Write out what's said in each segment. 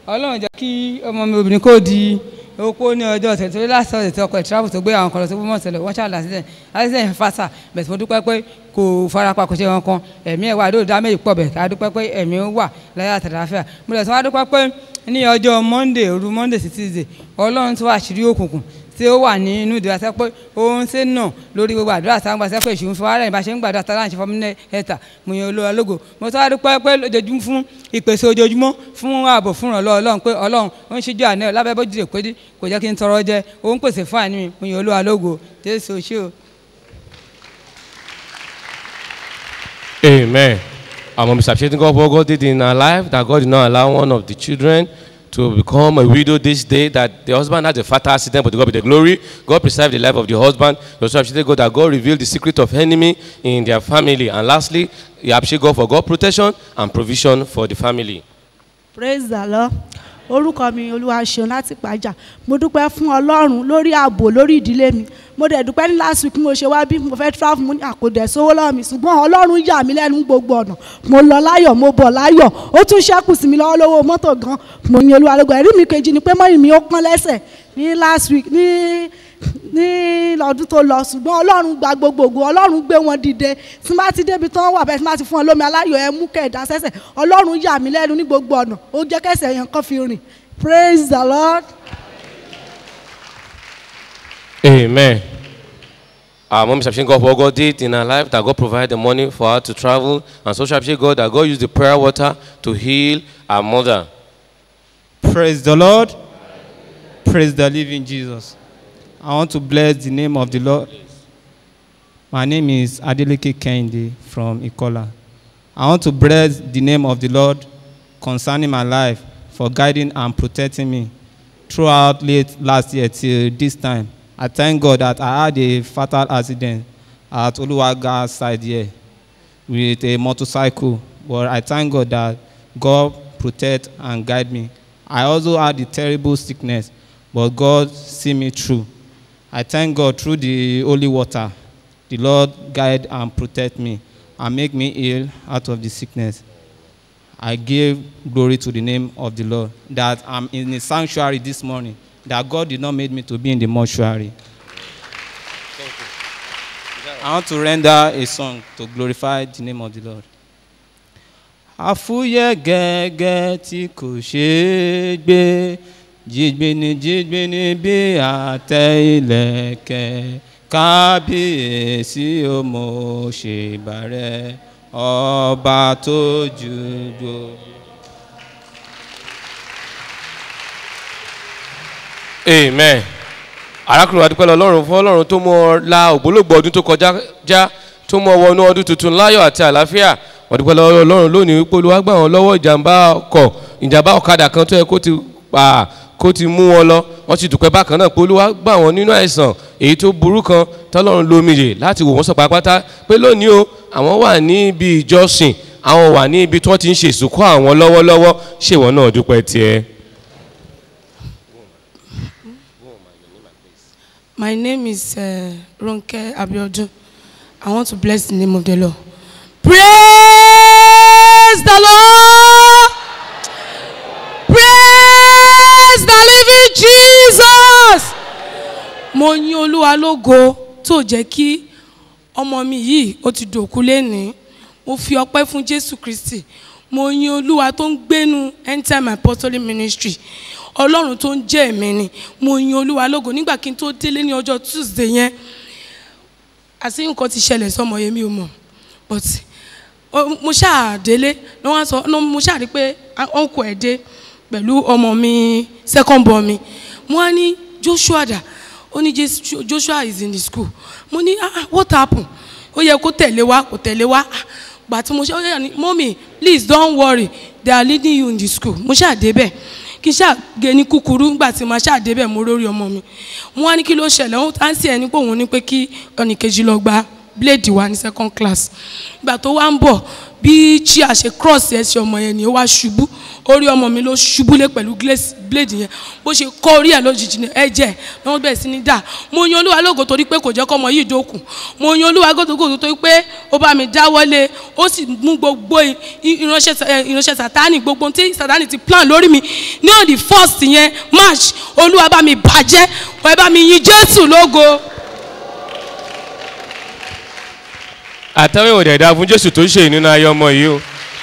ọlọ́run jẹ́ kí ọmọ mi obìnrin kó di opó ní ọjọ́ ọ̀sẹ̀ tó lásán ọ̀sẹ̀ tí ọkọ̀ ìtìráfù tó gbé àwọn kan lọ sí gbọ́mọ̀ sẹlẹ̀ wọ́n ṣàlà sílẹ̀ àṣìṣe yẹn fásà bẹ̀sẹ̀ mo dúpẹ́ pé kò farapa kò ṣe wọn kan ẹ̀mí ẹ̀ wà lóòótọ́ dá méjì pọ̀ bẹ̀ ká dúpẹ́ pé ẹ̀mí wà láyé àtàláfíà mo lẹ̀ sọ wá dúpẹ́ pé ní ọjọ́ monday òru monday sí tuesday ọlọ́run tó àṣírí òkùnkùn tí ó wà ní inú ìdíra sẹ́ pé òun ṣe ń nà lórí gbogbo àdúrà tá à ń gbà sẹ́ pé ìṣòwò fún wàhálà ìbáṣe ń gbàdúrà tá à ń ṣe fọmílẹ̀ ẹ̀ta mo yan olóra lógo mo tọ́ adúpẹ́ pé lójoojúmọ́ fún ìpèsè ojoojúmọ́ fún ààbò fún ìrànlọ́ ọlọ́run pé ọlọ́run ó ń ṣíjú àná lábẹ́ bójú rè pé kò jẹ́ kí n tọrọ jẹ ó ń pèsè fún àní mi mo yan olóra lógo jésù ṣé o. Amen. Our mom is appreciating God for what God did in her life, that God did not allow one of the children to become a widow this day, that the husband had a fatal accident, but to God be the glory. God preserved the life of the husband. You also appreciate God that God revealed the secret of enemy in their family. And lastly, you appreciate God for God protection and provision for the family. praise the lord orúkọ mi olúwaṣeun láti pàjá mo dúpẹ́ fún ọlọ́run lórí ààbò lórí ìdílé mi mo dẹ̀ dúpẹ́ ní last week mo ṣe wá bí mo fẹ́ travel mo ní àkódẹ̀ sówó lọ́wọ́ mi ṣùgbọ́n ọlọ́run yà mí lẹ́nu gbogbo ọ̀nà mo lọ láyọ̀ mo bọ̀ láyọ̀ ó tún ṣẹ́kù sí mi lọ́wọ́ lọ́wọ́ mọ́tò gan mo yin olúwa lógo ẹ̀rí mi kejì ni pé mọ́yìn mi ó pọ́n lẹ́sẹ̀ ní last week ní ní ọdún tó lọ ṣùgbọ́n ọlọ́run gba gbogbo ògo ọlọ́run gbé wọn dìde tí n bá ti débi tán wà bẹ́ẹ̀ tí n bá ti fún ọ lómi aláyọ̀ ẹ mú kẹ̀dá sẹ́sẹ̀ ọlọ́run yà mí lẹ́nu ní gbogbo ọ̀nà ó jẹ́ kẹsẹ̀ yẹn kàn fi rìn praise the lord. Amen. Our mom is appreciating God for what God did in her life, that God provided the money for her to travel, and so she appreciate God that God used the prayer water to heal her mother. Praise the Lord. Praise the living Jesus. I want to bless the name of the Lord. My name is Adeleke Kende from Ikola. I want to bless the name of the Lord concerning my life for guiding and protecting me throughout late last year till this time. I thank God that I had a fatal accident at Oluwaga side here with a motorcycle. But I thank God that God protect and guide me. I also had a terrible sickness, but God see me through. I thank God through the holy water. The Lord guide and protect me and make me ill out of the sickness. I give glory to the name of the Lord that I'm in the sanctuary this morning, that God did not make me to be in the mortuary. I want to render a song to glorify the name of the Lord. àfúyẹ́ gẹ́gẹ́ tí kò ṣeé gbé jígbéni jígbéni bí àtẹ ilẹ̀kẹ̀ kábíyèsí ó mo ṣèbàrẹ̀ ọba tó ju gbogbo. Amen. arákùnrin wa dúpẹ́ lọ ọlọ́run fún ọlọ́run tó mú ọ la ògbólógbò ọdún tó kọjá já tó mú ọ wọnú ọdún tuntun láyọ̀ àti àlàáfíà wọ́n dúpẹ́ lọ ọlọ́run lónìí wípé olúwa gbà wọ́n lọ́wọ́ ìjàmbá ọkọ̀ ìjàmbá ọ̀kadà kan tó yẹ kó ti pa kó ti mú wọn lọ wọ́n ti dúpẹ́ bákan náà pé olúwa gbà wọ́n nínú àìsàn èyí tó burú kan tọ́lọ́run lómiyè láti wò wọ́n sọ pátápátá pé lónìí o àwọn wà ní ibi ìjọsìn àwọn wà ní ibi tí wọ́n ti ń ṣe ìsìnkú àwọn lọ́wọ́lọ́wọ́ ṣèwọ́n náà dúpẹ́ tiẹ̀. My name is uh, Ronke Abiodun. I want to bless the name of the Lord. Praise the Lord. Praise the living Jesus. Mo yin Olúwa lógo tó jẹ́ kí ọmọ mi yìí ó ti dòkú lénìí. Mo fi ọpẹ́ fún Jésù Kristi. Mo yin Olúwa tó ń gbénu End Time Apostolic Ministry ọlọ́run tó ń jẹ́ ẹ̀mí ni mo yin olúwa lógo nígbà kí n tó délé ní ọjọ́ tuesday yẹn àti nǹkan ti ṣẹlẹ̀ sọmọ yẹn mi ò mọ̀ but mo ṣáà délé ní wọ́n sọ mo ṣáà rí pé ọ̀nkù ẹ̀ dé pẹ̀lú ọmọ mi second born mi mo wá ní joshua dà ó ní joshua is in the school mo ní ah what happen ó yẹ kó tẹ̀lé wa kó tẹ̀lé wa gbà tí mo ṣe ó yẹ ní mọ́mì please don't worry they are leading you in the school mo ṣáà débẹ̀ kí n ṣàgé ní kúkúrú nígbà tí màá ṣàdébẹ̀ mo rórí ọmọ mi wọn á ní kí ló ṣẹlẹ̀ wọn á sì ẹni pé òun ní pé kí ọ̀nìkejì lọ gba blade wá ní second class ìgbà tó wá ń bọ̀ bí chia ṣe cross ẹsẹ̀ ọmọ yẹn ni ó wá ṣubú orí ọmọ mi ló ṣubú lé pẹ̀lú glace- blade yẹn bó ṣe kọ́ orí ẹ̀ lójijì ní ẹ̀jẹ̀ ni wọ́n bẹ̀rẹ̀ sí ní dà mo yan olúwa lógo torí pé kò jẹ́ kọ́mọ yìí dókun mo yan olúwa lógo torí pé ó bá mi dáwọ́lé ó sì mú gbogbo i- i- ìránṣẹ́ sa- eh, ìránṣẹ́ sátánì gbogbo tí sátánì ti plan lórí mi ní on the first yẹn march olúwa bá mi bàjẹ́ ẹ bá mi yin jésù lógo. àtàwọn ìwòdì ẹ̀dá fún jésù tó ń ṣe nínú ayé ọmọ yìí o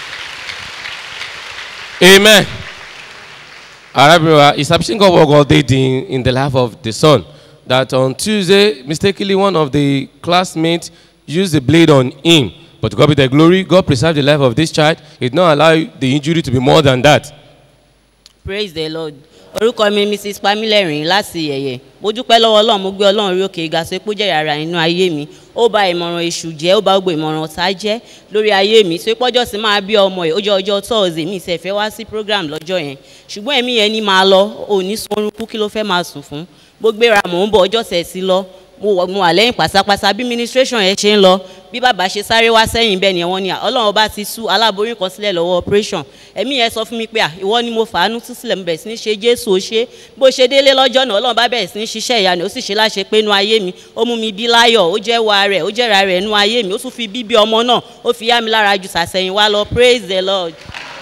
amen arábìnrin wa is appreciating God what God did in, in the life of the son that on Tuesday mistakenly one of the classmates used the blade on him but to God be the glory God preserved the life of this child he did not allow the injury to be more than that praise the lord orúkọ mi mrs pamilẹ́rìn láti yẹ̀yẹ̀ mo dúpẹ́ lọ́wọ́ ọlọ́run mo gbé ọlọ́run rí òkè ìgbà sépò jẹ́ yàrá inú ayé mi ó ba ìmọ̀ràn èṣù jẹ́ ó ba gbogbo ìmọ̀ràn ọ̀tá jẹ́ lórí ayé mi tó pọ́jọ́ sí máa bí ọmọ ẹ̀ ó jẹ́ ọjọ́ tọ́ọ̀sì mi ìṣẹ̀ fẹ́ wá sí program lọ́jọ́ yẹn ṣùgbọ́n ẹ̀mí yẹn ní máa lọ òní sunrun kú kí ló fẹ́ máa sùn fún mo gbéra mò ń bọ̀ ọjọ́ tẹ̀ sí lọ mo wọ mo wà lẹ́yìn pásápásá bí ministration yẹn ṣe ń lọ bí bàbá ṣe sáré wá sẹ́yìn bẹ́ẹ̀ ni wọ́n ní à ọlọ́run bá ti sú aláboyún kan sílẹ̀ lọ́wọ́ operation ẹ̀mí yẹn sọ fún mi pé à ìwọ ni mo fàánú tú sílẹ̀ mo bẹ̀rẹ̀ sí ní ṣe jésù ó ṣe bó ṣe délé lọ́jọ́ náà ọlọ́run bá bẹ̀rẹ̀ sí ní ṣiṣẹ́ ìyanu ó sì ṣe láṣẹ pé inú ayé mi ó mú mi bí láyọ̀ ó jẹ́ wa rẹ̀ ó jẹ́ra rẹ̀ inú ayé mi ó tún fi bíbí ọmọ náà ó fi yá mi lára ju sàsẹ̀yìn wá lọ praise the lord.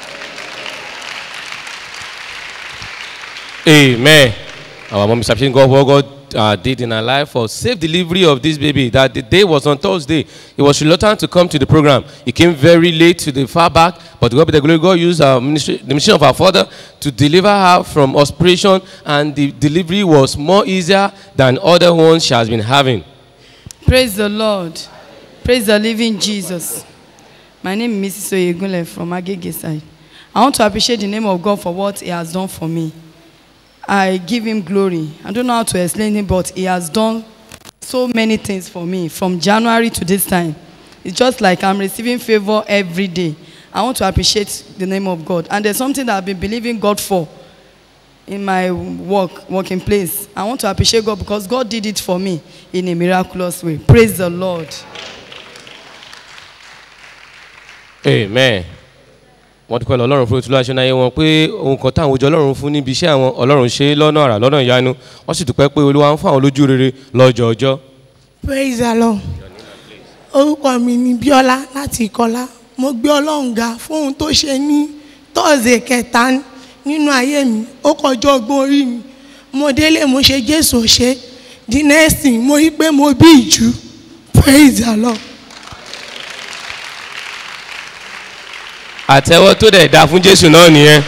Amen. Our mom is appreciating God what God uh, did in her life for safe delivery of this baby. That the day was on Thursday. He was reluctant to come to the program. He came very late to the far back, but God be the glory. God used our ministry, the mission of our father to deliver her from operation, and the delivery was more easier than other ones she has been having. Praise the Lord. Praise the living Jesus. My name is Mrs. Oyegunle from Agege side. I want to appreciate the name of God for what He has done for me. I give Him glory. I don't know how to explain it, but He has done so many things for me from January to this time. It's just like I'm receiving favor every day. I want to appreciate the name of God. And there's something that I've been believing God for in my work, working place. I want to appreciate God because God did it for me in a miraculous way. Praise the Lord. amen wọ́n dúpẹ́ lọ ọlọ́run fún ìtura aṣọ náà wọn pé ohun kan táwọn ojú ọlọ́run fún níbi iṣẹ́ àwọn ọlọ́run ṣe lọ́nà àrà lọ́nà ìyanu wọ́n sì dúpẹ́ pé olúwa ń fún àwọn lójú rere lọ́jọ́ ọjọ́. praise the lord orúkọ mi ni bíọ́lá láti ìkọlá mo gbé ọlọ́run ga fún ohun tó ṣe ní tọ́ọ̀sì kẹta nínú ayé mi ó kọjọ́ ọgbọ́n orí mi mo délé mo ṣe jésù ṣe the next thing mo rí pé mo bí ìjú praise the lord. àtẹwọ́ tó dẹ̀ da fún jésù náà nìyẹn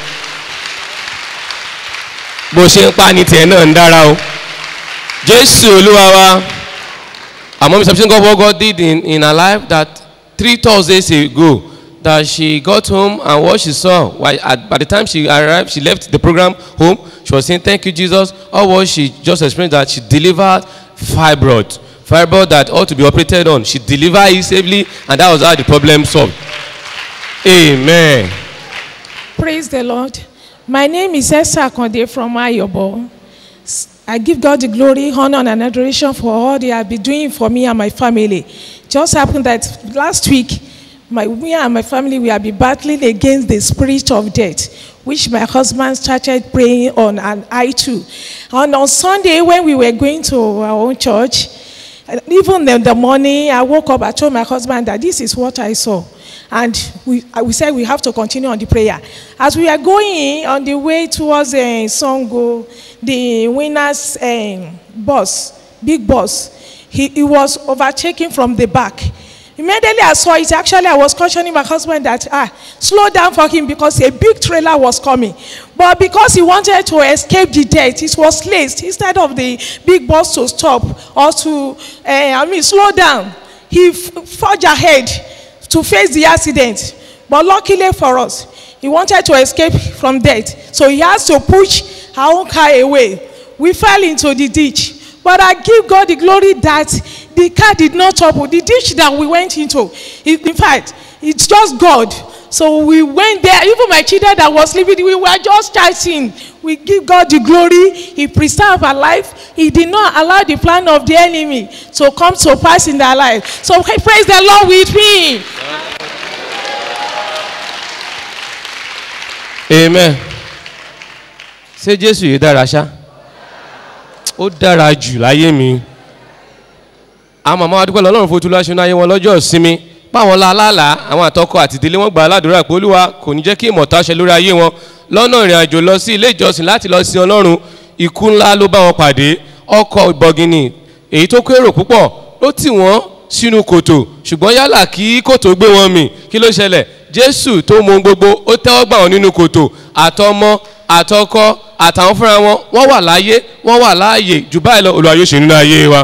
bó ṣe ń pa ní tiẹ̀ náà ń dára o jésù olúwa wa àmọ́ mi sọ́kùsìn God what God did in, in her life that three Thursdays ago that she got home and what she saw while at, by the time she arrived she left the program home she was saying thank you Jesus all what she just experienced that she delivered fibroid fibroid that ought to be operated on she delivered it safely and that was how the problem solved. Amen. Praise the Lord. My name is Esther Akonde from Ayobo. S- I give God the glory, honor, and adoration for all they have been doing for me and my family. Just happened that last week, my, me and my family, we have been battling against the spirit of death, which my husband started praying on, and I too. And on Sunday, when we were going to our own church, and even in the morning, I woke up, I told my husband that this is what I saw. And we, uh, we said we have to continue on the prayer. As we are going on the way towards uh, Songo, the winner's um, bus, big bus, he, he was overtaken from the back. Immediately I saw it, actually I was cautioning my husband that, ah, slow down for him because a big trailer was coming. But because he wanted to escape the death, it was laced. Instead of the big bus to stop or to, uh, I mean, slow down, he f- forged ahead to face the accident. But luckily for us, he wanted to escape from death. So he has to push our own car away. We fell into the ditch. But I give God the glory that the car did not trouble. The ditch that we went into, it, in fact, it's just God. So we went there. Even my children that was sleeping, we were just chatting. We give God the glory. He preserved our life. He did not allow the plan of the enemy to come to pass in their life. So praise the Lord with me. amen ṣé jésù yìí dára ṣá ó dára jù láyé mi àwọn màmá wa dúpẹ́ lọ́lọ́run fojú láṣọ náà ayé wọn lọ́jọ́ ìsinmi báwọn lálàálà àwọn àtọkọ àti ìdílé wọn gbà á ládùúrà pé olúwa kò ní jẹ́ kí ìmọ̀ta ṣe lórí ayé wọn lọ́nà ìrìn àjò lọ sí ilé ìjọsìn láti lọ sin ọlọ́run ikú ńlá ló bá wọn pàdé ọkọ̀ ìbọ̀gìnì èyí tó kó èrò púpọ̀ ló tì wọ́n sínú kòtò ṣùgbọ́n yálà kí kòtò gbé wọn mì kí ló ṣẹlẹ̀ jésù tó mọ ohun gbogbo ó tẹ́wọ́ gbà wọn nínú kòtò àtọmọ àtọkọ àtàwọn fúnra wọn wọ́n wà láyé wọ́n wà láàyè jù báyìí lọ olùwàyò ṣe nínú ayé wa.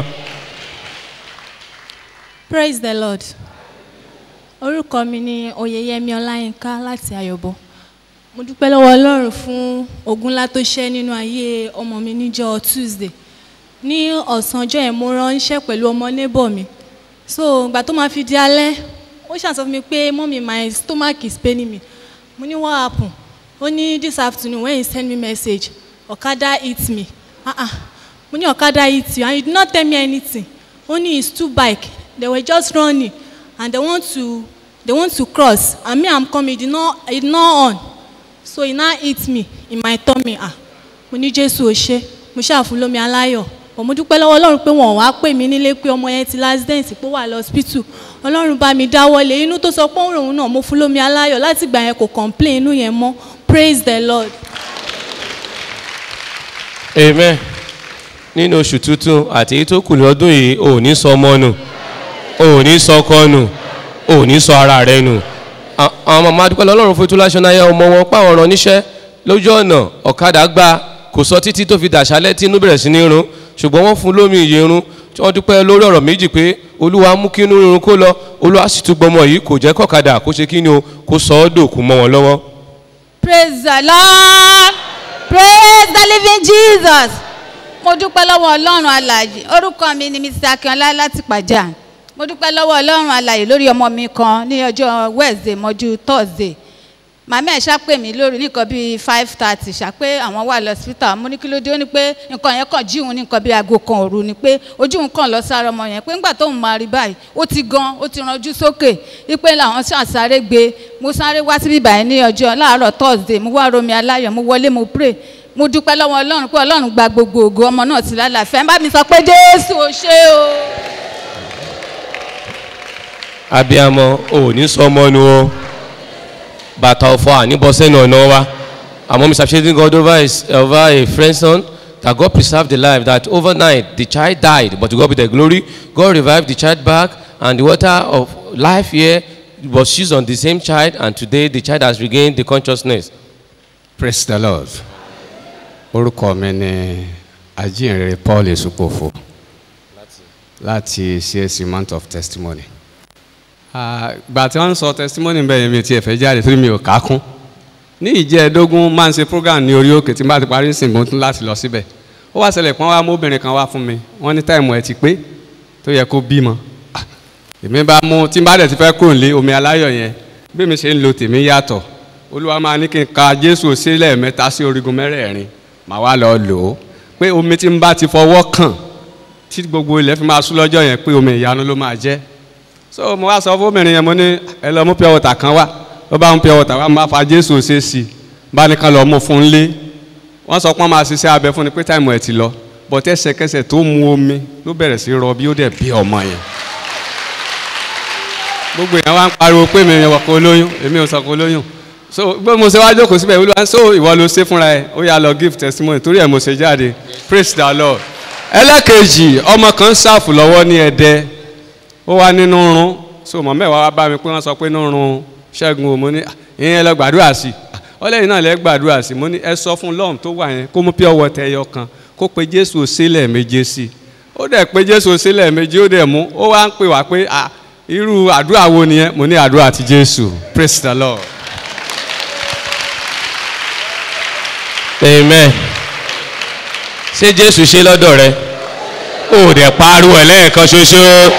praise the lord orúkọ mi ni oyeyemi ọláyínká láti ayọ̀bọ mo dúpẹ́ lọ́wọ́ ọlọ́run fún ogun ńlá tó ṣẹ́ nínú ayé ọmọ mi níjọ́ tuesday ní ọ̀sán ọjọ́ yẹn mo ránṣẹ́ pẹ̀lú ọmọ neighbor mi so ìgbà tó máa fi di alẹ́ ó ṣàṣọ fún mi pé mọ́mí my stomach is paining me mo ní what happen ó ní this afternoon when he send me message ọ̀kadà hit me ah ah mo ní ọ̀kadà hit you and you did not tell me anything ó ní his two bike they were just running and they want to they want to cross and me i'm coming he did not he did not on so he now hit me in my tummy ah mo ní jésù ò ṣe mo ṣàfún lómi aláyọ̀ but mo dúpẹ́ lọ́wọ́ ọlọ́run pé wọ́n wá pè mí nílé pé ọmọ yẹn ti l'accident pé ó wà lọ́sípítù ọlọ́run bá mi dáwọ́lé inú tó sọ pé òun náà mo fún lómi aláyọ̀ láti gbà yẹn kò complain inú yẹn mọ́ praise the lord. amen nínú oṣù tuntun àti èyí tó kù ní ọdún yìí ò ní sọ ọmọ nù ò ní sọ ọkọ nù ò ní sọ ara rẹ nù À- àwọn màmá dúpẹ́ lọ́lọ́run fún ìtúláṣọ náà yẹ ọmọ wọn páwọn ọ̀ràn níṣẹ́ lójú ọ̀nà ọ̀kadà gba kò sọ títí tó fi dàṣálẹ́ tí inú bẹ̀rẹ̀ sí ní run ṣùgbọ́n wọ́n fún lómi ìyẹrun tí wọ́n dúpẹ́ lórí ọ̀rọ̀ méjì pé olúwa mú kí inú rírun kó lọ olúwa sì tún gbọmọ yìí kò jẹ́ kọ̀kadà kó ṣe kí ni o kó sọ ọ́ dòkú mọ́ wọn lọ́wọ́. praise the lord praise the living jesus mo dúpẹ́ lọ́wọ́ ọlọ́run alàyè orúkọ mi ni mr akínọlá láti pàjá mo dúpẹ́ lọ́wọ́ ọlọ́run alàyè lórí ọmọ mi kan ní ọjọ́ wednesday mọ́jú thursday màmá ẹ̀ ṣàpè mí lórí nìkan bíi five thirty ṣàpé àwọn wà lọ́sítà mo ní kí ló dé ó ní pé nǹkan yẹn kàn jíun ní nǹkan bíi aago kan òru ni pé ojú òun kàn lọ sára ọmọ yẹn pé ńgbà tóun máa rí báyìí ó ti gan ó ti ranjú sókè wípé làwọn ṣàṣàrè gbé mo sáré wá síbí báyìí ní ọjọ́ láàárọ̀ thursday mo wá romi aláyọ̀ mo wọlé mo pray mo dúpẹ́ lọ́wọ́ ọlọ́run pé ọlọ́run gba gbogbo ògo ọmọ náà ti lálàáfíà ẹ bá mi sọ pé jésù ò ṣe o. abiyamọ ò ní sọ ọmọ nu o bàtà ọ̀fọ̀ àníbọ̀sẹ́nu ọ̀nà wa àmọ́ mr shading god over, his, over a friend's son that god preserved the life that overnight the child died but to god be the glory god revived the child back and the water of life here was used on the same child and today the child has regained the consciousness. praise the lord orúkọ mi ni ajínrere paul esupofo láti csc month of testimony Ah, gbà tí wọ́n ń sọ testimony bẹ́ẹ̀ yẹn mi ti ẹ̀fẹ́ jáde torí mi ò ká kún ní ìjẹ́ẹ̀dógún máa ń ṣe program ní orí òkè tí n bá ti parí ìsìn mo tún láti lọ síbẹ̀ ó wá ṣẹlẹ̀ pọ́n wá mú obìnrin kan wá fún mi wọ́n ní táìmù ẹ̀ ti pé tó yẹ kó bímọ Ah, èmi bá mú tí n bá dẹ̀ ti fẹ́ kúrò nílé omi aláyọ̀ yẹn bí mi ṣe ń lo tèmi yàtọ̀ olúwa máa ní kí n ka jésù sílẹ̀ mẹ́ta sí orígun mẹ́rẹ̀ẹ̀rin màá wá lọ lò ó pé omi tí n bá ti fọwọ́ kàn tí gbogbo ilẹ̀ fi máa sú lọ́jọ́ yẹn pé omi ìyanu ló máa jẹ́ so mo wá sọ fún obìnrin yẹn mo ní ẹ lọ mú pure water kan wá ó bá mú pure water wá mo bá fa jésù ṣe sí i bá nìkan lọ mú fún un lé wọ́n sọ pé wọ́n máa ṣiṣẹ́ abẹ fún ni pé táìmù ẹ̀ ti lọ bọ̀tẹ́ ẹsẹ̀kẹsẹ̀ tó mu omi ló bẹ̀rẹ̀ sí rọ bí ó dẹ̀ bí ọmọ yẹn gbogbo èèyàn wá ń pariwo pé mi yẹn wọ̀ kó lóyún èmi ò sọ kó lóyún so bí mo ṣe wá jókòó síbẹ̀ olúwa so ìwọ ló ṣe fúnra ẹ ó yà lọ give testimony torí ẹ̀ mo ṣe jáde praise the lord ẹlẹ́kejì ọmọ kan ṣàfù lọ́wọ́ ní ẹ̀dẹ́ ó wá nínú rún so mọ̀ mẹ́wàá wá bá mi pé wọ́n sọ pé nínú rún ṣẹ́gun o mo ní ìyẹn lọ gbàdúrà sí ọlẹ́yìn náà lẹ́ gbàdúrà sí mo ní ẹ sọ fún lọ́ọ̀m tó wà yẹn kó mú pure water ẹyọ kan kó pe jésù sílẹ̀ méje sí i ó dẹ̀ pe jésù sílẹ̀ méje ó dẹ̀ mú ó wá ń pè wá pé ah irú àdúrà wo nìyẹn mo ní àdúrà ti jésù praise the lord. amen ṣé jésù ṣe lọ́dọ̀ rẹ ó dẹ̀ pariwo ẹ̀ lẹ́ẹ̀kan ṣoṣo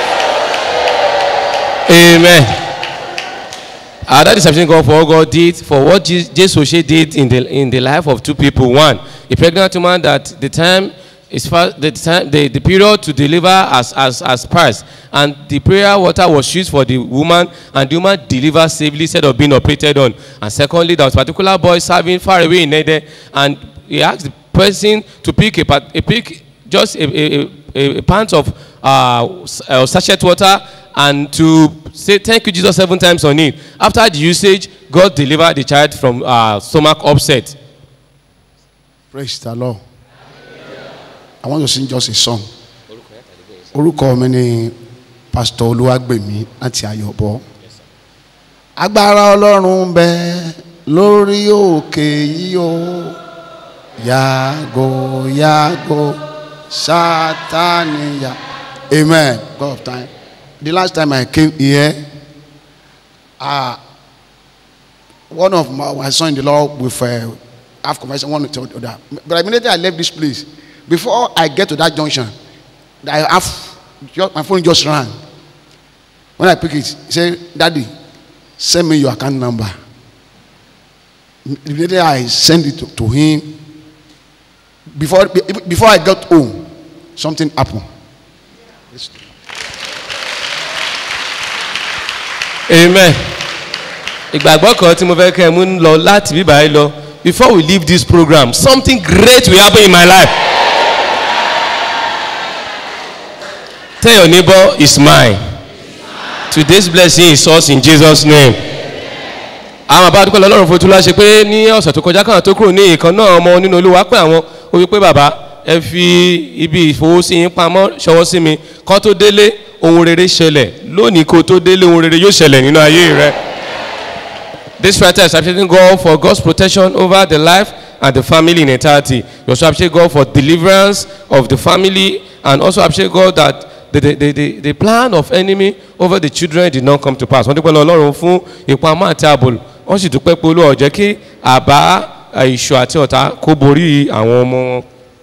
amen. Uh, that is something God for what God did for what Je- Jesus Oshe did in the in the life of two people. One, a pregnant woman that the time is fast, the time the, the period to deliver as as as passed, and the prayer water was used for the woman, and the woman delivered safely instead of being operated on. And secondly, there was a particular boy serving far away in Ede, and he asked the person to pick a part- a pick just a a a, a, a pint of uh, s- uh, sachet water and to say thank you jesus seven times on it after the usage god delivered the child from uh, stomach upset praise the lord i want to sing just a song orúkọ mi ni pastor olúwàgbèmí láti ayọ̀bọ agbára ọlọ́run ń bẹ lórí òkè yìí o yàgò yàgò sátani yà amen god of time the last time i came here ah one of my, my son in the law with uh, have conversation one to the other but immediately i left this place before i get to that junction i have just, my phone just rang when i pick it he say daddy send me your account number immediately i send it to, to him before be- before i got home something happen amen ìgbàgbọ́ kan tí mo fẹ́ kẹ́ ẹ mú ń lọ láti bíbá yìí lọ before we leave this program something great will happen in my life tell your neighbor it's mine today's blessing is us in jesus name àwọn àbá àdúgbò lọ́rùn fún tula ṣe pé ní ọ̀sẹ̀ tó kọjá káwọn tó kúrò ní ìkan náà ọmọ nínú olúwa pé àwọn ó wí pé bàbá ẹ fi ibi ìfowósí yín pamọ́ ṣọwọ́ sí mi kọ́ tó délé ohun rere ṣẹlẹ̀ lónìí kó tó délé ohun rere yóò ṣẹlẹ̀ nínú ayé rẹ. This writer is appreciating God for God's protection over the life and the family in entirety. You also appreciate God for deliverance of the family and also appreciate God that the, the, the, the, the plan of enemy over the children did not come to pass. Wọ́n dúpẹ́ lọ Ọlọ́run fún ìpamọ́ àti ààbò. Wọ́n sì dúpẹ́ pé olúwa ò jẹ́ kí àbá ìṣù àti ọ̀tá kó borí àwọn ọmọ wọn.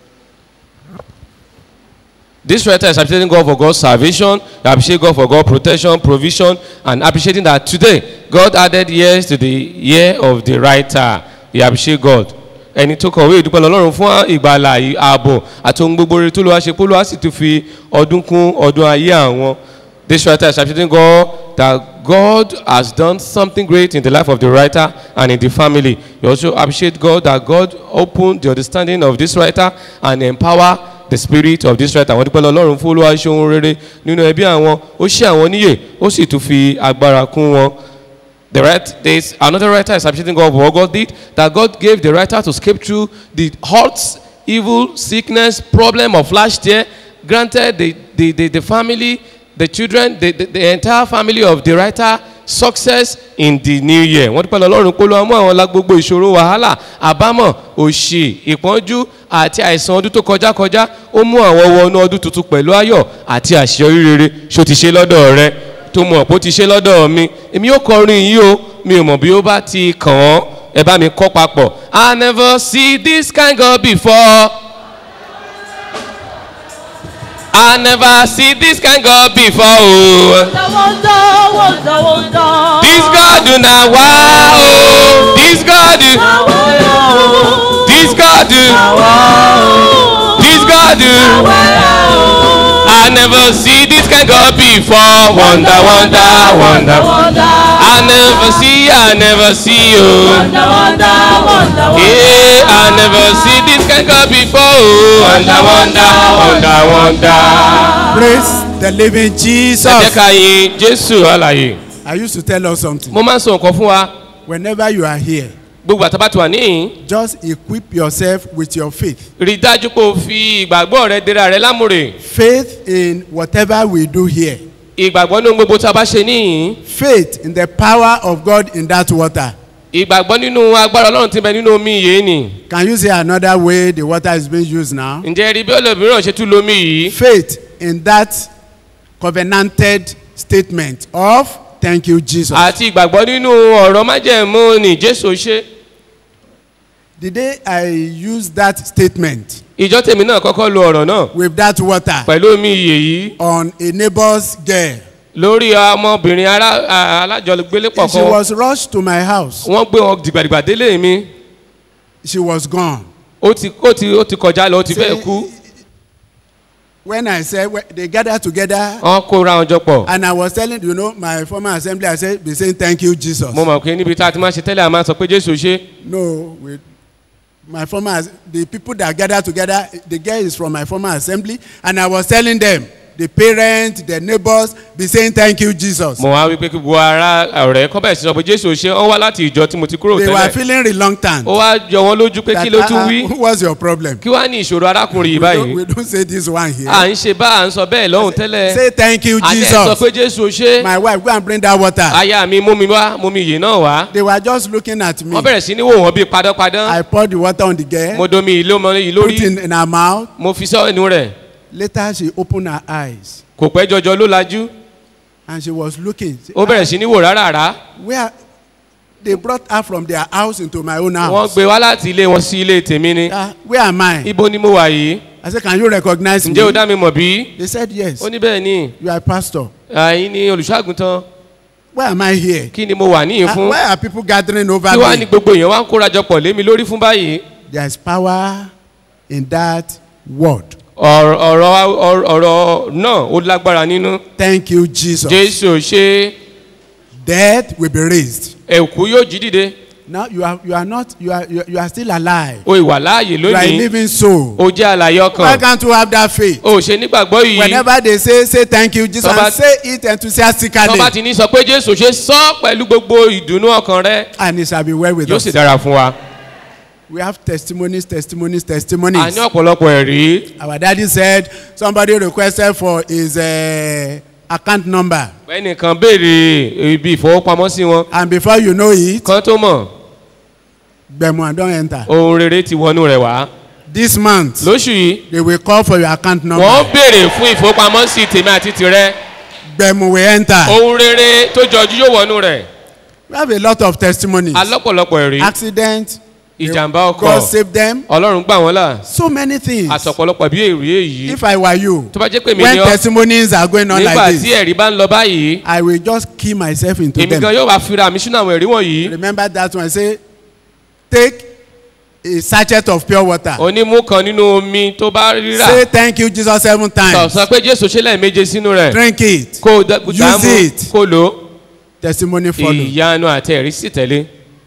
This writer is appreciating God for God's salvation, you appreciate God for God's protection, provision, and appreciating that today God added years to the year of the writer. You appreciate God. Ẹni tó kọ̀wé ìdúpẹ́ lọ́lọ́run fún ìgbàlà ì- ààbò àti ohun gbogbo rere tó lọ́wọ́ ṣe pólúwa sì tún fi ọdún kún ọdún ayé àwọn. This writer is appreciating God that God has done something great in the life of the writer and in the family. You also appreciate God that God opened the understanding of this writer and empower the spirit of this writer àwọn dúpẹ́ lọ́lọ́run fún olúwa ṣe ohun rere nínú ẹbí àwọn ó ṣe àwọn níyè ó sì tún fi agbára kún wọn. The right, there's another writer is appreciating God for what God did, that God gave the writer to escape through the hurts, evil, sickness, problem of last year. Granted, the, the, the, the family, the children, the, the, the entire family of the writer success in the new year. Wọ́n dúpẹ́ lọ́rùn pé olúwa mú àwọn lá gbogbo ìṣòro wàhálà àbámọ̀ òṣì ìpọ́njú àti àìsàn ọdún tó kọjá kọjá ó mú àwọn wọnú ọdún tuntun pẹ̀lú ayọ̀ àti àṣeyọrí rere ṣó ti ṣe lọ́dọ̀ rẹ tó mọ̀ pé ó ti ṣe lọ́dọ̀ mi èmi yóò kọrin yìí o mi ò mọ̀ bí ó bá ti kàn án ẹ bá mi kọ́ papọ̀ i never see this kind God before i never see this kind God before o. this God do na wa o this God do this God do this God do. I never see this kind God before. Wonder, wonder, wonder. I never see, I never see you. Yeah, I never see this kind God before. Wonder, wonder, wonder, wonder. Praise the living Ẹ Jesus. jẹ́ ká yin Jésù àlàyé. I used to tell us something. Mo máa ń sọ nǹkan fún wa. Whenever you are here, Gbogbo àtàbà tí wà níyìn. just equip yourself with your faith. Rí i dájú pé o fi ìgbàgbọ́ rẹ dira rẹ lámúre. Faith in whatever we do here. Ìgbàgbọ́ nínú gbogbo tí a bá ṣe níyìn. Faith in the power of God in that water. Ìgbàgbọ́ nínú agbára Ọlọ́run ti bẹ nínú omi yìí ni. Can you say another way the water is being used now? Ǹjẹ́ rí bí olómìíràn ṣe tún lomi yìí? Faith in that covenanted statement of thank you Jesus. Àti ìgbàgbọ́ nínú ọ̀rọ̀ májẹ̀mú ni Jésù ṣe. the day I used that statement ìjọ tèmi náà kọ́kọ́ lo ọ̀rọ̀ náà with that water pẹ̀lú omi iyè yìí on a neighbor's girl, lórí ọmọbìnrin ará- a- alájọgbélépọ̀ she kan was rushed to my house. wọ́n gbé wọn dìgbàdìgbà délé mi She was gone. ó ti ó ti ó ti kọjá lọ ó ti fẹ́ kú When I said when they gathered together, wọ́n kóra wọn jọ pọ̀ and I was telling you know my former assembly, I said be saying thank you Jesus. mo mọ̀ pé níbi tá a ti máa ṣe tẹ́lẹ̀ a máa sọ pé jésù ṣe No, with my former, as- the people that gathered together, the girl is from my former assembly, and I was telling them, the parents, the neighbors, be saying thank you, Jesus. mo wá wípé kí gbogbo ara ọ̀rẹ́ kọ́ bẹ̀rẹ̀ sí sọ pé jésù ṣe wọ́n wá láti ìjọ tí mo ti kúrò They were tẹ́lẹ̀ feeling reluctant. ó wá jọ wọn lójú pé kí ló That, tún uh, wí uh, what's your problem? kí wá ní ìṣòro arákùnrin yìí We don't, báyìí we don't say this one here. à ń ṣe bá à ń sọ bẹ́ẹ̀ lọ́hùn tẹ́lẹ̀ Say thank you, àti ẹ̀ sọ Jesus. pé jésù ṣe My wife, go and bring that water. aya mi mú mi wá mú mi yìí náà wá They were just looking at me. wọ́n bẹ̀rẹ̀ sí ní wò wọ́n bíi padàpadà I poured the water on the girl, mo domi ìlú ọmọ yìí put lórí it in, in her mouth. mo fi sọ ẹnu rẹ̀ Later, she opened her eyes kò pẹ́ jọjọ ló lajú and she was looking. ó bẹ̀rẹ̀ sí ní wò rárá Where they brought her from their house into my own wọ́n house. gbé wá láti ilé wọn sí ilé tèmi ni Ah, where am I? ibo ni mo wà yìí I said, Can you recognize me? ǹjẹ́ o dá mi mọ̀ bí They said, Yes. ó ní bẹ́ẹ̀ ni You are a pastor. àyín ni olùṣọ́àgùntàn Why am I here? kí ni mo wà níyìn Ah, fún why are people gathering over kí wá ní me? gbogbo èèyàn wá ń kórajọ pọ̀ lé mi lórí fún báyìí There is power in that word. ọ̀rọ̀ ọ̀rọ̀ ọ̀rọ̀ náà ó lágbára nínú Thank you, Jesus. jésù ṣe Death will be raised. ẹ̀kú yóò jí dìde Now you are you are not you are you are, you are still alive. o ìwà láàyè You are a lónìí living soul. o jẹ́ àlàyé Why ọkàn can't you have that faith? o ṣe nígbàgbọ́ yìí Whenever they say say thank you, Jesus, Tọ́ba- and say it enthusiastically, tọ́ba ti ní sọ pé jésù ṣe sọ pẹ̀lú gbogbo ìdùnnú ọkàn rẹ and it shall be well with yóò us. sì dára fún wa We have testimonies, testimonies, a testimonies. ní ọ̀pọ̀lọpọ̀ ẹ̀rí Our daddy said somebody requested for his uh, account number, ẹnìkan béèrè ibi ìfowópamọ́sí wọn and before you know it, kan tó mọ̀ Gbẹ̀mú don enter. ohun rere ti wọnú rẹ̀ wá This month, lóṣù yìí they will call for your account wọ́n number. béèrè fún ìfowópamọ́sí tèmi àti tirẹ̀ Gbẹ̀mú will enter. ohun rere tó jọjú yóò wọnú rẹ̀ We have a lot of testimonies. alọ́pọ̀lọpọ̀ ẹ̀rí Accident, ìjàmbá ọkọ̀ God save them. ọlọ́run gbà wọ́n là So many things. àtọ̀pọ̀lọpọ̀ bí èrè èyí If I were you, tó bá jẹ́ pé mi when ni ọ́ testimonies are going on nígbà like tí this, ẹ̀rí bá ń lọ báyìí I will just key myself into èmi them. gan yóò wá fira mi sínú àwọn ẹ̀rí wọ̀nyí Remember that one. Say, take a sachet of pure water. onímú kan nínú omi tó bá rírà Say thank you, Jesus, seven sọ times. sọ pé jésù ṣe lẹ́ẹ̀méje sínú rẹ̀ Drink it. kó o dá- Use dàámu it. kó o lò ó Testimony follow. ìyanu àti ẹ̀rí sì tẹ̀lé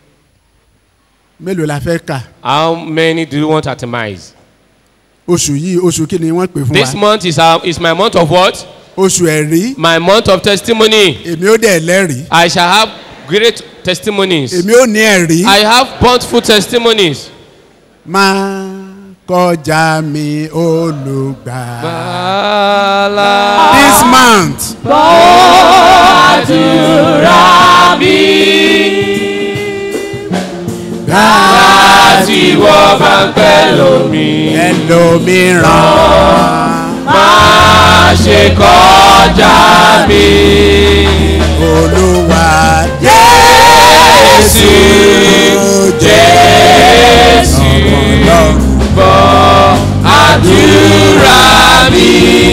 Mélòó la fẹ́ kà? how many do you want to atomize Oṣù yìí, oṣù kí ni wọ́n pè fún this wa? month is, our, is my month of what Oṣù ẹ̀rí. my month of testimony Èmi ó dẹ̀ lẹ́rìí. I shall have great testimonies Èmi ó ní ẹ̀rí. I have bountiful testimonies. Máa kọjá mi olùgbà. Bàálà. This month. Àdúrà mi. Láti wọ́ bá ń pẹ́ lómi. Ẹlòmíràn. Má ṣe kọjá mi. Olúwa Jésù. Jésù. Gbọ́ àdúrà mi.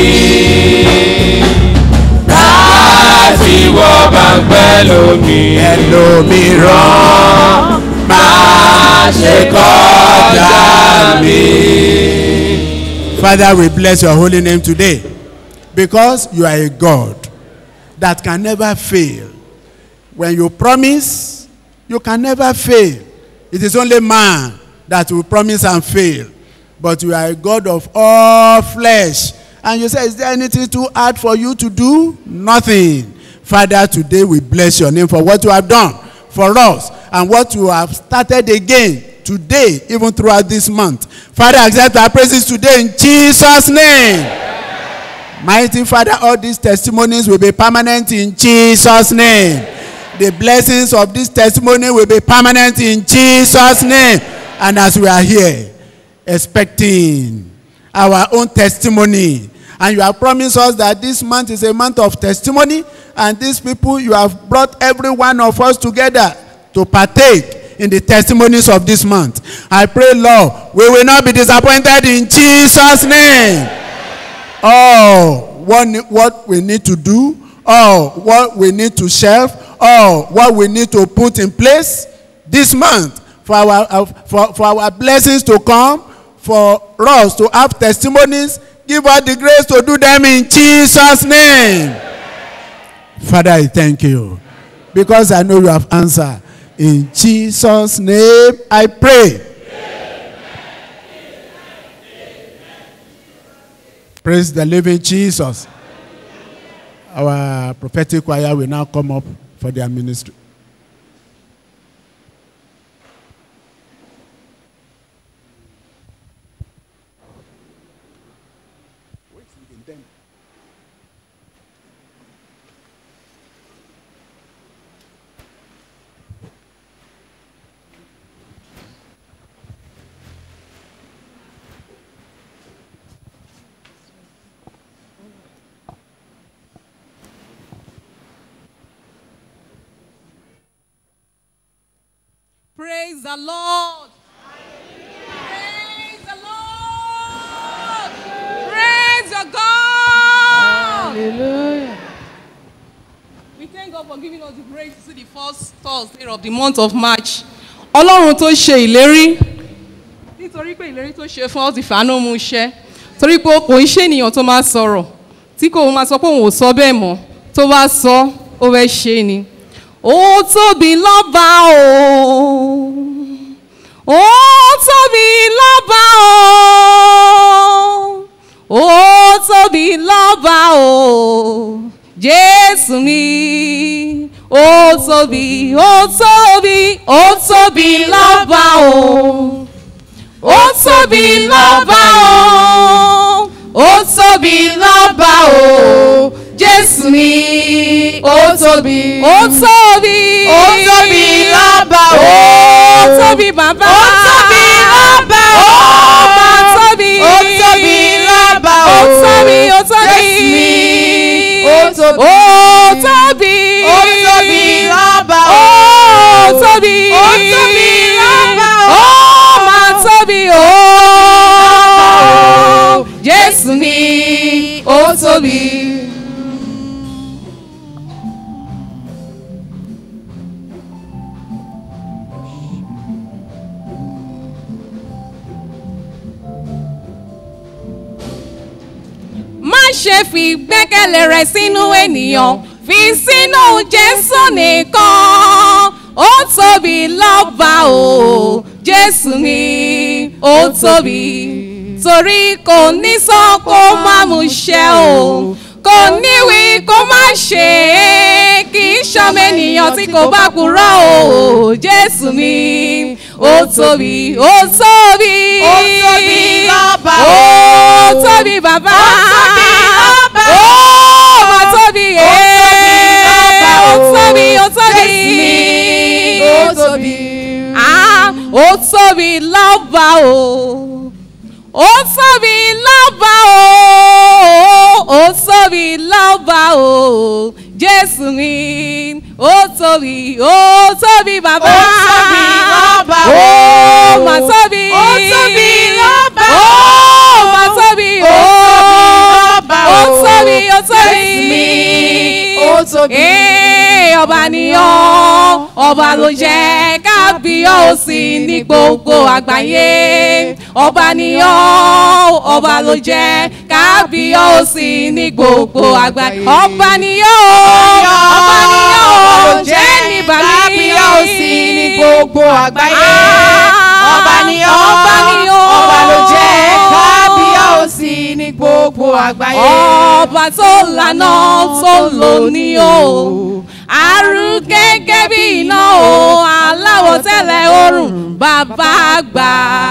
Láti wọ́ bá ń pẹ́ lómi. Ẹlòmíràn. Má ṣe kọjá mi. Father, we bless your holy name today because you are a God that can never fail. When you promise, you can never fail. It is only man that will promise and fail. But you are a God of all flesh. And you say, Is there anything too hard for you to do? Nothing. Father, today we bless your name for what you have done for us and what you have started again today, even throughout this month. Father, accept our praises today in Jesus' name. Mighty Father, all these testimonies will be permanent in Jesus' name. The blessings of this testimony will be permanent in Jesus' name. And as we are here, expecting our own testimony, and you have promised us that this month is a month of testimony, and these people, you have brought every one of us together to partake pray in the testimonies of this month. I pray, Lord, we will not be disappointed in Jesus' name. Oh, what, ne- what we need to do, oh, what we need to shelf, oh, what we need to put in place this month for our, uh, for, for our blessings to come, for us to have testimonies. Give us the grace to do them in Jesus' name. Father, I thank you because I know you have answered. In Jesus' name, I pray. Praise the living Jesus. Our prophetic choir will now come up for their ministry. Praise the Lord. Praise the Lord. Praise your God. Hallelujah. We thank God for giving us the grace to see the first Thursday of the month of March. Ọlọ́run tó ṣe ìlérí nítorí pé ìlérí tó ṣe fún ọ́ ti fàánú mú iṣẹ́ torí pé kò ń ṣe ènìyàn tó máa sọ̀rọ̀ tí kò máa sọ pé òun ò sọ bẹ́ẹ̀ mọ́ tó bá sọ ó fẹ́ ṣe ni. Ó tóbi lọ́ba o. Ó tóbi lọ́ba o. Ó tóbi lọ́ba o. Jésù mi. Ó tóbi, ó tóbi, ó tóbi lọ́ba o. Ó tóbi lọ́ba o. Ó tóbi lọ́ba o. Jésù mi. Ó tóbi. Ó tóbi. Ó tóbi lọ́ba o. Ó tóbi bàbá. Ó tóbi lọ́ba o. Ó máa tóbi. Ó tóbi lọ́ba o. Ó tóbi. Ó tóbi. Jésù mi. Ó tóbi. Ó tóbi. Ó tóbi lọ́ba o. Ó tóbi. Ó tóbi lọ́ba o. Ó máa tóbi o. Jésù mi. Ó tóbi. má ṣe fi gbẹ́kẹ̀lé rẹ sínú ènìyàn fi sínú jésù nìkan ó tóbi lọ́ba o jésù ni ó tóbi torí kò ní sọ kó má mú ṣẹ o kò níwí kó má ṣe é kì í ṣọmọ ènìyàn tí kò bá kúrò o jésù mi ó tóbi ó tóbi Ó tóbi lọ́ba o. ó tóbi bàbá ó mà tóbi ee ó tóbi ó tóbi ó tóbi. Ah, ó tóbi lọ́ba o ó tóbi lọ́ba o ó tóbi lọ́ba o jésù mi ó tóbi ó tóbi bàbá Ó tóbi lọ́ba o. ó mà tóbi Ó tóbi lọ́ba o. ó mà tóbi Ó tóbi lọ́ba ó o. tóbi ó tóbi Jésù mi, ó tóbi. Ee, ọba nìyàn ọba ló jẹ́ kábíyèsí ní gbogbo àgbáyé ọba nìyàn ọba ló jẹ́ kábíyèsí ní gbogbo àgbáyé ọba nìyàn ọba nìyàn jẹ́ ní bàmí kábíyèsí ní gbogbo àgbáyé. ọba ni ọ́ ọba nìyàn ọba ló jẹ́ kábíyèsí ní gbogbo àgbáyé. ọba tó lànà tó lò ní o àrùn gẹ́gẹ́ bí iná o aláwọ̀ tẹ́lẹ̀ oòrùn bàbá àgbà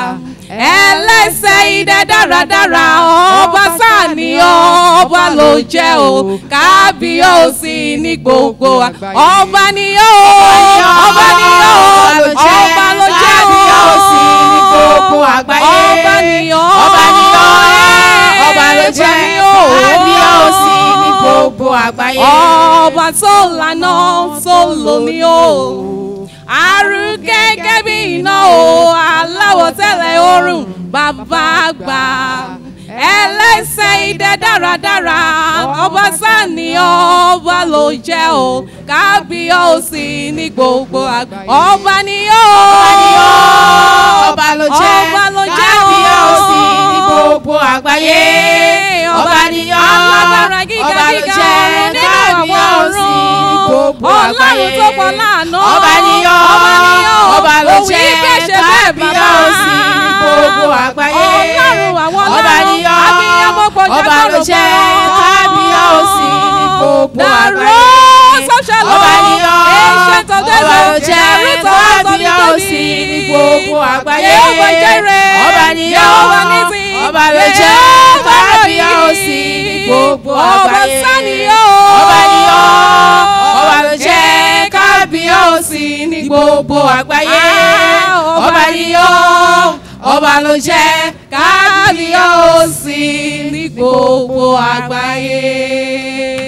ẹlẹ́sẹ̀ idẹ dáradára ọba sáàní ọba ló jẹ́ o kábíyèsí ní gbogbo wa- ọba ni ó ọba ni ó ọba ló jẹ́ o kábíyèsí ní gbogbo àgbáyé. ọba ni ó ọba ni ọ́ ọba ló jẹ́ kábíyèsí ní gbogbo àgbáyé. ọba tó lànà tó lò ní o àrùn gẹ́gẹ́ bí iná o aláwọ̀ tẹ́lẹ̀ oorun bàbá àgbà ẹlẹ́sẹ̀ idẹ dáradára ọba sani ọba ló jẹ́ o kábíyèsí ní gbogbo àgbà ọba ni ó ọba ló jẹ́ ọba ló jẹ́ o kábíyèsí ní gbogbo àgbáyé ọba ni ó alágbára gíga ọba ló gíga jẹ́ ọ̀run nínú àwọn kábíyèsí ní gbogbo àgbáyé ọlọ́run tó pọ̀ láàánú ọba ni ó ọba ni ó ọba ló òwì jẹ́ gbèsè bẹ́ẹ̀ bàbá kábíyèsí ní gbogbo àgbáyé ọlọ́run àwọn ọba ni ó abiyamọ gbọjà ọba ló jẹ́ kábíyèsí ní gbogbo àgbáyé ọba ni ó ọba ló jẹ́ kábíyèsí ní gbogbo àgbáyé ọba ni ó ọba ló jẹ́ kábíyèsí ní gbogbo àgbáyé ọba ni ó ọba ló jẹ́ kábíyèsí ní gbogbo àgbáyé ọba ni ó ọba ló jẹ́ kábíyèsí ní gbogbo àgbáyé.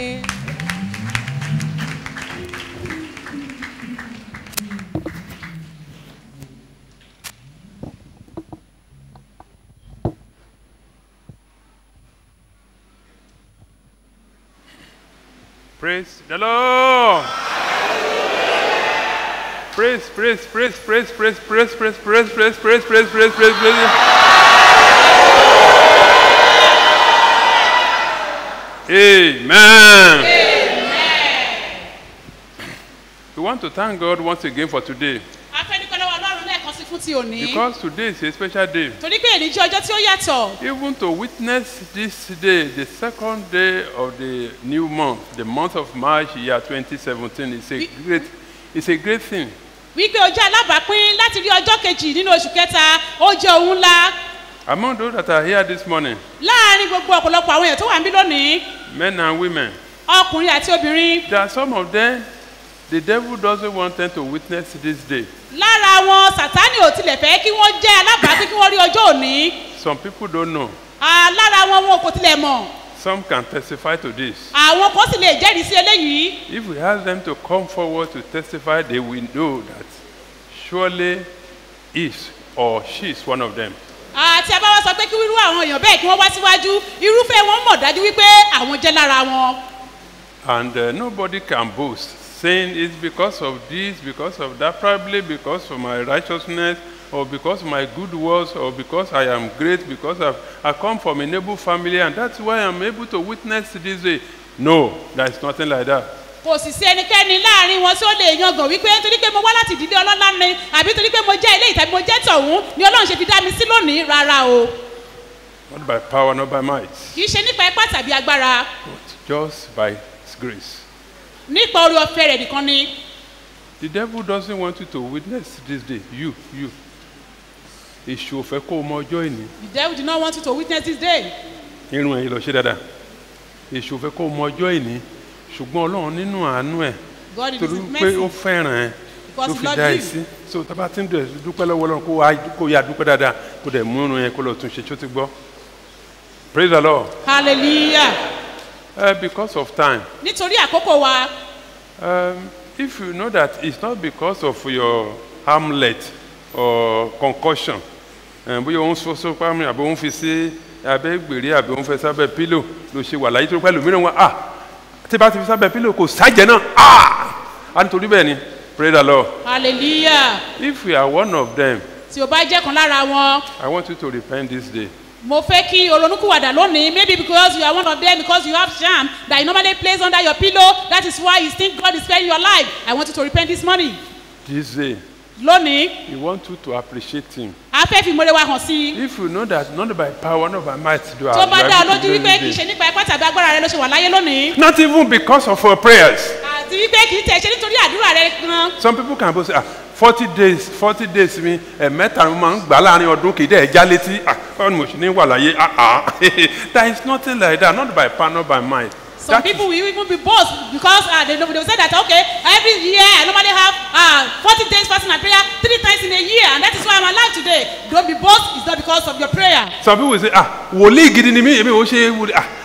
Praise the Lord. Praise, praise, praise, praise, praise, praise, praise, praise, praise, praise, praise, praise, praise, praise. Amen. We want to thank God once again for today a fẹ́ dúpẹ́ lọ́wọ́ ọlọ́run lẹ́ẹ̀kan sí fún ti òní. because today is a special day. torí pé èyí jẹ́ ọjọ́ tí ó yàtọ̀. Even to witness this day, the second day of the new month, the month of March, year 2017, is a great, it's a great thing. wípé o jẹ́ alábàápín láti rí ọjọ́ kejì nínú oṣù kẹta ó jẹ́ ohun ńlá. Among those that are here this morning, láàárín gbogbo ọ̀pọ̀lọpọ̀ àwọn èèyàn tó wà níbí lónìí men and women, ọkùnrin àti obìnrin there are some of them, the devil doesn't want them to witness this day. lára wọn sátánì ò tilẹ̀ fẹ́ kí wọ́n jẹ́ alábàápín kí wọ́n rí ọjọ́ òní. Some people don't know. Ah, lára wọn wọn kò tilẹ̀ mọ̀ Some can testify to this. àwọn kan sì lè jẹ́rìí sí eléyìí. If we ask them to come forward to testify, they will know that surely is or she is one of them. àti abáwá sọ pé kí irú àwọn èèyàn bẹ́ẹ̀ kí wọ́n wá síwájú irúfẹ́ wọn mọ̀ dájú wípé àwọn jẹ́ lára wọn. And uh, nobody can boast, saying it's because of this, because of that, probably because of my righteousness, or because of my good works, or because I am great, because I've, I come from a noble family, and that's why I'm able to witness this day. No, there is nothing like that. kò sì sí ẹnikẹ́ni láàrin wọn tí ó lè yangàn wípé torí pé mo wá láti ìdílé ọlọ́lá ni àbí torí pé mo jẹ́ ilé ìtàbí mo jẹ́ tọ̀hún ni ọlọ́run ṣe fi dá mi sí lónìí rárá o Not by power, not by might, kì í ṣe nípa ipá tàbí agbára just by His grace. nípa orí ọ̀fẹ́ rẹ̀ nìkan ni The devil doesn't want you to witness this day. You, you. Èṣù ò fẹ́ kó o mọ ọjọ́ ìní. the devil did not want you to witness this day irun ẹ̀yìn lọ ṣe dáadáa èṣù fẹ́ kó mọ ọjọ́ ìní ṣùgbọ́n ọlọ́run nínú àánú ẹ̀ God in torí his pé ó mercy fẹ́ràn ẹ̀ Because ló he fi loved dá ẹ you. sí so tábà tí ń dẹ̀ dúpẹ́ lọ́wọ́ ọlọ́run kó wá kó yá dúpẹ́ dáadáa kó dẹ̀ mú irun yẹn kó lọ tún ṣe tó ti gbọ́ praise the lord hallelujah uh, because of time nítorí àkókò wa um, if you know that it's not because of your hamlet or concussion uh, bóyá òun so so pàmì àbí òun fi sí abẹ́ gbèrè àbí òun fẹ́ sábẹ́ pílò ló ṣe wà láyé tó pẹ́ lómìnira wọn ah tí bá ti fi sábẹ́ pílò kò sájẹ náà ah a nítorí bẹ́ẹ̀ ni praise the lord hallelujah if you are one of them tí o bá jẹ́ kan lára wọn i want you to repent this day mo fẹ́ kí oronúkúwàdà lónìí maybe because you are one of them because you have sham that you normally place under your pillow that is why you think God is sparing your life I want you to repent this morning this day lónìí we want you to appreciate him a fẹ́ fi ìmọ̀lẹ́ wa hàn sí i if you know that not by power not by might do tó bá dá ọ able to lójú do wípé kì í this ṣe day nípa ipá tàbí agbára rẹ ló ṣe wà láyé lónìí not even because of our prayers àti wípé kì í tẹ̀ ṣe nítorí àdúrà rẹ gan some people can boast ah forty days forty days mi ẹ̀mẹ́ta ni mo máa ń gbà láàrin ọdún kì í dẹ̀ já létí ah báwo ni mo ṣe ní wà láyé ah ah there is nothing like that not by power not by might some people will even be bold because uh, they, know- they will say that okay every year I normally have uh, forty days fasting and prayer three times in a year and that is why I'm alive today don't be bold it's not because of your prayer some people will say ah wòlíì gidi ni mí èmi ò ṣe wòlíì ah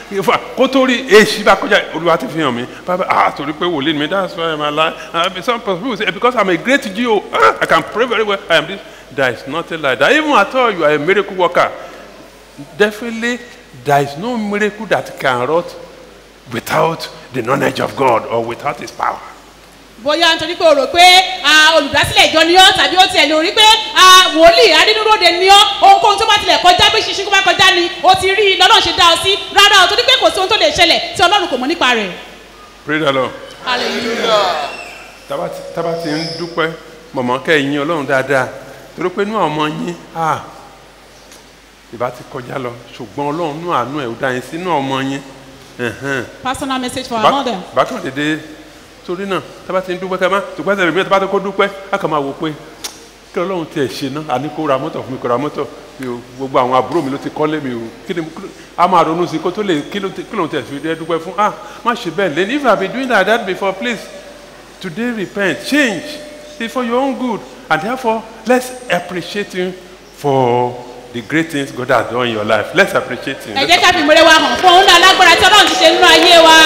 ìfà kó tó rí èsì bá kọjá olúwa ti fi hàn mí bàbá ah torí pé wòlíì mi that's why i'm alive uh, some people say because i'm a great geo ah, i can pray very well i am this there is nothing like that even at all you are a miracle worker definitely there is no miracle that can wrought without the knowledge of god or without his power. bóyá nítorí pé o rò pé ah, olùdásílẹ̀ ìjọ ni ọ́ tàbí ó tiẹ̀ lè rí pé ah, wòlíì adínúróde ni ọ́ ohunkóhun tó bá tilẹ̀ kọjá bí ṣinṣin kó bá kọjá ni o ti rí i lọ́lọ́run ṣe dá ọ sí rárá o torí pé kò sí ohun tó lè ṣẹlẹ̀ tí ọlọ́run kò mọ̀ nípa rẹ̀. praise the lord. hallelujah. tába ti tába ti ń dúpẹ́ mọ̀mọ́ kẹ́ ẹ̀ yín ọlọ́run dáadáa torí pé inú àwọn ọmọ yín ah, ìbá ti kọjá lọ ṣùgbọ́n ọlọ́run nú àánú ẹ̀ ó dá yín sínú ọmọ yín. ẹ̀hẹ́n. personal message for our Bá- mother. bákan dédé torí náà tába ti ń dúpẹ́ ká má dúpẹ́ sẹ́lẹ̀ mi tába ti kó dúpẹ́ á kàn máa wò pé kí ọlọ́run tiẹ̀ ṣe náà àní kó ra mọ́tò fún mi kó ra mọ́tò mi ò gbogbo àwọn àbúrò mi ló ti kọ́lé mi ò kí ni kí ló- a máa ronú sí kó tó lè kí ló ti- kí lóun tẹ̀ fi dé dúpẹ́ fún ah má ṣe bẹ́ẹ̀ lẹ́nu if i been doing like that before please today repent change it's for your own good and therefore let's appreciate him for the great things God has done in your life let's appreciate him. ẹ jẹ́ ká fi ìmọ̀lẹ́ wa hàn fún òun náà lágbára tí ọlọ́run ti ṣe nínú ayé wa.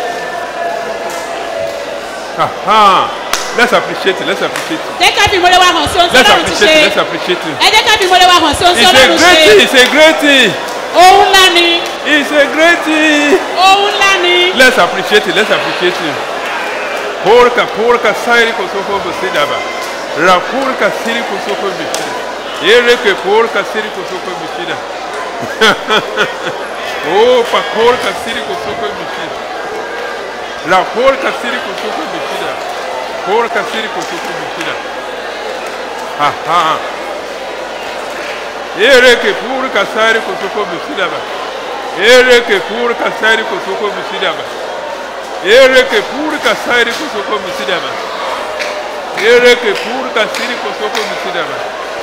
Aha. let's appreciate it let's appreciate it jẹ́ ká fi ìmọ̀lẹ́ wa hàn sí ohun tí let's ọlọ́run ti appreciate it ṣe. let's appreciate it. ẹ jẹ́ ká fi ìmọ̀lẹ́ wa hàn sí ohun tí it's a ọlọ́run great thing ṣe. it's a great thing ohun ńlá ni. it's a great thing. ohun ńlá ni. let's appreciate it let's appreciate it. porka porka sairi kosoko bisidaba rapurka siri kosoko bisida ereke porka siri kosoko bisida opa porka siri kosoko bisida rapurka siri kosoko bisida porka siri kosoko bisida aha ereke porka sairi kosoko bisida ba ereke porka sairi kosoko bisida ba ereke purka sairi kosoko misidaba ereke purka siri kosoko misidaba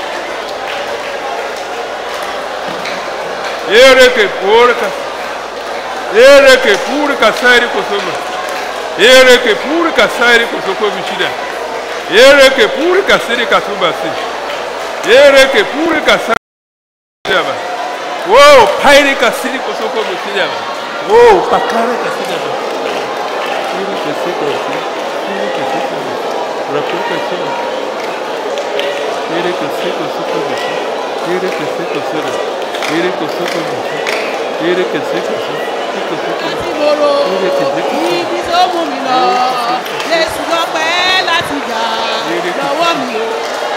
ereke purka ereke purka sairi kosoko ereke purka sairi kosoko misida ereke purka siri katuba si ereke purka sairi misidaba wo pairi kasiri kosoko misidaba wo pakare kasidaba Ele que se conhece, ele que se conhece, rapuca se ele que se conhece, ele que se conhece, ele que se conhece, ele que se conhece, láti gbòòrò ibi tó mú mi lọ jésù lọ́pẹ́ láti gbà lọ́wọ́ mi o.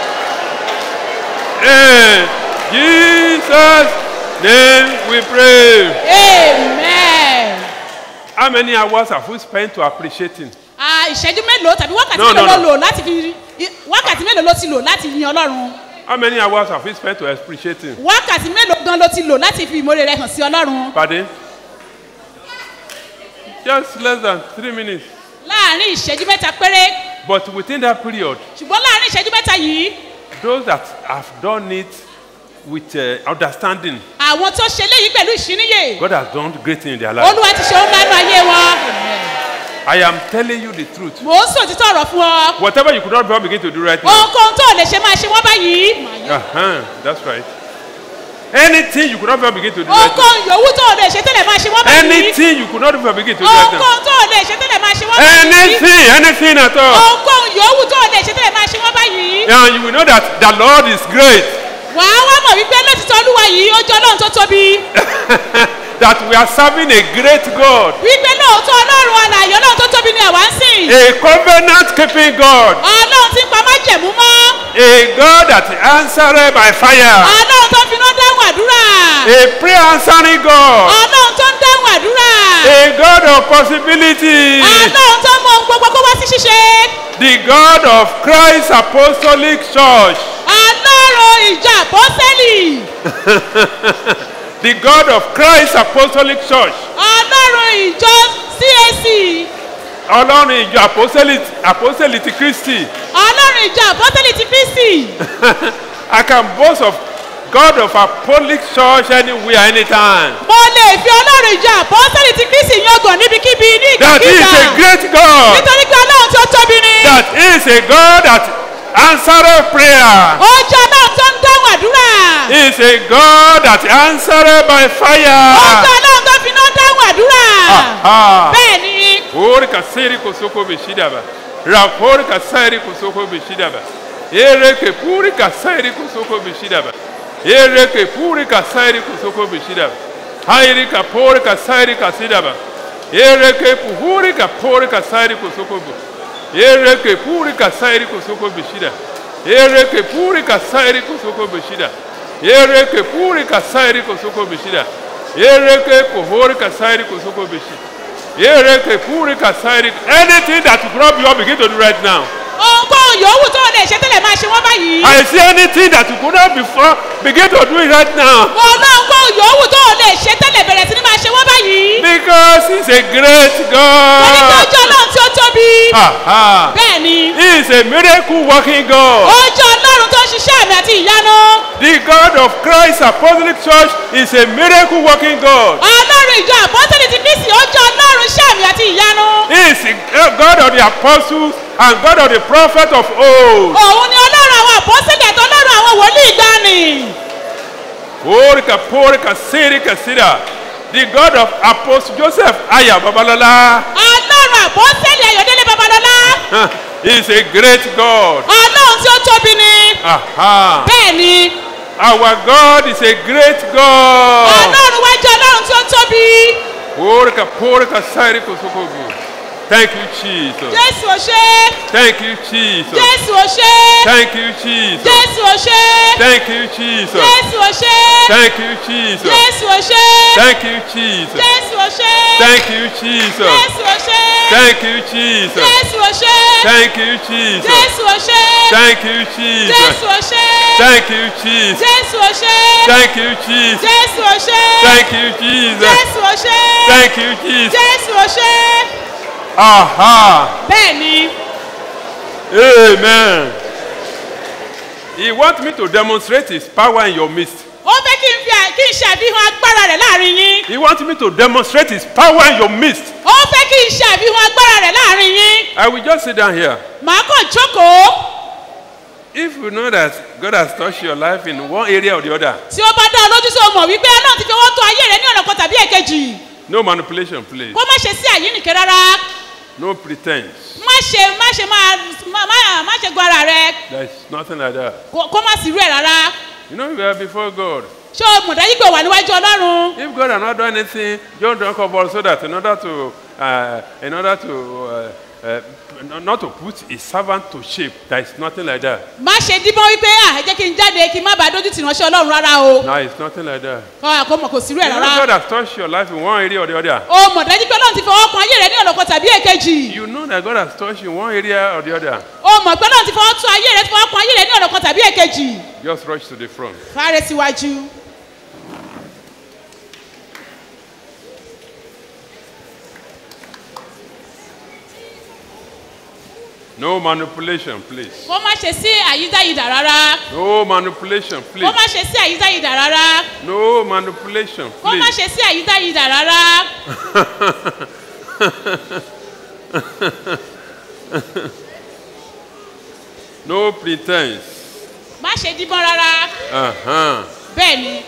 In Jesus' name we pray. amen. How many hours have we spent to appreciate him? Ah, ìṣẹ́jú mélòó tàbí wákàtí No, no, mélòó ló no. lò láti fi wákàtí mélòó ló ti lò láti yin ọlọ́run How many hours have we spent to appreciate him? wákàtí mélòó gan ló ti lò láti fi ìmọ̀re rẹ hàn sí ọlọ́run Pardon? Just less than three minutes. láàrin ìṣẹ́jú mẹ́ta péré But within that period, ṣùgbọ́n láàrin ìṣẹ́jú mẹ́ta yìí those that have done it with uh, understanding, àwọn tó ṣe léyìí pẹ̀lú ìṣíníyè God has done great things in their life. olúwa ti ṣe ohun lánàá ayé wọn I am telling you the truth. mò ń sòtítọ́ ọ̀rọ̀ fún ọ Whatever you could not before begin to do right now. ohunkóhun tó lè ṣe máa ṣe wọ́n báyìí Uh-huh, that's right. Anything you could not before begin to do right now. ohunkóhun yòówù tó lè ṣe tẹ́lẹ̀ máa ṣe wọ́n báyìí Anything you could not before begin to do right now. ohunkóhun tó lè ṣe tẹ́lẹ̀ máa ṣe wọ́n báyìí Anything, anything at all. ohunkóhun yòówù tó lè ṣe tẹ́lẹ̀ máa ṣe wọ́n báyìí And you will know that the Lord is great. wàá wá mọ̀ wípé lótìtọ́ olúwa yìí ó jẹ́ ọlọ́run tó tóbi That we are serving a great God. wípé lóòótọ́ ọlọ́run alàyè ọlọ́run tó tóbi ni àwa ń sìn A covenant keeping God. ọlọ́run tí ń pa májẹ̀mú mọ́ A God that answered by fire. ọlọ́run tó finá dáhùn àdúrà A prayer answering God. ọlọ́run tó ń dáhùn àdúrà A God of possibility. ọlọ́run tó mọ ohun gbogbo kó wá sí ṣíṣe The God of Christ Apostolic Church. ọlọ́run ìjọ àpọ́sẹ́lì the God of Christ Apostolic Church. ọlọ́run ìjọ cac Ọlọ́run ìjọ Apostolic Apostolic ti Kristi. ọlọ́run ìjọ àpọ́sẹ́lì ti kristi I can boast of God of Apostolic Church anywhere, anytime. mo lè fi ọlọ́run ìjọ àpọ́sẹ́lì ti kristi yangàn níbikíbi ní That he is ìgbàkígbà a great God. nítorí pé ọlọ́run tó tóbi ni That he is a God that answered prayer. ó jẹ́ ọlọ́run tó ń dáhùn àdúrà He is a God that answered by ó fire. jẹ́ ọlọ́run tó finá dáhùn àdúrà Aha. bẹ́ẹ̀ ni Ori kasiri kosoko bishidaba. Rapori kasiri kosoko bishidaba. Ereke puri kasiri kosoko bishidaba. Ereke puri kasiri kosoko bishidaba. Hairi kapori kasiri kasidaba. Ereke puhuri kapori kasiri kosoko bu. Ereke puri kasiri kosoko bishida. Ereke puri kasiri kosoko bishida. Ereke puri kasiri kosoko bishida. Ereke puhuri kasiri kosoko bishida. Ereke puri kasiri. Anything that will rob you, begin to do right now. ohunkóhun yòówù tó o lè ṣe tẹ́lẹ̀ máa ṣe wọ́n báyìí. I see anything that you could not before, begin to do it right now. mo ná ohunkóhun yòówù tó o lè ṣe tẹ́lẹ̀ bẹ̀rẹ̀ sí ni máa ṣe wọ́n báyìí. Because he's a great mo ní kí God. ojú ọlọ́run tí ó tóbi. Aha. bẹ́ẹ̀ ni He is a miracle working God. ojú ọlọ́run tó ń ṣiṣẹ́ àmì àti ìyanu. The God of Christ Apostolic Church is a miracle working God. ọlọ́run ìjọ àpọ́sẹ̀lì ti kristi ojú ọlọ́run iṣẹ́ àmì àti ìyanu. He is the God of the apostles and God of the prophet of old. òun ni ọlọ́run àwọn àpọ́sẹ̀lì àti ọlọ́run àwọn wòlíì gbani. Orika porika sirika sira. The God of Apostle Joseph Aya Babalola. ọlọ́run àpọ́sẹ̀lì ayọ̀délé babalọ́lá. He is a great God. ọlọ́run tí ó tóbi ni. Aha. bẹ́ẹ̀ ni Our God is a great God. ọlọ́run wá jẹ́ ọlọ́run tí ó tóbi. Orika porika sirika sokobu. Thank you, Jesus. jésù ò ṣe é. Thank you, Jesus. jésù ò ṣe é. Thank you, Jesus. jésù ò ṣe é. Thank you, Jesus. jésù ò ṣe é. Thank you, Jesus. jésù ò ṣe é. Thank you, Jesus. jésù ò ṣe é. Thank you, Jesus. jésù ò ṣe é. Thank you, Jesus. jésù ò ṣe é. Thank you, Jesus. jésù ò ṣe é. Thank you, Jesus. jésù ò ṣe é. Thank you, Jesus. jésù ò ṣe é. Thank you, Jesus. jésù ò ṣe é. Thank you, Jesus. jésù ò ṣe é. Thank you, Jesus. jésù ò ṣe é. Aha. bẹ́ẹ̀ ni Amen. He wants me to demonstrate his power in your midst. ó fẹ́ kí n fi à- kí n ṣàfihàn agbára rẹ̀ láàrin yín. He wants me to demonstrate his power in your midst. ó fẹ́ kí n ṣàfihàn agbára rẹ̀ láàrin yín. I will just sit down here. màá kàn jókòó. If you know that God has touched your life in one area or the other, tí ó bá dá ọ lójú sí o mọ̀ wípé ọlọ́run ti fi ọwọ́ tó ayé rẹ ní ọ̀nà kan tàbí èkejì. no manipulation, please. kó má ṣe sí àyínnìkẹ́ rárá. No pretense. má ṣe má ṣe máa má má- má ṣe gbọ́ ara rẹ. There's nothing like that. kó kó má sí irú ẹ̀ rárá. You know, we are before God. ṣé o mọ̀ dájú pé o wà níwájú ọlọ́run. If God has not done anything, don't drink of all so that in order to, uh, in order to, uh, uh, not to put his servant to shame, there is nothing like that. má ṣe díbọ́n wípé à ẹ jẹ́ kí n jáde kí n má bàa dójú tì ránṣẹ́ ọlọ́run rárá o. No, it's nothing like that. kọ́ àkómọ̀ kò sí irú You ẹ̀ know, rárá. God has touched your life in one area or the other. o mọ̀ dájú pé ọlọ́run ti fi ọwọ́ kan ayé rẹ ní ọ̀nà kan tàbí èkejì. You know that God has touched you in one area or the other. o mọ̀ pé ọlọ́run ti fi ọwọ́ tún ayé rẹ ti fi ọwọ́ kan ayé rẹ ní ọ̀nà kan tàbí èkejì. Just rush to the front. fárẹ́ síwájú. No manipulation, please. kó má ṣe sí àyídáyidà rárá. No manipulation, kó please. má ṣe sí àyídáyidà rárá. No manipulation, kó má please. ṣe sí àyídáyidà rárá. no pretense. má ṣe díbọ́n rárá. Uh-huh. bẹ́ẹ̀ ni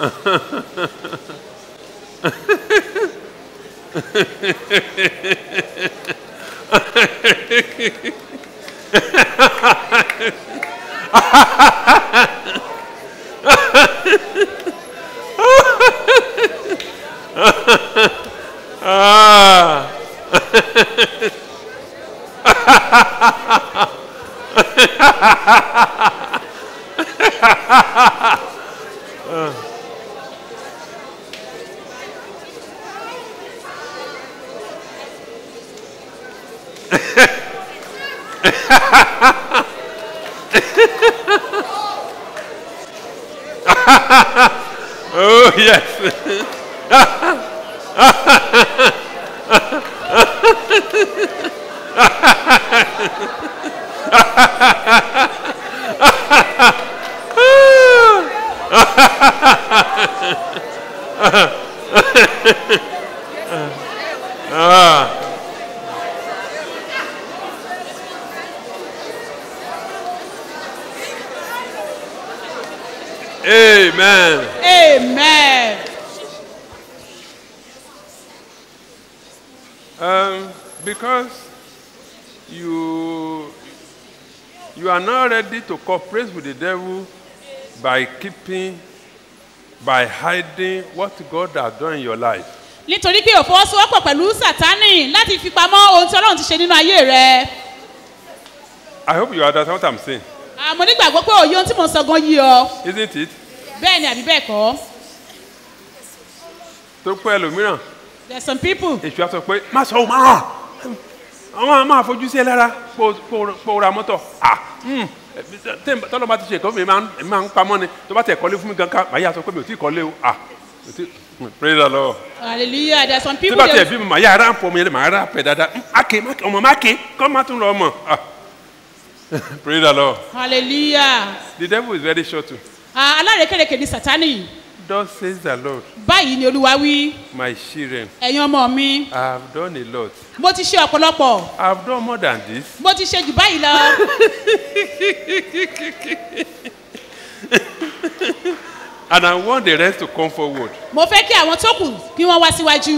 ah. oh yes. ah. Amen. amen. because you you are not ready to cooperate with the devil by keeping by hiding what God has done in your life. nítorí pé òfọwọ́sowọ́pọ̀ pẹ̀lú sátánì láti fi pamọ́ ohun tí ọlọ́run ti ṣe nínú ayé rẹ. I hope you understand what I'm saying. àmọ́ nígbàgbọ́ pé òye ohun tí mò ń sọ gan yí ọ. Isn't it? bẹ́ẹ̀ ni àbí bẹ́ẹ̀ kọ́. tó pẹ́ ẹlòmíràn there are some people. èṣù á sọ pé má sọ ọ́ máa àwọn máa fojú sí ẹ lára kó ra mọ́tọ̀ ah hmm, tẹ́- tọ́lọ́ bá ti ṣe ìkọ́ mi máa ń èmi máa ń pamọ́ ni tó bá tẹ̀ kọ́lé fún mi gan ká màá yà sọ pé mi ò tí ì kọ́lé o ah mi ò tí hmm, praise the lord hallelujah there are some tí people. bá they- tẹ̀ bí mi màá yà rà pọ̀ mi yẹn màá rà pẹ̀ dáadáa Hmm, máke máke ọmọ máke kọ́ má tún lọ ọmọ ah praise the lord hallelujah. the devil is very short too Ah, alárekérekè ni sátánì. thus says the lord báyìí ni olúwa wí my children ẹ̀yin ọmọ mi i have done a lot mo ti ṣe ọ̀pọ̀lọpọ̀ i have done more than this mo ti ṣe jù báyìí lọ. and i want the rest to come forward. mo fẹ́ kí àwọn tó kù kí wọ́n wá síwájú.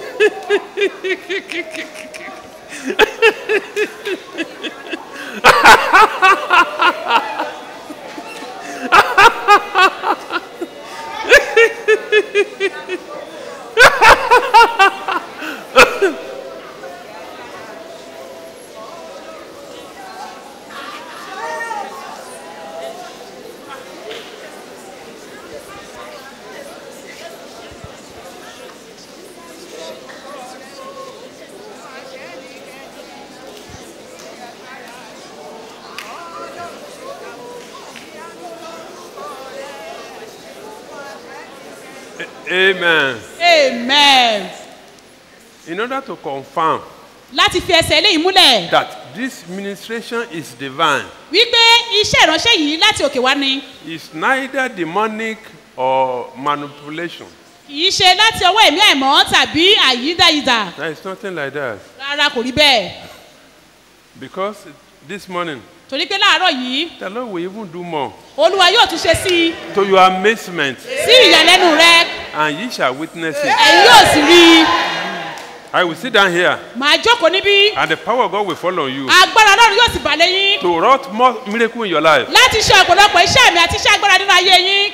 amen. amen. in order to confirm láti fi ẹsẹ̀ eléyìí múlẹ̀ that this ministration is divine wípé iṣẹ́ ìránṣẹ́ yìí láti òkè wá ni is neither demonic or manipulation. kì í ṣe láti ọwọ́ ẹ̀mí àìmọ́ tàbí àyídáyidà there is nothing like that rárá kò rí bẹ́ẹ̀ because this morning torí pé láàárọ̀ yìí the lord will even do more olúwa yóò tún ṣe sí i to your amazement sí ìyàlẹ́nu rẹ and ye shall witness it. ẹ̀yin yóò sì rí i I will sit down here màá jókòó níbí and the power of God will fall on you agbára ọlọ́run yóò sì bà lẹ́yìn to wrought more miracle in your life. láti ṣe ọ̀pọ̀lọpọ̀ iṣẹ́ mi àti iṣẹ́ agbára nínú ayé yín.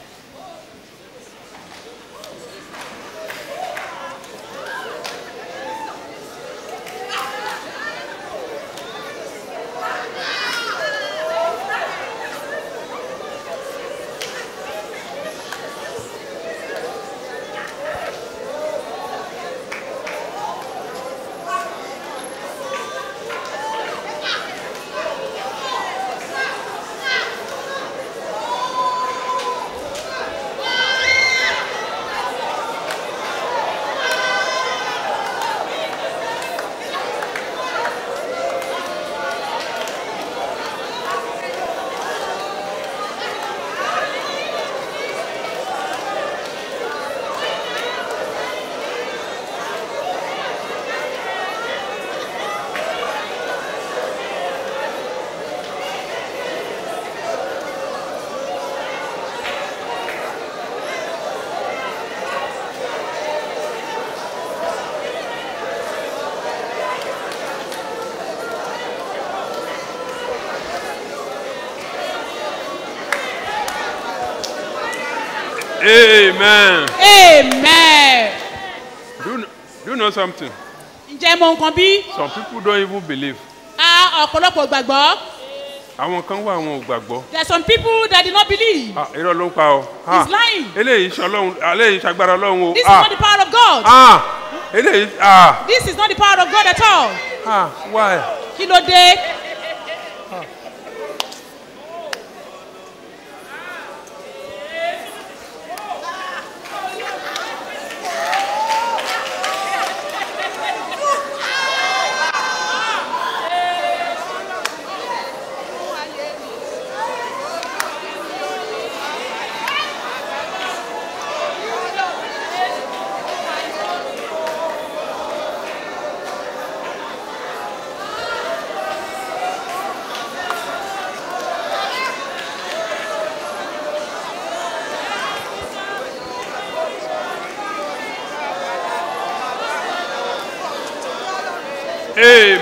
Amen. amen. Do you, know- do you know something? ǹjẹ́ mo nǹkan bí? Some people don't even believe. a ọ̀pọ̀lọpọ̀ gbàgbọ́. Àwọn kan wà àwọn ò gbàgbọ́. there are some people that did not believe. Ah, irọ́ ló ń pa ọ. He's lying. Eléyìí ṣọlọ́run, eléyìí ṣagbára ọlọ́run o. this is Ah, not the power of God. ah, eléyìí ah, this is not the power of God at all. ah, why? kí ló dé?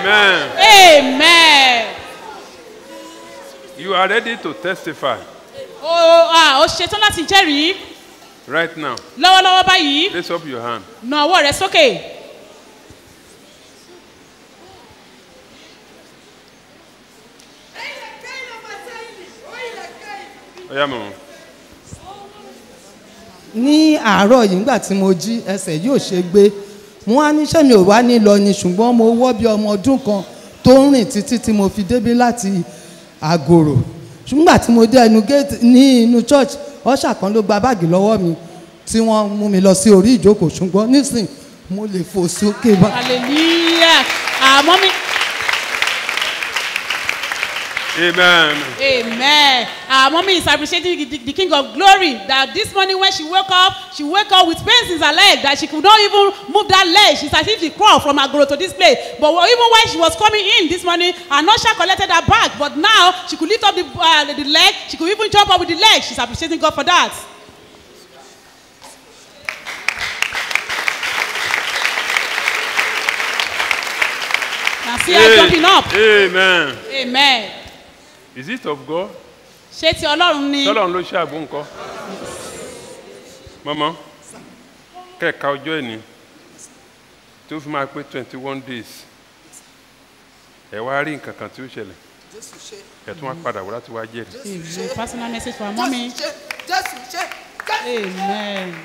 Amen. amen. You are ready to testify o ah, o ṣetán láti jẹ́rìí right now. lọ́wọ́lọ́wọ́ báyìí Raise up your hand. na ọwọ́ rẹ sókè. Oya mọ̀. ní àárọ̀ yìí nígbà tí mo jí ẹsẹ̀ yóò ṣe gbé mo wá níṣẹ́ mi ò wá ní lọ ni ṣùgbọ́n mo wọ́ bí ọmọ ọdún kan tó ń rìn títí tí mo fi débí láti àgòrò ṣùgbọ́n tí mo dé ẹnu géètì ní inú church ọ̀ṣà kan ló gba báàgì lọ́wọ́ mi tí wọ́n mú mi lọ sí orí ìjókòó ṣùgbọ́n nísìn mo lè fò sókè bá. hallelujah àmọ́ mi. Amen. Amen. Our mommy is appreciating the, the King of Glory that this morning when she woke up, she woke up with pains in her leg that she could not even move that leg. She's as if she crawled from Agoro to this place. But even when she was coming in this morning, her usher collected her bag. But now she could lift up the, uh, the leg. She could even jump up with the leg. She's appreciating God for that. Now see her jumping up. Amen. Amen. Is it of God? Ṣé ti Ọlọ́run ni? Tọ́lọ́run ló ṣe àgbo nǹkan. Mọ́mọ́, kẹ́ẹ̀ka ọjọ́ ẹ̀ní tó fi máa pé twenty one days. Ẹ wá rí nǹkan kan tí ó ṣẹlẹ̀. Ẹ tún wá padà wá láti wá jẹ́rìí. Amen. Personal message for our mommy. Amen.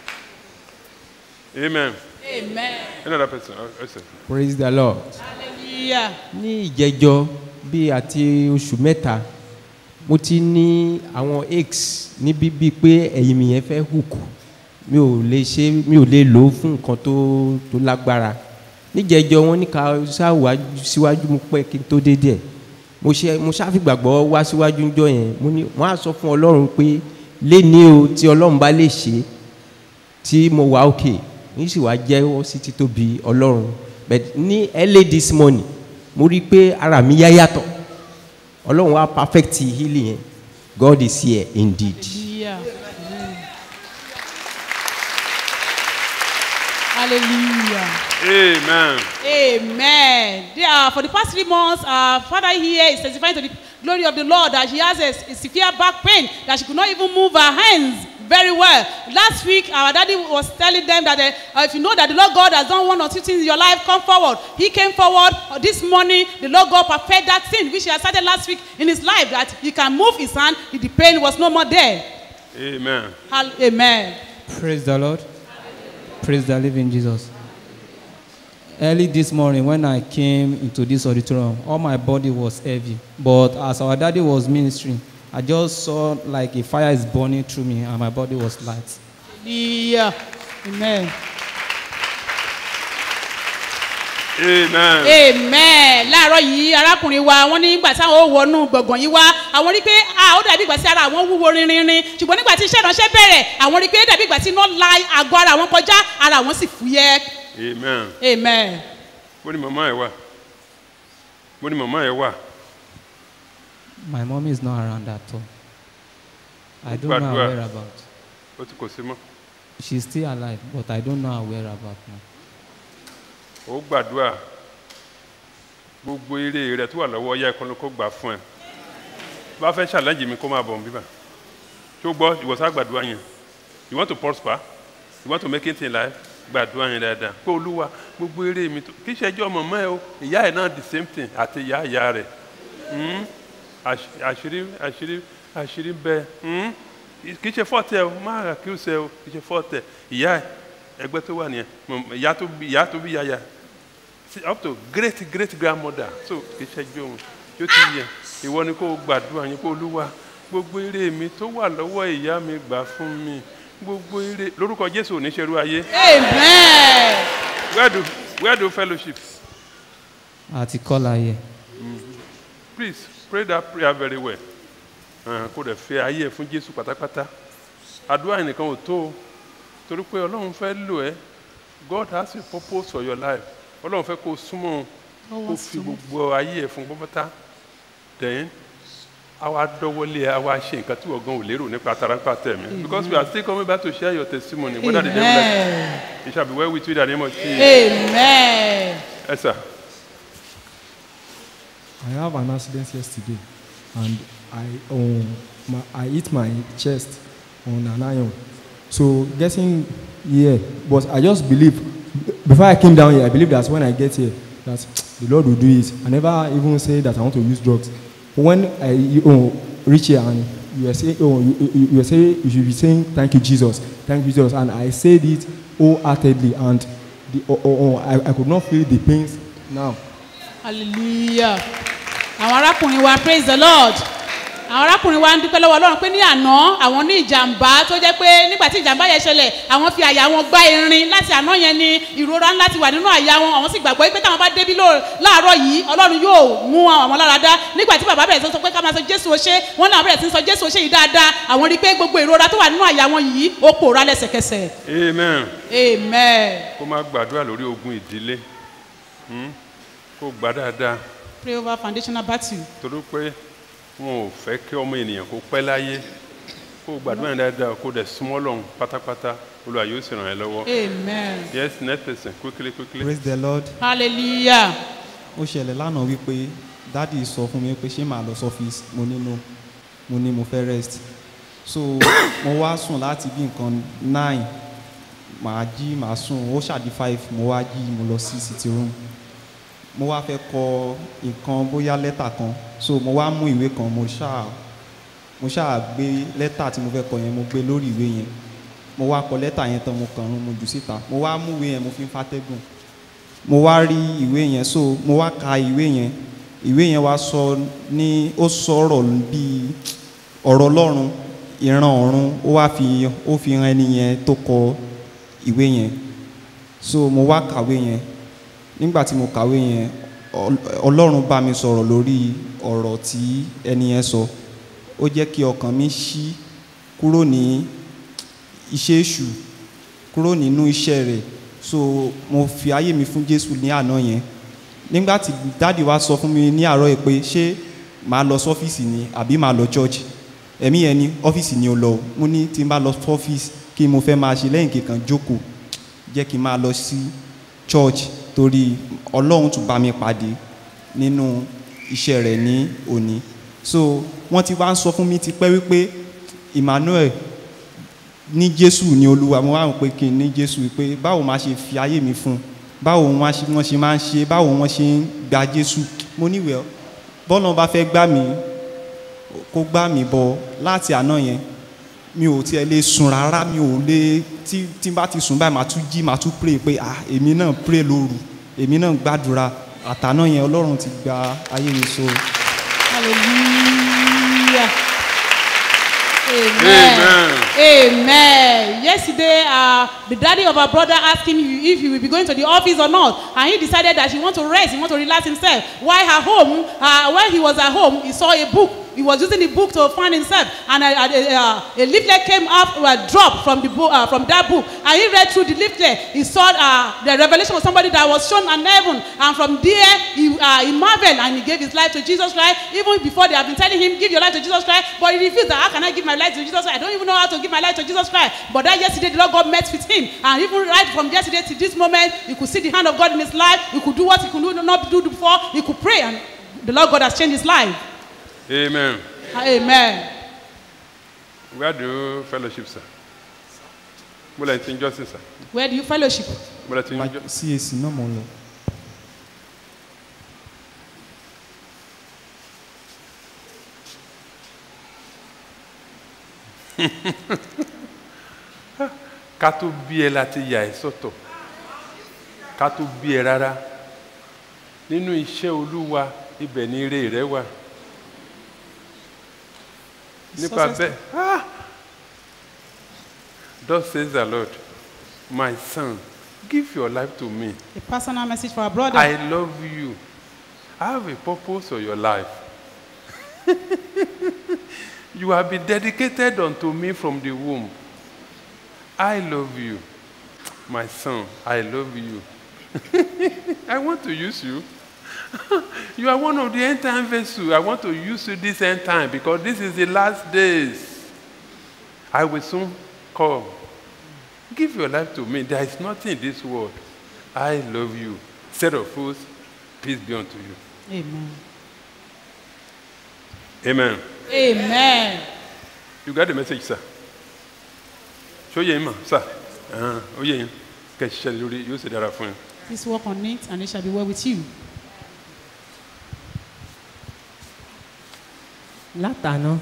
Amen. Amen. Another person. uh, uh, praise the lord. Hallelujah. ní ìjẹjọ bíi àti oṣù mẹ́ta mo ti ní àwọn aches níbí bíi pé ẹ̀yìn mi yẹn fẹ́ hook mi ò lè ṣe mi ò lè lò ó fún nǹkan tó tó lágbára níjẹjọ wọn ní ká ṣáwájú síwájú mo pẹ́ kí n tó dé díẹ̀ mo ṣe mo ṣàfìgbàgbọ́ wá síwájú ńjọ yẹn mo ní wọ́n á sọ fún ọlọ́run pé léni o tí ọlọ́run bá lè ṣe tí mo wà òkè ní sì wá jẹ́wọ́ sí títóbi ọlọ́run but ní early this morning mo rí i pé ara mi yá yàtọ̀ ọlọ́run wá perfect healing yẹn god is here indeed. Hallelujah. Amen. Hallelujah. Amen. Amen. They are, for the past three months, our father here is testifying to the glory of the Lord that she has a, a severe back pain, that she could not even move her hands very well. Last week, our daddy was telling them that uh, if you know that the Lord God has done one or two things in your life, come forward. He came forward uh, this morning. The Lord God perfect that thing which he had started last week in his life, that he can move his hand, the pain was no more there. Amen. Hall- Amen. Praise the Lord. Praise the living Jesus. Early this morning, when I came into this auditorium, all my body was heavy. But as our daddy was ministering, I just saw like a fire is burning through me, and my body was light. Hallelujah. Amen. Amen. amen láàárọ̀ yìí arákùnrin wa wọ́n ní ìgbà táwọn ò wọnú gbọ̀ngàn yìí wá àwọn rí pé ah ó dàbí ìgbà tí ara àwọn wúwo rinrinrin ṣùgbọ́n nígbà tí iṣẹ́ ìránṣẹ́ bẹ̀rẹ̀ àwọn rí pé dàbí ìgbà tí iná la àgọ́ ara àwọn kọjá ara àwọn sì fúyẹ́ Amen. amen. Bó ni màmá ẹ wà? Bó ni màmá ẹ wà? My mom is not around at all. I don't know her Gbàdúrà. whereabouts. Ó ti kò sí mọ́. She's still alive, but I don't know her whereabouts now. Ó gbàdúrà. Gbogbo eré rẹ̀ tó wà lọ́wọ́ ọyá ẹ̀kọ́ ló kó gbà fún ẹ. Bá fẹ́ ṣàlẹ́jì mi kó máa bọ̀ bíbà. Tó gbọ́ ìwọ̀sá gbàdúrà yẹn. You want to prosper? You want to make it in life? Gbàdúrà yẹn dáadáa. Pé olúwa gbogbo eré mi tó kí ṣẹjọ́ mọ̀mọ́ ẹ o. Ìyá ẹ̀ náà the same thing àti ìyá ìyá rẹ̀. Hmm? Àṣ- Àṣírí àṣírí àṣírí bẹ́ẹ̀. Hmm? Kì í ṣe fọ́ọ̀tì ẹ o, má rà kí ó ṣe o, kì í ṣe fọ́ọ̀tì ẹ. Ìyá ẹ̀ ẹgbẹ́ tó wà nìyẹn Mọ̀mọ́- ìyá tó bí ìyá tó bí yaya See, up to great great grandmother so kì í ṣẹjọ́ òun yóò ti yẹ ìwọ ni kó o gbàdúrà yín kó olúwa gbogbo eré mi tó wà lọ́wọ́ ìyá mi gbà fún mi gbogbo eré lórúkọ jésù ò ní ṣerú ayé. amen. where do where do fellowship Àti kọ́lá yẹ. please pray that prayer very well uh, kó dẹ̀ fẹ́ ayé ẹ̀ fún jésù pátápátá àdúrà yìí nìkan ò tó o torí pé ọlọ́run fẹ́ lò ẹ́ god has a purpose for your life ọlọ́run fẹ́ kó o súnmọ́ o kó o fi gbogbo ayé ẹ̀ fún pátápátá then àwa dọ́wọ́lé ẹ àwa ṣe nǹkan tí wọ́n gan ò lérò nípa tarampa tẹ̀mí because we are still coming back to share your testimony whether the devil like it shall be well with you in the name of Jesus. amen. Yes, sir. I have an accident yesterday, and I um, my, I hit my chest on an iron. So getting here, but I just believe before I came down here, I believe that when I get here, that the Lord will do it. I never even say that I want to use drugs. But when I you, oh, reach here and you were saying, oh, you, you, you were saying, you should be saying, thank you, Jesus, thank you, Jesus, and I said it wholeheartedly, and the, oh, oh, oh, I, I could not feel the pains now. hallelujah àwọn arákùnrin wa praise the lord àwọn arákùnrin wa ń dúpẹ́ lọ́wọ́ ọlọ́run pé ní àná àwọn ní ìjàmbá tó jẹ́ pé nígbà tí ìjàmbá yẹn ṣẹlẹ̀ àwọn fi àyà wọn gbá irin láti àná yẹn ni ìrora ńlá ti wà nínú àyà wọn àwọn sì gbàgbọ́ pé táwọn bá débí ló- láàárọ̀ yìí ọlọ́run yóò mú àwọn lára dá nígbà tí bàbá bẹ̀rẹ̀ sí sọ pé ká máa sọ jésù ó ṣe wọn náà bẹ̀rẹ̀ sí sọ jésù ó ṣe yìí dáadáa àwọn rí i pé gbogbo ìrora tó wà nínú àyà wọn yìí ó pòórá lẹ́sẹ̀kẹsẹ̀ amen. amen kó má gbàdúrà lórí ogun ìdílé Hmm? kó gbà dáadáa pray over foundational battle. torí pé wọn ò fẹ́ kí ọmọ ènìyàn kó pẹ́ láyé kó gbàdúrà yẹn dáadáa kó dẹ̀ súnmọ́ lọ́hùn pátápátá olùwà yóò sì ràn ẹ́ lọ́wọ́. amen. yes next person quickly quickly. praise the lord. hallelujah. ó ṣẹlẹ̀ lánàá wípé dádì sọ fún mi pé ṣé màá lọ sọ́fíìsì mo ní no mo ní mo fẹ́ rest so mo wá sùn láti bí nǹkan nine màá jí màá sùn ó ṣàdí five mo wá jí mo lọ sí sitting room mo wá fẹ́ kọ nǹkan bóyá lẹ́tà kan so mo wá mú ìwé kan mo ṣáà mo ṣáà gbé lẹ́tà tí mo fẹ́ kọ yẹn mo gbé lórí ìwé yẹn mo wá kọ lẹ́tà yẹn tán mo kàn án mo jù síta mo wá mú ìwé yẹn mo fi ń fàtẹ́gùn mo wá rí ìwé yẹn so mo wá ka ìwé yẹn ìwé yẹn wá sọ ní ó sọ̀rọ̀ bíi ọ̀rọ̀ ọlọ́run ìran ọ̀run ó wá fi ó fi hàn ẹni yẹn tó kọ ìwé yẹn so mo wá kàwé yẹn nígbà tí mo kàwé yẹn Ọl- ọlọ́run bá mi sọ̀rọ̀ lórí ọ̀rọ̀ tí ẹni yẹn sọ ó jẹ́ kí ọkàn mi ṣí kúrò ní iṣẹ́ èṣù kúrò nínú iṣẹ́ rẹ̀ so mo fi ayé mi fún jésù ní àná yẹn nígbà tí dáàdi wa sọ fún mi ní àárọ̀ yìí pé ṣé màá lọ sọ́fíìsì ni àbí màá lọ church ẹ̀mí yẹn ní ọ́fíìsì ni ó lọ mo ní tí n bá lọ sọ́fíìsì kí mo fẹ́ máa ṣe lẹ́yìn kíkan jókòó jẹ́ kí n máa lọ sí church torí ọlọ́run tún bá mi pàdé nínú iṣẹ́ rẹ̀ ní òní so wọ́n ti wá ń sọ fún mi ti pẹ́ wípé emmanuel ní jésù ní olúwa mo wá rò pé kí n ní jésù pé báwo máa ṣe fi ayé mi fún un báwo wọ́n ṣe wọ́n ṣe máa ń ṣe báwo wọ́n ṣe ń gba jésù mo níwèé bọ́lá bá fẹ́ gbá mi kó gbá mi bọ̀ láti àná yẹn mi ò tiẹ̀ lè sùn rárá mi ò lè tí tí n bá ti sùn báyìí màá tún jí màá tún pray pé ah èmi náà pray lóru èmi náà gbàdúrà àtàná yẹn ọlọ́run ti gba ayé mi so. Hallelujah. Amen. Amen. Yesterday, uh, the daddy of our brother asked him if he will be going to the office or not, and he decided that he want to rest, he want to relax himself. While at home, uh, when he was at home, he saw a book. He was using the book to find himself, and a, a, a, a leaflet came up, uh, dropped from the book, uh, from that book, and he read through the leaflet. He saw uh, the revelation of somebody that was shown on heaven, and from there he, uh, he marveled and he gave his life to Jesus Christ. Even before they have been telling him, "Give your life to Jesus Christ," but he refused. That, How can I give my life to Jesus Christ? I don't even know how to give my life to Jesus Christ. But that yesterday, the Lord God met with him, and even right from yesterday to this moment, he could see the hand of God in his life. He could do what he could not do before. He could pray, and the Lord God has changed his life. amen. Amen. where do you fellowship sir. mo lè ti ń jọ́sìn sir. Where do you fellowship? mo lè ti ń jọ́. cac náà mo ń lọ. ká tó bí ẹ láti yà ẹ sọ́tọ̀ ká tó bí ẹ rárá nínú iṣẹ́ olúwa ibẹ̀ ni ire rẹ wà nípa Success. bẹ́ẹ̀ ah! thus says the lord my son give your life to me A personal message for our brother. i love you i have a purpose for your life you have been dedicated unto me from the womb I love you. My son, I love you. I want to use you. you are one of the end time vessels. I want to use you this end time because this is the last days. I will soon come. Give your life to me. There is nothing in this world. I love you. Set of fools, peace be unto you. Amen. Amen. amen. You got the message, sir. Show you, ma, sir. Uh, oh, yeah. Kẹ̀sì ṣẹlẹ̀ lórí yóò ṣe dára fún yín. please work on it and it shall be well with you. látàná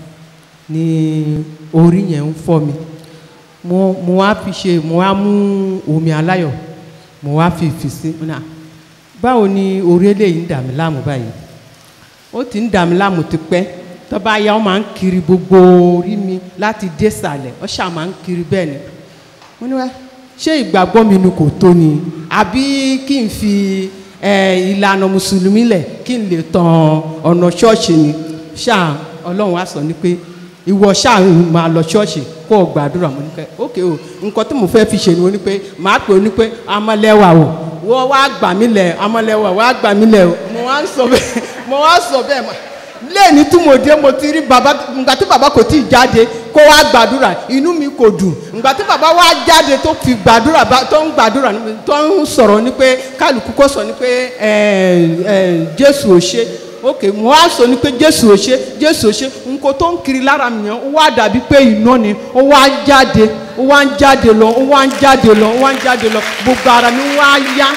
ni orí yẹn ń fọ́ mi mo mo wá fi ṣe mo wá mú omi aláyọ̀ mo wá fi fi sí náà báwo ni orí eléyìí ń dà mí láàmú báyìí ó ti ń dà mí láàmú tipẹ́ tó bá yá ó máa ń kiri gbogbo orí mi láti dé sàlẹ̀ ó ṣáà máa ń kiri bẹ́ẹ̀ ni mo ní wá ṣé ìgbàgbọ́ mi ni kò tó ni àbí kí n fi eh, ìlànà mùsùlùmí lẹ̀ kí n lè tan ọ̀nà ṣọ́ọ̀ṣì ni ṣáà ọlọ́run á sọ ni pé ìwọ ṣáà máa lọ ṣọ́ọ̀ṣì kó o gbàdúrà mo ní pé ókè o nǹkan tí mo fẹ́ fi ṣe ni mo ní pé màá pè ó ní pé amọ̀lẹ́wà o wọ́n wá gbà mí lẹ̀ amọ̀lẹ́wà wá gbà mí lẹ̀ o mo wá ń sọ bẹ́ẹ̀ mo wá sọ bẹ́ẹ̀ mà lẹ́ẹ̀ni tí mo dé mo ti rí bàbá nǹkan tí bàbá kò tí ì jáde kó wá gbàdúrà inú mi kò dùn nǹkan tí bàbá wá jáde tó fi gbàdúrà bá- tó ń gbàdúrà ní- tó ń sọ̀rọ̀ ni pé kálukú kó sọ ni pé ẹ ẹ jésù ò ṣe ok mo wá sọ ni pé jésù ò ṣe jésù ò ṣe nǹkan tó ń kiri lára mi yẹn ó wá dàbí pé iná ni ó wá ń jáde ó wá ń jáde lọ ó wá ń jáde lọ ó wá ń jáde lọ gbogbo ara mi wá yá.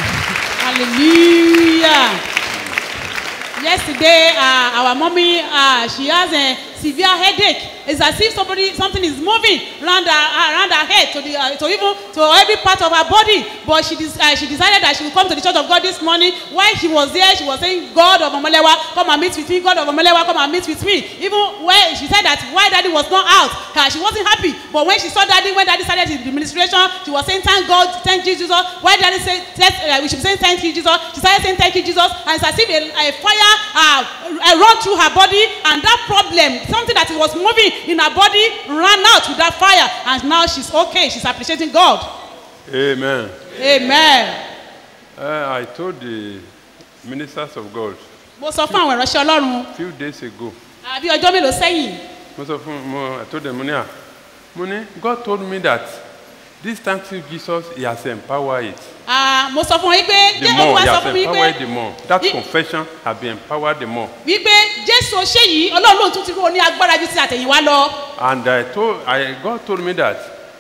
hallelujah. yesterday uh, our mommy uh, she has a severe headache it's as if somebody something is moving around her around her head to the uh, to even to every part of her body but she des uh, she decided that she will come to the church of god this morning while she was there she was saying god of omalewa come and meet with me god of omalewa come and meet with me even when she said that why daddy was not out uh, she wasn't happy but when she saw daddy when daddy started the administration she was saying thank god thank you jesus why daddy say let uh, we should be saying thank you jesus she started saying thank you jesus and it's as if a, a fire uh, uh, run through her body and that problem something that was moving in her body ran out with that fire and now she's okay she's appreciating god Amen. amen. Uh, I told the ministers of God mo sọ fún àwọn ìránṣẹ́ ọlọ́run few days ago. àbí ọjọ́ mélòó sẹ́yìn Mo sọ fún mo I told them mo ní à mo ní God told me that this thanksgiving Jesus he has empowered it. Ah, mo sọ fún wọn wípé The jẹ́ more olúwa he sọ has fún mi empowered wípé the more. That I- confession has been empowered the more. wípé jésù ṣé yìí ọlọ́run lóun tún ti rú ní agbára ju ti àtẹ̀yìnwá lọ. And I told I God told me that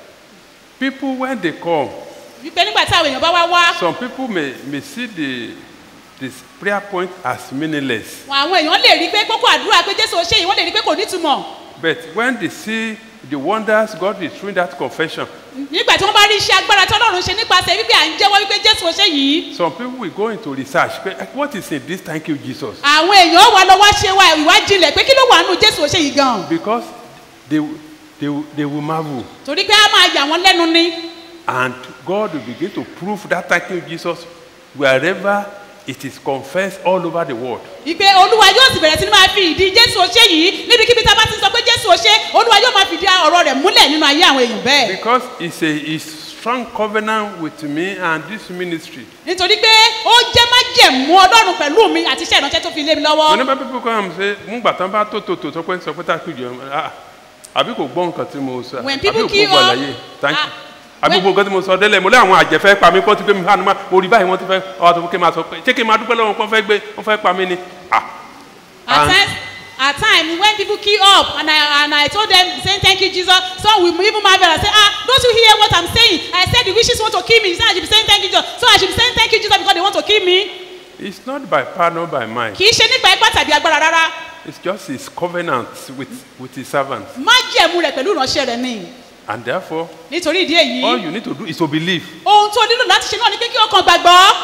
people when they come wípé nígbà tí àwọn èèyàn bá wá wá some people may may see the this prayer point as meaningless. àwọn èèyàn lè rí pé kókó àdúrà pé jésù ṣé yìí wọ́n lè rí pé kò nítumọ̀ But when they see the wonders God is doing that confession, nígbà tí wọ́n bá rí iṣẹ́ agbára tí ọlọ́run ṣe nípasẹ̀ wípé à ń jẹ́wọ́ wípé jésù ṣé yìí some people will go into research. But eh, what is in this? Thank you, Jesus. àwọn èèyàn wà lọ wá ṣe wá ìwádìí pé kí ló wà nù jésù ṣé yìí gan Because they they will- they will marvel. torí pé a máa yà wọ́n lẹ́nu ní And God will begin to prove that thank you, Jesus, wherever it is confessed all over the world. wípé olúwa yóò sì bẹ̀rẹ̀ sí ní máa fi ìdí jésù ṣé yìí níbikíbi tá a bá ti sọ pé jésù ṣé olúwa yóò máa fi ìdí ọ̀rọ̀ rẹ̀ múlẹ̀ nínú ayé àwọn èèyàn bẹ́ẹ̀. Because it's a it's strong covenant with me and this ministry. nítorí pé ó jẹ́ májẹ̀mú ọlọ́run pẹ̀lú mi àti iṣẹ́ ìránṣẹ́ tó fi lé mi lọ́wọ́. Whenever people come and say, Mungba tán bá tó tó tó sọ pé sọ pé tá a kú jọ ah àbí kò gbọ́ nǹkan tí mo sọ When àbí people kò queue gbọ́ up, àlàyé thank you. Àbí gbogbo nǹkan tí mo sọ délẹ̀ mo lé àwọn àjẹfẹ́ pa mí kọ́ ti gbé mi fáwọn mo rí báyìí wọ́n ti fẹ́ ọ̀ tó kí n máa sọ pé ṣé kí n máa dúpẹ́ lọ́wọ́ kọ́ fẹ́ gbé wọ́n fẹ́ pa mí ni. at And- times at times when people queue up and I and I told them saying thank you Jesus some will even marvel and say ah don't you hear what I'm saying I said the wishes want to kill me he said I should be saying thank you Jesus so I should be saying thank you Jesus because they want to kill me It's not by power nor by might. kì í ṣe nípa ipá tàbí agbára rárá It's just his covenant with with his servants. májẹ̀mú rẹ̀ pẹ̀lú ìránṣẹ́ rẹ̀ ni And therefore, nítorí ìdí all èyí you need to do is to believe. ohun tó nílò láti ṣe náà ni pé kí ọkàn gbàgbọ́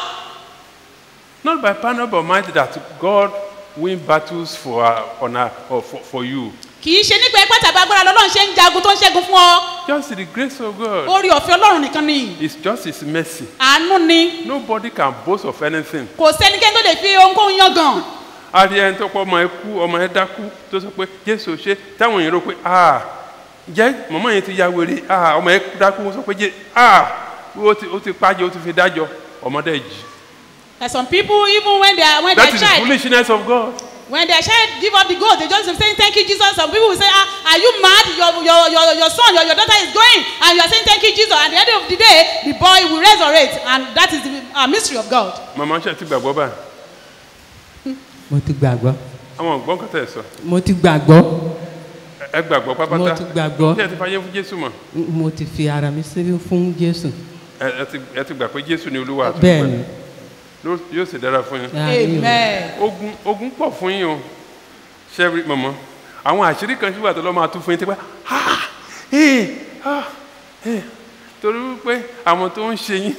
Not by power nor by might that God win battles for uh, on uh, or for, for you. kì í ṣe nípa ipá tàbí agbára lọ́lọ́run ṣe ń jagun tó ń ṣẹ́gun fún ọ Just the grace of God. orí ọ̀fẹ́ ọlọ́run nìkan ni It's just his mercy. àánú ni Nobody can boast of anything. kò sẹ́nikẹ́ni tó lè fi ohunkóhun yangàn a rí ẹni tó pọ̀ ọmọ ẹ kú ọmọ ẹ dákú tó sọ pé jésù ṣe táwọn èèyàn rò pé ah jẹ́ mọ̀mọ́ yẹn ti ya wèrè ah ọmọ ẹ dákú ó sọ pé jẹ́ ah ó ti ó ti pàjẹ́ ó ti fi dájọ́ ọmọdé jì. Like some people, even when they are when that their is the child foolishness of God. when their child give up the goal, they just be saying thank you Jesus. Some people will say, ah, are you mad? Your your your your son, your, your daughter is going, and you are saying thank you Jesus. At the end of the day, the boy will resurrect, and that is the uh, mystery of God. màmá ṣe ti gbàgbọ́ báyìí mo ti gbàgbọ́. àwọn ọ̀gbọ́n kan tẹ̀ sọ mo ti gbàgbọ́ ẹ gbàgbọ́ pápátá Mo ti gbàgbọ́. ṣé ẹ ti fàyè fún jésù mọ̀ mo ti fi ara mi sílẹ̀ fún jésù ẹ ẹ ti ẹ ti gbà pé jésù ni olúwa àti Bẹ́ẹ̀ olùgbàlà. ni. Ló- yóò sì dára fún yín. Amen. ogun ogun pọ̀ fún yín o ṣẹ́rí mọ̀mọ́ àwọn àṣírí kan ṣùgbọ́n àtọ́lọ́ máa tún fún yín tí pé ah ee ah ee torí wípé àwọn tó ń ṣe yín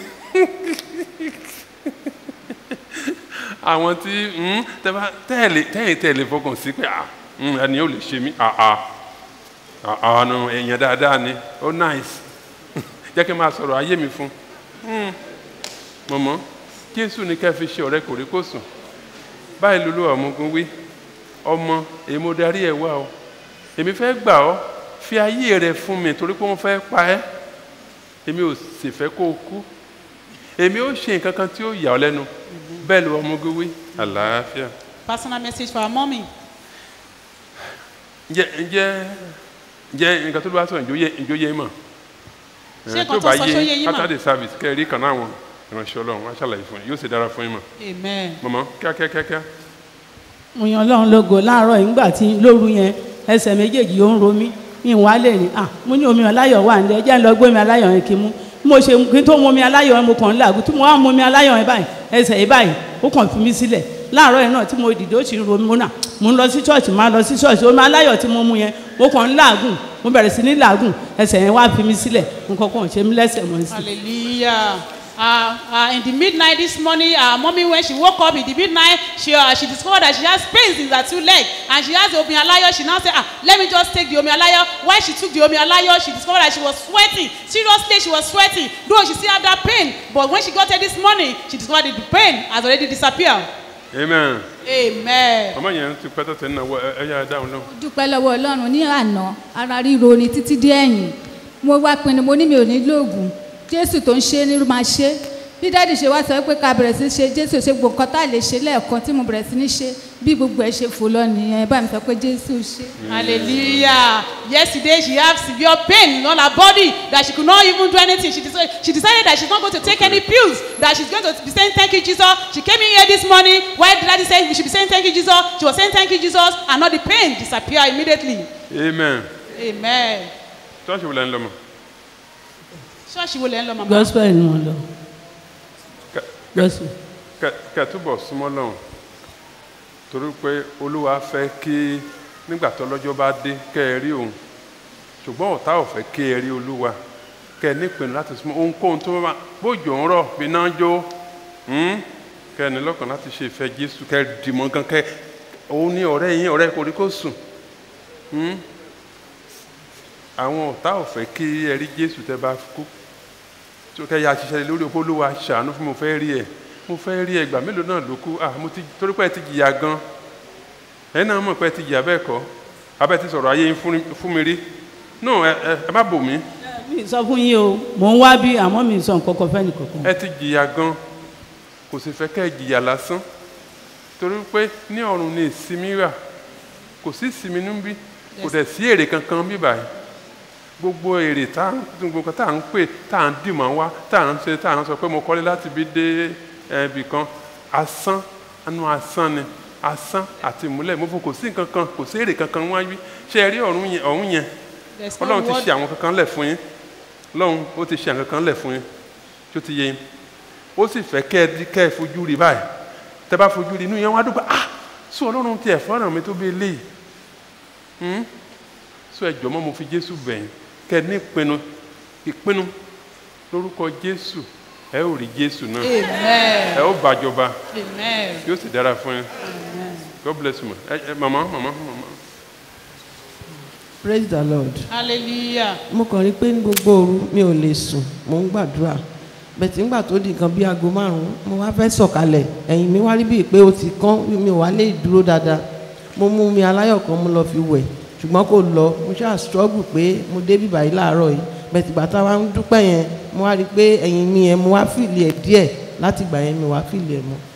àwọn tí mm, tẹ́ bá- tẹ́ẹ̀lì tẹ́yìn tẹ́ẹ̀lì fọkàn sí pé ah mm, ẹni yóò lè ṣe mí ah ah ah ah no èèyàn dáadáa ni ó nice jẹ́ kí n máa sọ̀rọ̀ ayé mi fún un mọ̀mọ́ jésù ní ká fi ṣe ọ̀rẹ́ kòríkòsùn báyìí lulú ọ̀mùgún wí ọmọ èmi mo darí ẹ̀ wá o èmi fẹ́ gbà ọ́ fi ayé rẹ fún mi torí pé wọ́n fẹ́ pa ẹ́ èmi ò sì fẹ́ kó o kú èmi ó ṣe nǹkan kan tí ó yà ọ́ lẹ́nu bẹ́ẹ̀ ló ọmọgún wí àlàáfíà Personal message for our mommy. ǹjẹ́ ǹjẹ́ ǹjẹ́ nǹkan tó ló bá sọ̀rọ̀ ìjó yé ìjó yé mọ̀ Ṣé Eh, nǹkan tó sọ ṣó yé yín mọ̀? after the service kẹ́ ẹ rí kan náà wọn ìránṣẹ́ ọlọ́run wá ṣàlàyé fún yín yóò sì dára fún yín mọ̀ Amen. mọ̀mọ́ kíákíákíá mo yan ọlọ́run lógo láàárọ̀ yìí nígbà tí lóru yẹn ẹsẹ̀ méjèèjì ó ń ro mí mi wá lè ní à mo ní omi aláyọ̀ wà ní ẹjẹ́ ń lọ gbé omi aláyọ̀ yẹn kí n mú bí mo ṣe kí n tó mu omi aláyọ̀ yẹn mo kàn ń làágùn tí mo wá mu omi aláyọ̀ yẹn báyìí ẹsẹ̀ yìí báyìí ó kàn fi mí sílẹ̀ láàárọ̀ yẹn náà tí mo dìde ó sì ń ro mí mo nà mo ń lọ sí ṣọ́ọ̀ṣì máa lọ sí ṣọ́ọ̀ṣì omi aláyọ̀ tí mo mu yẹn mo kàn ń làágùn mo bẹ̀rẹ̀ sí ní làágùn ẹsẹ̀ yẹn wá fi mí sílẹ̀ nǹkan kan ò ṣe mí lẹ́sẹ̀ mọ́ sí. Hallelujah. Uh, uh, in the midnight this morning, uh, mommy, when she woke up in the midnight, she uh, she discovered that she has pains in her two legs, and she has the omi alayo. She now said, ah, let me just take the omi alayo. When she took the omi alayo, she discovered that she was sweating. Seriously, she was sweating. Though she still had that pain, but when she got here this morning, she discovered that the pain has already disappeared. amen Amen. ọmọ yẹn ti pẹ́ tó tẹ̀ ń náwó ẹ ẹ yára dáhùn náà. dúpẹ́ lọ́wọ́ ọlọ́run ní àná ara ríro ni títí dé ẹ̀yìn mo wá pinnu mo ní mi ò ní lóògùn jésù tó ń ṣe é ní máa ṣe é. bí dáàdì ṣe wá sọ pé ká bẹ̀rẹ̀ sí ṣe jésù ṣe gbogbo nǹkan tá a lè ṣe lẹ́ẹ̀kan tí mo bẹ̀rẹ̀ sí ní ṣe bí gbogbo ẹ̀ ṣe fò lọ nìyẹn bá mi sọ pé jésù ṣe. Hallelujah. Yesterday she had severe pain on her body that she could not even do anything. She decided, she decided that she's not going to take any pills, that she's going to be saying thank you, Jesus. She came in here this morning. Why did daddy say we should be saying thank you, Jesus? She was saying thank you, Jesus, and not the pain disappear immediately. amen Amen. ṣọ́ọ̀ṣì wo lẹ́ ń lọ mọ̀ Ṣọ́ọ̀ṣì wo lẹ́ ń lọ màmá? gospel ni mo lọ gospel. kẹ kẹ túbọ̀ súnmọ́ lọ́hùn torí pé olúwa fẹ́ kí nígbà tó lọ́jọ́ bá dé kẹ́ ẹ rí òun ṣùgbọ́n ọ̀tá ò fẹ́ kí ẹ rí olúwa kẹ́ ẹ nípinnu láti súnmọ́ ohunkóhun tó bá bójò ń rọ̀ bí náà jó hmm? kẹ́ ẹ ní lọ́kàn láti ṣe ìfẹ́ jésù kẹ́ ẹ dìmọ̀ gan kẹ́ òun ní ọ̀rẹ́ yín ọ̀rẹ́ kò rí kó sùn hmm? àwọn ọ̀tá ò fẹ́ kí ẹ rí jésù tẹ́ bá kú tó kẹ́ ya ṣiṣẹ́ lórí òpó olúwa ṣàánú fún mo fẹ́ rí ẹ mo fẹ́ rí ẹ ìgbà mélòó náà ló kú ah mo ti torí pé ẹ ti jìyà gan ẹ náà mọ̀ pé ẹ ti jìyà bẹ́ẹ̀ kọ́ abẹ́ ti sọ̀rọ̀ ayé yín fún fún mi rí no ẹ ẹ ẹ má bò mí mi sọ fún yín o mò ń wá bí àmọ́ mi sọ nǹkan kan fẹ́ nìkankan. ẹ ti jìyà gan kò sì fẹ́ kẹ́ ẹ jìyà lásán torí pé ní ọ̀run ni ìsinmi wà kò sí ìsinmi níbí kò dẹ̀ sí èrè kankan bí báyìí gbogbo èrè tá à ń gbogbo kan tá à ń pè tá à ń dìmọ̀ wá tá à ń ṣe tá à ń sọ pé mo kọ́lé láti bí dé ibì kan asán anú asán ni asán àti ìmúlẹ̀ mo fò kò sí nǹkan kan kò sí èrè kankan wáyé ṣé ẹ rí ọ̀run yẹn ọ̀hún yẹn There's no ọlọ́run ti word- ṣe àwọn kankan lẹ̀ fún yín ọlọ́run ó ti ṣe àwọn kankan lẹ̀ fún yín tó ti yé yín ó sì fẹ́ kẹ́ ẹ di kẹ́ ẹ fojú rí báyìí tẹ́ bá fojú rí inú yẹn wá dùgbà ah sọ ọlọ́run tiẹ̀ fọ́nrán mi tó bí eléyìí Hmm? sọ ẹ jọ̀mọ́ mo fi jésù bẹ̀yìn kẹ́ ẹ ní ìpinnu ìpinnu lórúkọ jésù ẹ ó rí jésù náà Amen. ẹ ó bàjọba Amen. yóò sì dára fún yín god bless you ma ẹ ẹ mama mama mama. praise the lord Hallelujah. mo kàn rí pé ní gbogbo òru mi ò lè sùn mo ń gbàdúrà bẹ̀tì ńgbà tó di nǹkan bí aago márùn-ún mo wá fẹ́ sọ̀kalẹ̀ ẹ̀yìn mi wá rí bíi pé ó ti kán mi ò wá lè dúró dáadáa mo mú mi aláyọ̀ kan mo lọ fi wẹ̀ ṣùgbọ́n kò lọ mo ṣáà struggle pé mo dé bíbá yìí láàárọ̀ yìí bẹ̀tì bàtà wa ń dúpẹ́ yẹn mo wá rí i pé ẹ̀yìn mi yẹn mo wá fìlì ẹ̀ díẹ̀ láti ìgbà yẹn mi wá fìlì ẹ̀ mọ́.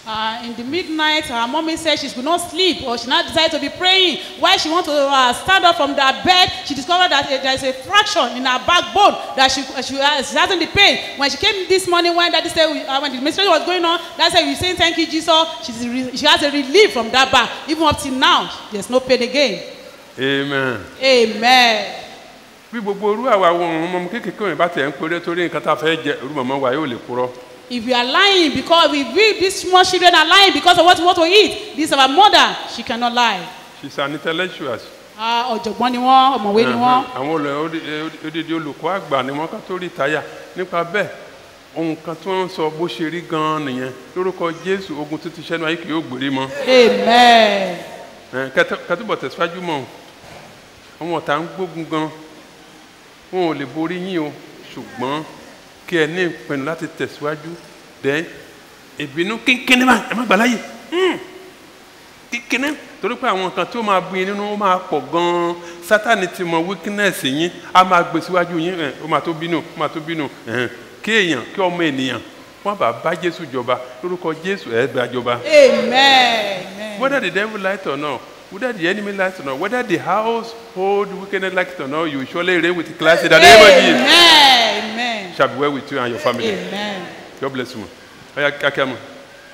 Uh, in the midnight, her mommy said she could not sleep, or she now decided to be praying. While she wanted to uh, stand up from that bed, she discovered that uh, there is a fraction in her backbone that she uh, she, uh, she hasn't the pain. When she came this morning, when daddy said uh, when the ministry was going on, that said we saying thank you Jesus. She's re- she has a relief from that back. Even up till now, there's no pain again. amen. Amen. bí gbogbo orú àwa wo òun mọ kékeré òyìnbá bá tẹ̀ ń péré torí nǹkan tá a fẹ́ jẹ orú mọ̀mọ́ wa yóò lè purọ́. If we are lying because if we these small children are lying because of what we want to eat, this is our mother. She cannot lie. she's an intellectual. Ah, ọ̀jọ̀gbọ́n ni wọ́n ọ̀mọ̀wé ni wọ́n. àwọn olè odidi olùkọ́ àgbà ni wọ́n ká tó rí táyà nípa bẹ́ẹ̀ ohun kan tí wọ́n ń sọ bó ṣe rí gan-an nìyẹn lórúkọ jésù ogun tó ti ṣẹ́nu ayé kì yóò gbèrè mọ́. Amen. Ẹ, kẹtẹ- kẹtùbọ̀ tẹ̀síwájú mọ́ àwọn ọ̀tá ń gbógun gan wọn ò lè borí yín o ṣùgbọ́n kí ẹ ní ìpinnu láti tẹ̀síwájú dẹ́ ìbínú kínkínní bá ẹ má gbà láyè Mm. kínkínní torí pé àwọn nǹkan tí ó máa bí yín nínú ó máa pọ̀ gan-an sátani ti mọ weakness yín á máa gbé síwájú yín ẹ, ó máa tó bínú ó máa tó bínú ẹ̀hẹ̀n. kí èèyàn kí ọmọ ènìyàn wọn bá bá jésù jọba lórúkọ jésù ẹ gbà jọba. Amen. Whether the devil likes or not, whether the enemy likes or not, whether the household wickedness likes it or not, you will surely reign with class in the name of Jesus. Amen. Amen. Shall be well with you and your family. Amen. God bless you. Oya kíákíá mu.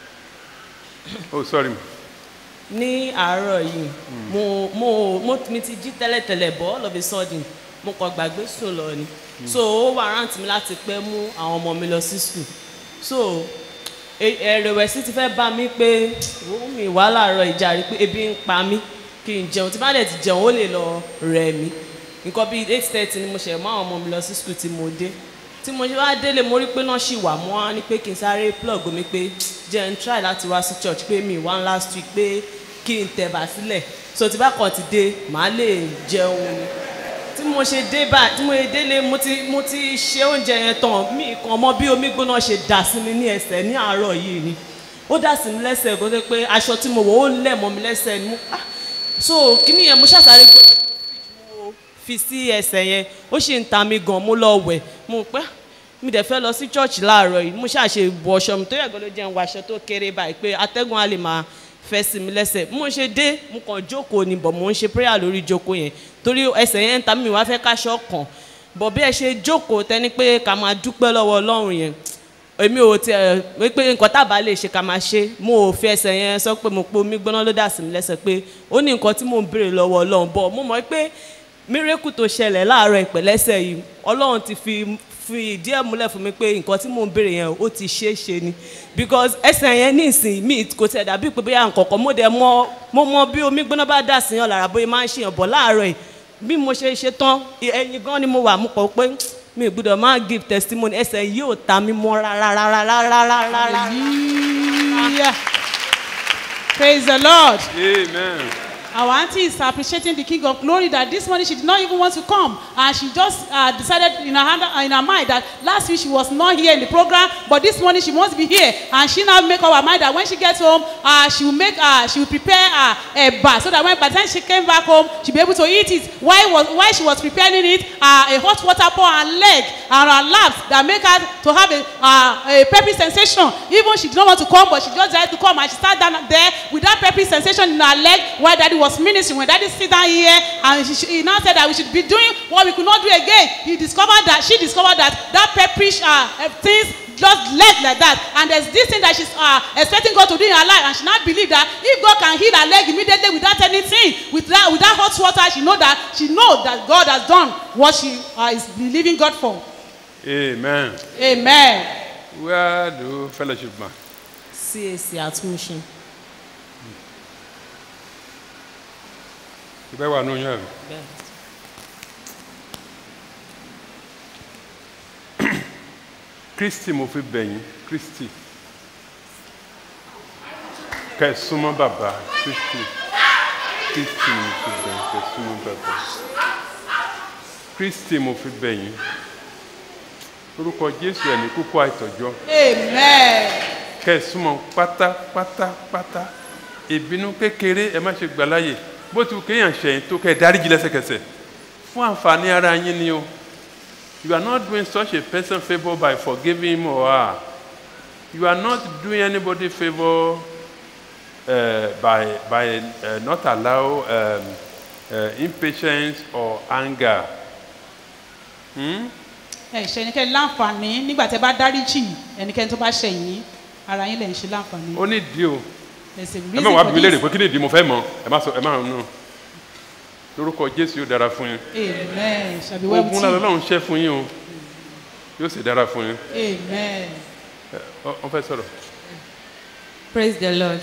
Oh sorry mu. ní àárọ̀ yìí mo mo mo mi ti jí tẹ́lẹ̀tẹ́lẹ̀ bọ́ all of a sudden mo kàn gbàgbé sùn lọ ni so ó wà rántí mi láti pẹ́ mú àwọn ọmọ mi lọ sí school so e- ẹ̀rẹ̀wẹ̀sì ti fẹ́ bá mi pé ó mi wá láàárọ̀ ìjà rí pé ebi ń pa mí kí n jẹun tí bá dẹ̀ ti jẹun ó lè lọ rẹ̀ mí nǹkan bíi eight thirty ni mo ṣẹ̀ mú àwọn ọmọ mi lọ sí school tí mo dé tí mo ṣe wá délé mo rí pé náà ṣì wà mo wá ní pé kí n sáré plug mi pé jẹ́ n try láti wá sí church pé mi wá last week pé kí n tẹ̀bà sílẹ̀ so tí bá kàn ti dé màá lè jẹun ni tí mo ṣe dé bá tí mo ṣe délé mo ti mo ti ṣe oúnjẹ yẹn tán mi kàn mọ bí omi gbóná ṣe dà sí mi ní ẹsẹ̀ ní àárọ̀ yìí ni ó dà sí mi lẹ́sẹ̀ kó tó pé aṣọ tí mo wọ̀ ó lẹ̀ mọ́ mi lẹ́sẹ̀ ni mo ah so kíní yẹn mo ṣàṣàrè gbé fi sí ẹsẹ̀ yẹn ó sì ń ta mi gan mo lọ wẹ̀ mo pẹ́ mi dẹ̀ fẹ́ lọ sí church láàárọ̀ yìí mo ṣàṣe wọ ọṣọ mi tó yẹ gbọ́dọ̀ jẹun wọ aṣọ tó kéré báyìí pé atẹ́gùn á lè máa fẹ́ sí mi lẹ́sẹ̀ mo ṣe dé mo kàn jókòó ni bọ̀ mo ń ṣe prayer lórí jókòó yẹn torí ẹsẹ̀ yẹn ń ta mi wá fẹ́ káṣọ kàn bọ̀ bí ẹ ṣe jókòó tẹni pé ká máa dúpẹ́ lọ́wọ́ ọlọ́run yẹn èmi ò tiẹ̀ wípé nǹkan tábà lè ṣe ká máa ṣe mo ò fi ẹsẹ̀ yẹn sọ pé mo pe omi gbóná ló dà sí mi lẹ́sẹ̀ pé ó ní nǹkan tí mò ń béèrè lọ́wọ́ ọlọ́run bọ̀ mo mọ̀ pé mírèkù tó ṣẹlẹ̀ láàárọ̀ ìpẹ̀lẹ́sẹ̀ yìí ọlọ́run ti fi fi ìdí ẹ̀ múlẹ̀ fún mi pé nǹkan tí mò ń béèrè yẹn ó ti ṣeé ṣe ni because ẹsẹ̀ yẹn ní ìsìn mi kò tẹ̀ dàbí pé bóyá nǹkan kan mo dẹ̀ mọ mo mọ bí omi gbóná bá dà sí yàn lára bóyá máa ń ṣèyàn bọ̀ láàárọ̀ yìí bí mo ṣe ṣe tán ẹyin gan ni mo wà mo kọ̀ pé mi ò gbọ́dọ̀ máa give testimony ẹsẹ̀ yìí ò ta mi mọ́ rárá rárá rárá rárá. Hallelujah. Praise the Lord. Amen. Our auntie is appreciating the King of Glory that this morning she did not even want to come. And she just uh, decided in her, hand, uh, in her mind that last week she was not here in the program, but this morning she wants to be here. And she now make up her mind that when she gets home, uh, she will make, uh, she will prepare uh, a bar so that when by the time she came back home, she'll be able to eat it. Why was why she was preparing it, uh, a hot water pour her leg and her laps that make her to have a, uh, a peppy sensation. Even she did not want to come, but she just decided to come and she sat down there with that peppy sensation in her leg while daddy was ministering. When daddy sit down here and she, he now said that we should be doing what we could not do again. He discovered that she discovered that that pepperish uh, uh, things just left like that and there's this thing that she's uh, expecting God to do in her life and she now believe that if God can heal her leg immediately without anything with that with that hot water she know that she know that God has done what she uh, is believing God for. Amen. Amen. Where do fellowship man? cac àtúnṣe. Ibẹ̀ wà nù yẹn. Kristi mo fi bẹ̀yìn Kristi. Kẹ̀ súnmọ́ bàbá Kristi. Kristi mo fi bẹ̀yìn kẹ̀ súnmọ́ bàbá. Kristi mo fi bẹ̀yìn. Orúkọ Jésù ẹ̀ ní kúkú àìtọ́jọ́. Amen. Kẹ̀ súnmọ́ pátápátápátá. Ìbínú kékeré ẹ má ṣe gbà láyè. Bó ti wù kéèyàn ṣẹ̀yìn tó kẹ́ ẹ dáríjì lẹ́sẹ̀kẹsẹ̀. Fún àǹfààní ara yín ni o. You are not doing such a person favour by forgiving him or her. you are not doing anybody favor uh, by by uh, not allow um, uh, impatience or anger. Hmm? ẹ ṣe ẹnikẹ́ni láǹfààní nígbà tẹ́ bá dáríjì ẹnikẹ́ni tó bá ṣẹ̀yìn ara yín lẹ̀ ń ṣe láǹfààní. ó ní ìdí o There's a ẹ reason má wá for bí mi léèrè this. pé kí ni ìdí mo fẹ́ mọ̀ ẹ má sọ ẹ má nù lórúkọ jésù yóò dára fún yín amen shall be well with ogun lálẹ́ you. ọlọ́run ṣẹ́ fún yín o yóò sì dára fún yín amen. Ẹ, ọ- ọ fẹ́ sọ̀rọ̀. praise the lord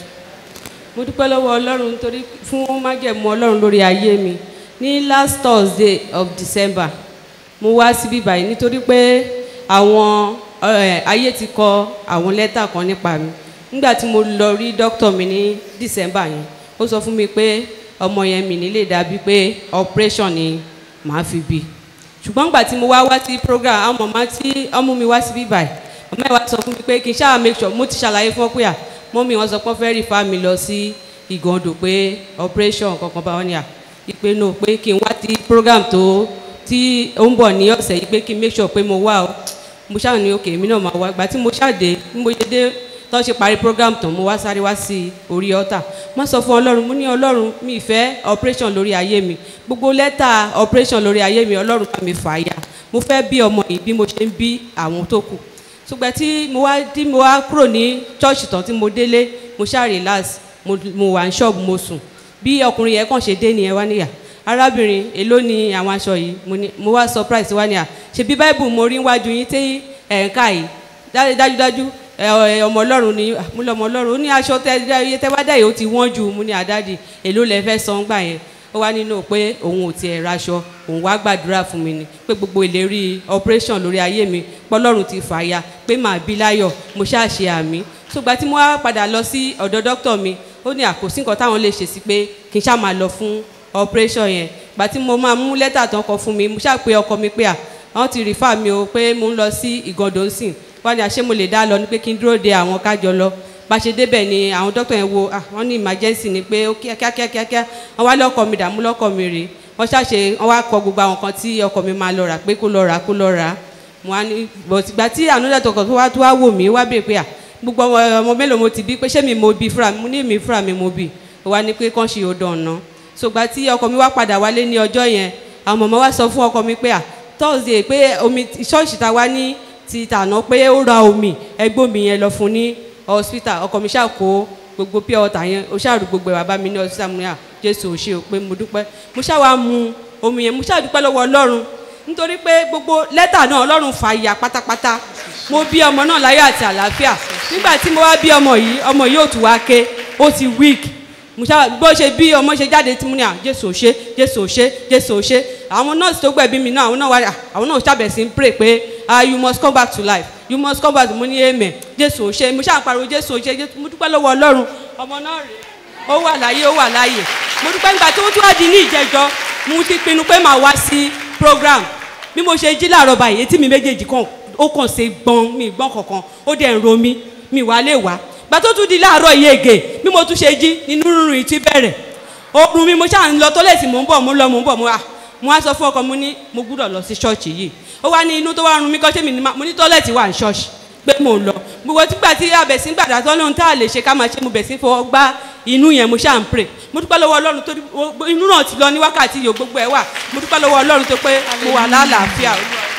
mo dúpẹ́ lọ́wọ́ ọlọ́run torí fún májẹ̀mú ọlọ́run lórí ayé mi ní last thursday of december mo wá síbí báyìí nítorí pé àwọn eh, ayé ti kọ àwọn lẹ́tà kan nípa mi nígbà tí mo lọ rí dókítà mi ní december yẹn ó sọ fún mi pé ọmọ yẹn mi nílé dàbí pé operation ni màá fi bí ṣùgbọ́n nígbà tí mo wá wá sí program àwọn màmá tí ọmú mi wá síbí báyìí màmá ẹ̀ wá sọ fún mi pé kí n ṣáà make sure mo ti ṣàlàyé fún ọ pé à mọ́mí wọn sọ pé wọ́n fẹ́ rí fa mi lọ sí ìgàndò pé operation kankan bá wọn ní à ìpè náà pé kí n wá ti program tó tí ó ń bọ̀ ní ọ̀sẹ̀ yìí pé kí n make sure pé mo wá o mo ṣáà ní òkè èmi náà máa wá ìgbà tí mo ṣáà dé bí mo ṣe dé tó ṣe parí program tán mo wá sáré wá sí orí ọ̀tà má sọ fún ọlọ́run mo ní ọlọ́run mi ì fẹ́ operation lórí ayé mi gbogbo lẹ́tà operation lórí ayé mi ọlọ́run bá mi fà á ya mo fẹ́ bí ọmọ yìí bí mo ṣe ń bí àwọn tó kù ṣùgbọ́n tí mo wá tí mo wá kúrò ní church tán tí mo délé mo ṣáà relax mo mo wà ní ṣọ́ọ̀bù mo sùn bí ọkùnrin yẹn kàn ṣe dé nìyẹn wá níyà arábìnrin èló ni àwọn aṣọ yìí mo ní mo wá surprise wá níyà ṣebí bible mo rí wájú yín tí ẹ̀ ń ká yìí Dá- dájúdájú ẹ, ẹ, ọmọ ọlọ́run ni ah, mo lọ ọmọ ọlọ́run ó ní aṣọ tẹ iye tẹ wá dá yìí ó ti wọ́n ju mo ní àdáàdì èló lẹ fẹ́ san gbà yẹn ó wá nínú pé òun ò tiẹ̀ raṣọ òun wá gbàdúrà fún mi ni pé gbogbo ìlérí operation lórí ayé mi pọlọ́run ti fàya pé màá bí láyọ̀ mo ṣáà ṣe àmì ṣùgbọ́n tí mo wá padà lọ sí ọ̀dọ̀ dókítà mi ó ní àkòsí nǹkan táwọn lè ṣe sí pé kí n ṣáà máa lọ fún operation yẹn gbà tí mo máa mú lẹ́tà tán kọ fún mi mo ṣáà pé ọkọ mi pé à wọ́n ti rìfà mi o pé mo ń lọ sí ìgàndó nsìn wọ́n ní àṣé mo lè dá lọ ní pé kí n dúró de àwọn kájọ lọ bá ṣe débẹ̀ ni àwọn dókítà yẹn wo ah wọ́n ní emergency ni pé ó kíákíá kíákíá wọ́n wá lọ́kọ̀ mi dààmú lọ́kọ̀ mi rè wọ́n ṣàṣe wọ́n wá kọ gbogbo àwọn kan tí ọkọ̀ mi máa lọ rà pé kó lọ rà kó lọ rà mo wá ní bọ̀tìgbà tí ànúdà tọkọ̀ tó wá tó wá wò mí wá bèè pé à gbogbo ọmọ ọmọ mélòó mo ti bí pé ṣé mi mo bí fúnra mi mo ní èmi fúnra mi mo bí ó wá ní pé kán ṣe odò ọ̀nà ṣùgbọ́n tí ọkọ̀ mi wá padà wálé ní ọjọ́ yẹn àwọn mọ̀mọ́ wá sọ fún ọkọ̀ mi pé à thursday pé omi ṣọ́ọ̀ṣì ta wá ní ti tàná pé ó ra omi ẹgbẹ́ omi yẹn lọ fún ní hospital ọkọ̀ mi ṣàkó gbogbo pure water yẹn ó ṣàrù gbogbo ẹ̀ wá bá mi ní hospital mo ní à jésù ò ṣe o pé mo dúpẹ́ mo ṣàwá mu omi yẹn mo ṣàdúpẹ́ lọ́wọ́ ọlọ́run nítorí pé gbogbo lẹ́tà náà ọlọ́run fà yà pátápátá mo bí ọmọ náà láyọ̀ àti àlàáfíà nígbà tí mo wá bí ọmọ yìí ọmọ yìí ò tún wá ké ó ti weak mo ṣá bó ṣe bí ọmọ ṣe jáde tí mo ní à jésù ò ṣe jésù ò ṣe jésù ò ṣe àwọn nọ́ọ̀sì tó gbẹ̀bí mi náà àwọn náà wá à àwọn náà ṣàbẹ̀ sí ń pray pé ah you must come back to life you must come back mo ní amen jésù ò ṣe mo ṣáà ń pariwo jésù ò ṣe Jésù- mo dúpẹ́ lọ́wọ́ ọlọ́run ọmọ náà rèé ó wà láyé ó wà láyé mo dúpẹ́ nígbà tó tún wá di ní ìjẹjọ́ mo ti pinnu pé màá wá sí program bí mo ṣe jí láàárọ̀ báyìí etí mi méjèèjì kan ó kàn ṣe gbọ́n mi gbọ́n kankan ó dẹ̀ ń ro mi mi wá lè wá gbà tó tún di láàárọ̀ yìí ègè bí mo tún ṣe jí nínú rúnrún yìí ti bẹ̀rẹ̀ oorun mi mo ṣáà ń lọ tọ́lẹ̀tì mò ń bọ̀ mo ń lọ mò ń bọ̀ mo wà mo wá sọ fún ọkọ mo ní mo gbúdọ̀ lọ sí ṣọ́ọ̀ṣì yìí ó wá ní inú tó wá run mí kọ́ ṣé mi ní ma mo ní tọ́lẹ̀tì wà ní ṣọ́ọ̀ṣì pé mò ń lọ gbogbo tígbà tí abẹ̀sí gbàdá tó lóhun tá a lè ṣe ká máa ṣe mo bẹ̀ sí fọwọ́ gbá inú yẹn mo ṣáà ń pray mo dúpẹ́ lọ́wọ́ ọlọ́run tó inú náà ti lọ ní wákàtí yòó gbogbo ẹ̀ wà mo dúpẹ́ lọ́wọ́ ọlọ́run tó pé mo wà lálàáfíà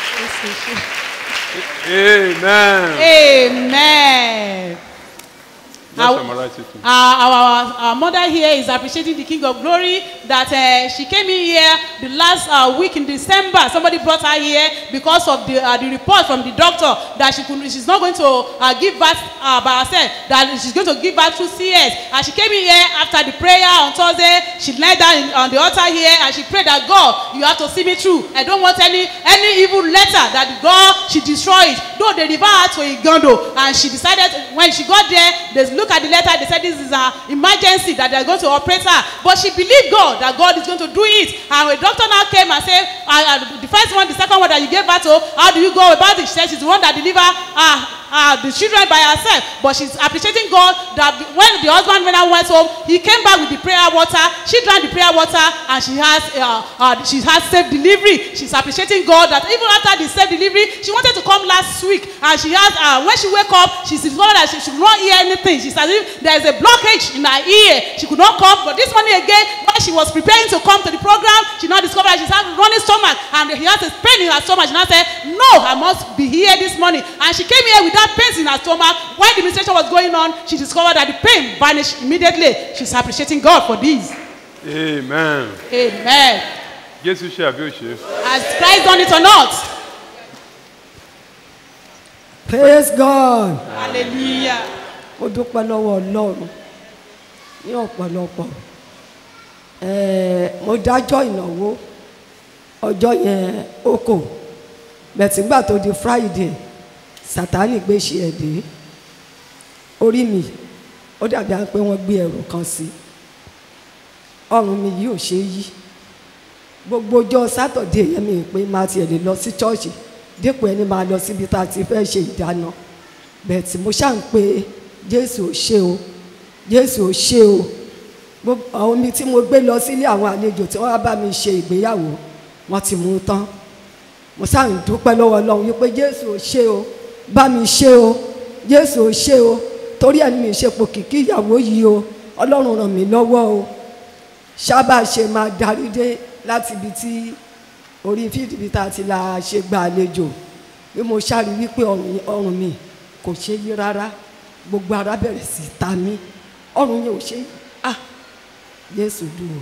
amen. Amen. Just Our- summarize it. Uh, our, our mother here is appreciating the King of Glory that uh, she came in here the last uh, week in December. Somebody brought her here because of the, uh, the report from the doctor that she could, she's not going to uh, give birth uh, by herself, that she's going to give birth through CS. And she came in here after the prayer on Thursday. She knelt down in, on the altar here and she prayed that God, you have to see me through. I don't want any any evil letter that God she destroy it. Though they refer her to Igondo and she decided when she got there, they look at the letter, they said this is an emergency that they're going to operate her. But she believed God that God is going to do it. And when the doctor now came and said, uh, uh, the first one, the second one that you gave birth to, how do you go about it? She said she's the one that deliver uh, uh, the children by herself but she's appreciating God that the- when the husband when I went home he came back with the prayer water she drank the prayer water and she has uh, uh, she has safe delivery she's appreciating God that even after the safe delivery she wanted to come last week and she has uh, when she wake up she discovered that she, she could not hear anything she said there is a blockage in her ear she could not come but this morning again when she was preparing to come to the program she now discovered that she has running stomach and he has a pain in her stomach she now said no I must be here this morning and she came here with that pain in her stomach when the ministration was going on she discovered that the pain vanished immediately she's appreciating God for this amen amen jésù ṣe àbí ó ṣe. has Christ done it or not praise god hallelujah mo dúpẹ́ lọ́wọ́ ọlọ́run ní ọ̀pọ̀lọpọ̀ Ẹ̀ẹ́, mo dájọ́ ìnáwó ọjọ́ yẹn ó kò bẹ̀tìgbà tó di friday sátani gbé ṣe ẹ̀dẹ́ orí mi ó dàbí à ń pé wọ́n gbé ẹrù kan sí ọrùn mi yìí ò ṣe é yí gbogbo ọjọ́ sátọ̀dé yẹn mi pé máa tiẹ̀ lè lọ sí chọ́ọ̀chì dípò ẹni máa lọ síbi tá a ti fẹ́ ṣe ìdáná bẹ́ẹ̀ tí mo ṣáà ń pe jésù ò ṣe o jésù ò ṣe o gbogbo àwọn omi tí mo gbé lọ sílé àwọn àlejò tí wọ́n wá bá mi ṣe ìgbéyàwó wọ́n ti mú un tán mo ṣáà ń dúpẹ́ lọ́wọ́ ọlọ́run wípé jésù ò ṣe o bá mi ṣe o jésù ò ṣe o torí ẹni mi ṣe pò kìkì ìyàwó yìí o ọlọ́run ràn mí lọ́wọ́ o sábà ṣe máa darí dé láti ibi tí orí fídì bí tá a ti la ṣe gba àlejò bí mo ṣáàrí wípé ọrùn ọrùn mi kò ṣe yí rárá gbogbo ara bẹ̀rẹ̀ sí í ta mí ọrùn yẹn ò ṣe yí ah jésù dùn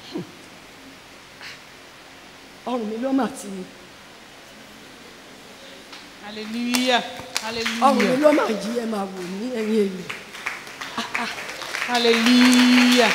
o ọrùn mi ló mà ti hallelujah ọrùn mi hallelujah ló mà yí ẹ máa wò ní ẹ̀yìn èlò hallelujah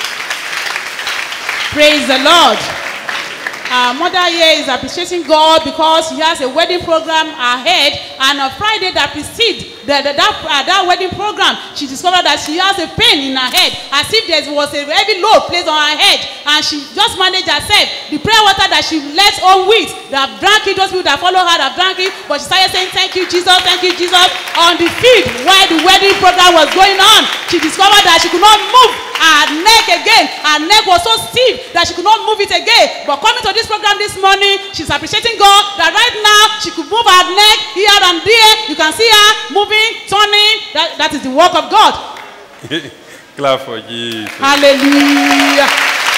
praise the lord our mother here is appreciating God because she has a wedding program ahead and on Friday that precedes the, the, that, uh, that wedding program she discovered that she has a pain in her head as if there was a heavy load placed on her head and she just managed herself the prayer water that she let on with that drank it those people that follow her that drank it but she started saying thank you Jesus thank you Jesus on the field while the wedding program was going on she discovered that she could not move her neck again her neck was so stiff that she could not move it again but coming to this program this morning she's appreciating God that right now she could move her neck here and there you can see her moving turning that, that is the work of God clap for jesus. hallelujah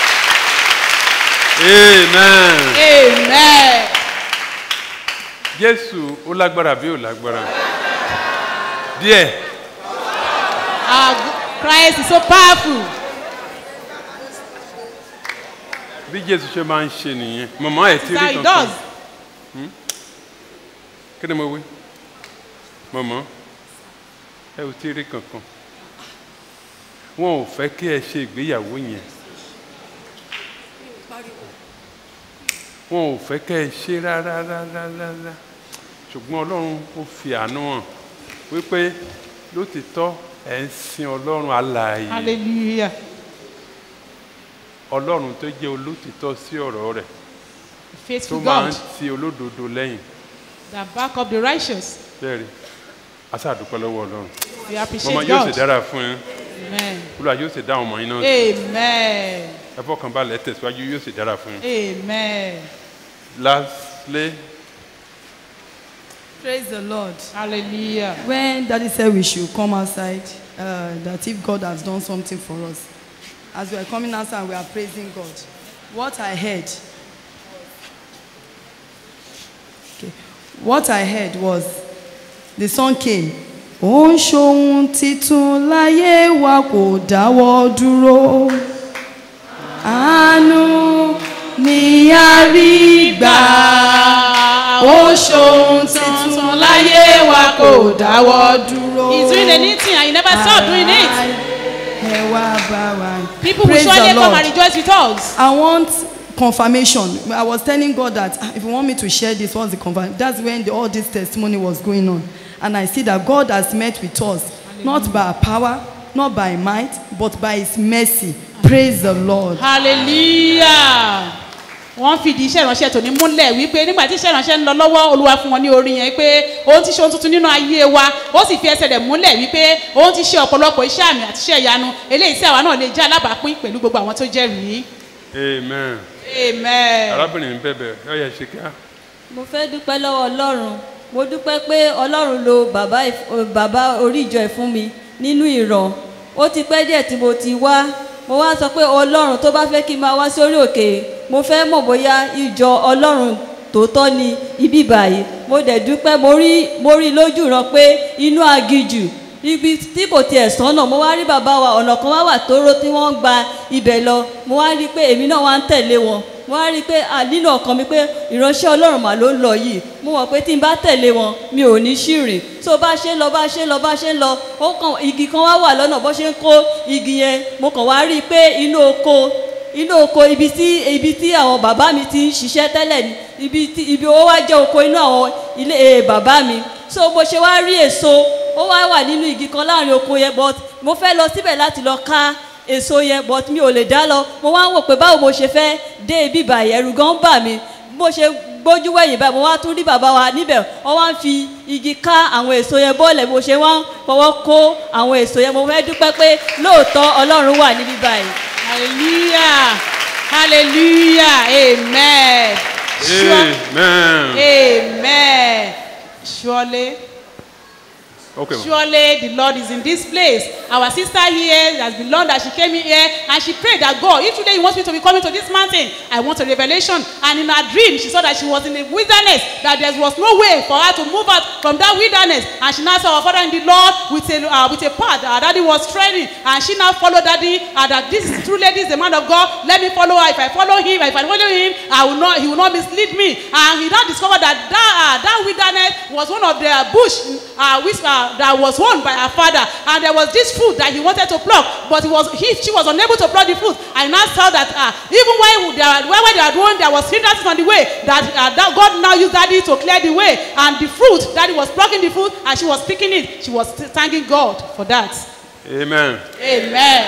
amen. amen jésù ó lágbára bí ó lágbára. díẹ̀ our Christ is so powerful bí jésù ṣe máa ń ṣe nìyẹn mọ̀mọ́ ẹ̀ tí That's how rí he kankan. does. Hmm? kí ni mo wí mọ̀mọ́ ẹ ò tí rí kankan wọn ò fẹ́ kí ẹ ṣe ìgbéyàwó yẹn wọn ò fẹ́ kẹ́ ẹ ṣe rárá rárá rárá ṣùgbọ́n ọlọ́run ó fi àánú hàn wípé lótìtọ́ ẹ̀ ń sin ọlọ́run alààyè hallelujah ọlọ́run tó jẹ́ olótìtọ́ sí ọ̀rọ̀ rẹ̀ tó faithful máa ń God ti olódodo lẹ́yìn that back up the righteous bẹ́ẹ̀ni aṣáàdúpẹ́ lọ́wọ́ ọlọ́run we appreciate mọ̀mọ́ yóò God sì dára fún yín amen olúwa yóò sì dá àwọn ọmọ yín náà sí. amen ẹ fọkàn balẹ̀ ẹ tẹ̀síwájú yóò sì dára fún yín. amen lastly Praise the Lord. Hallelujah. When Daddy said we should come outside, uh, that if God has done something for us, as we are coming outside, we are praising God. What I heard, okay, what I heard was the song came. Ó ń ṣohun titun láyé wa kò dáwọ́ dúró. Àánú ni a rí gbà. Ó ṣohun titun láyé wa kò dáwọ́ dúró. he's doing anything and he never stop doing it Ẹ wá bá wa. people will Praise the surely come Lord. and rejoice with us I want confirmation. I was telling God that "Ah, if you want me to share this, what's the confirmation? That's when the, all this testimony was going on. And I see that God has met with us, not by our power, not by might, but by his mercy. Praise the Lord. hallelujah wọ́n fìdí iṣẹ́ ìránṣẹ́ tòní múlẹ̀ wípé nígbà tí iṣẹ́ ìránṣẹ́ ń lọ lọ́wọ́ olúwa fún wọn ní orí yẹn pé òun ti ṣe ohun tuntun nínú ayé wa ó sì fi ẹsẹ̀ rẹ̀ múlẹ̀ wípé òun ti ṣe ọ̀pọ̀lọpọ̀ iṣẹ́ àmì àti iṣẹ́ ìyanu eléyìí tí àwa náà lè jẹ́ alábàápín pẹ̀lú gbogbo àwọn tó jẹ́rìí. amen. amen. arábìnrin ń bẹ̀bẹ̀ ọ yẹ ṣe kíá. mo fẹ́ dúpẹ́ lọ́wọ́ ọlọ́run mo dúpẹ́ pé ọlọ́run lo bàbá ìf- bàbá orí ìjọ ẹ̀ fún mi nínú ìran ó ti pẹ́ díẹ̀ tí mo ti wá mo wá sọ pé ọlọ́run tó bá fẹ́ kí n máa wá sórí òkè mo fẹ́ mọ̀ bóyá ìjọ ọlọ́run tòótọ́ ni ibi báyìí mo dẹ̀ dúpẹ́ mo rí mo rí lójú ran pé inú agijù ibi tí kò tiẹ̀ sọ́nà mo wá rí bàbá wa ọ̀nà kan wá wà tóró tí wọ́n ń gba ibẹ̀ lọ mo wá rí i pé èmi náà wá ń tẹ̀lé wọn mo wá rí i pé à, nínú ọkàn mi pé ìránṣẹ́ ọlọ́run mà ló ń lọ yìí mo mọ̀ pé tí n bá tẹ̀lé wọn mi ò ní ṣìrìn tó bá ṣe ń lọ bá ṣe ń lọ bá ṣe ń lọ ó kàn igi kan wá wà lọ́nà bó ṣe ń kó igi yẹn mo kàn wá rí i pé inú oko inú oko ibi tí ibi tí àwọn bàbá mi ti ń ṣiṣẹ́ tẹ́lẹ̀ ni ibi tí ibi ó wá jẹ́ oko inú àwọn ilé eh, bàbá mi so bó ṣe wá rí èso ó wá wà nínú igi kan láàrin oko yẹn but mo fẹ́ lọ síbẹ̀ láti lọ ká èso yẹn but mi ò lè dá lọ mo wá ń wò pé báwo mo ṣe fẹ́ dé ibi báyìí ẹ̀rù gan bà mí bó ṣe gbójú wẹ̀yìn báyìí mo wá tún rí bàbá wa níbẹ̀ wọ́n wá ń fi igi ká àwọn èso yẹn bọ́ọ̀lẹ̀ bó ṣe wá ń fọwọ́ kó àwọn èso yẹn mo fẹ́ dúpẹ́ pé lóòótọ́ ọlọ́run wà níbí báyìí. hallelujah hallelujah amen. Sure- amen. amen. surely. okay. ma. Surely the Lord is in this place. Our sister here has been long that she came in here and she prayed that God, if today you want me to be coming to this mountain, I want a revelation. And in her dream, she saw that she was in the wilderness, that there was no way for her to move out from that wilderness. And she now saw her father in the Lord with a, uh, with a path. Her daddy was treading. And she now followed daddy. And that this is true lady is the man of God. Let me follow her. If I follow him, if I follow him, I will not, he will not mislead me. And he now discovered that that, uh, that wilderness was one of the bush uh, which, uh, that was owned by her father. And there was this fruit that he wanted to pluck, but he was, he, she was unable to pluck the fruit. I now saw that uh, even when they are, when they are doing, there was hindrances on the way, that, uh, that God now used daddy to clear the way. And the fruit, daddy was plucking the fruit and she was picking it. She was thanking God for that. amen. Amen.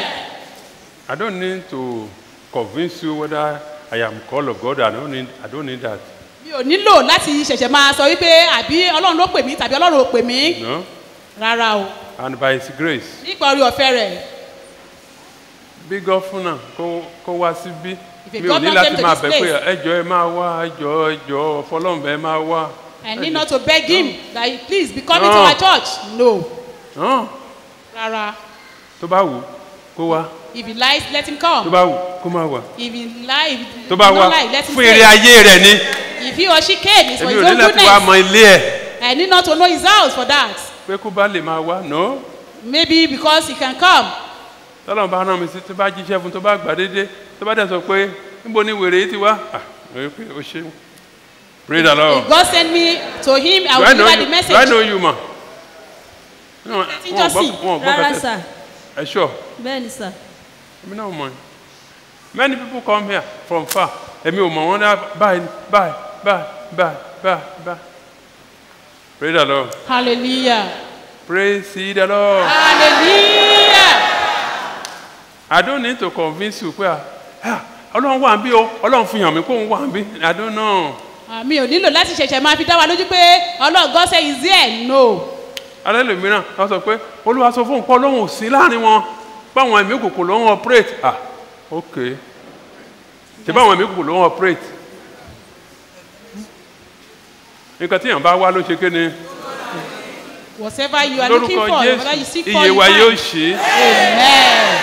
I don't need to convince you whether I am called of God. I don't need. I don't need that. mi ò nílò láti ṣẹ̀ṣẹ̀ máa sọ wípé àbí ọlọ́run ló pè mí tàbí ọlọ́run ò pè mí No. rárá o And by His grace, nípa orí ọ̀fẹ́ rẹ̀ bí gọ́fúnà kó kó wá síbí. If a Mi ò ní governor láti came to máa this bẹ̀ pé place- ẹjọ́ ẹ máa wá ẹjọ́ ẹjọ́ fọlọ́mùbẹ́ máa wá. I need not to beg him that he please be coming No. to our church no Hàn, rárá Tó bá wù ú, kó wá. if he lies let him Tó come bá wù ú, kó má wá. if he lie if he Tó bá does wá not lie let him fún stay èrè ayé rẹ̀ ni. if he or she came it's for Èmi his ò ní own láti wá mọ goodness ilé ẹ̀. I need not to know his house for that Pé kó bá lè máa wá. No. maybe because he can come tọ́lọ́mù bá rán mi sí tó bá jíṣẹ́ fún tó bá gbà déédé tó bá dẹ̀ sọ pé níbo ni wèrè yìí ti wá ah mo rí pé o ṣe pray the lord if God send me to him I do will I know deliver you the do I message know you ma wọn Ti jọ́sìn. wọn gbọ́ rárá kẹtẹ sà ẹ sure bẹ́ẹ̀ ni sà. èmi náà mọ̀ ẹ́ many people come here from far èmi ò mọ̀ wọ́n ní báyìí báyìí báyìí báyìí báyìí báyìí pray the lord hallelujah praise ye the lord. hallelujah I don't need to convince you pé ah ọlọ́run wà ń bí o ọlọ́run fi hàn mí kó ń wà ń bí I don't know. Ah, mi ò nílò láti ṣẹ̀ṣẹ̀ máa fi dá wa lójú pé ọlọ́run God say is there no alẹ́ lòmíràn wọ́n sọ pé olúwa sọ fún nǹkan ọlọ́run ò sí láàrin wọn báwọn ẹ̀mí òkùnkùn ló ń operate ah ok ṣe báwọn ẹ̀mí òkùnkùn ló ń operate nǹkan tí èèyàn bá wá ló ṣe kéne whatever you are looking lórúkọ for whatever you jésù seek for iye you wa yóò find ṣe é amen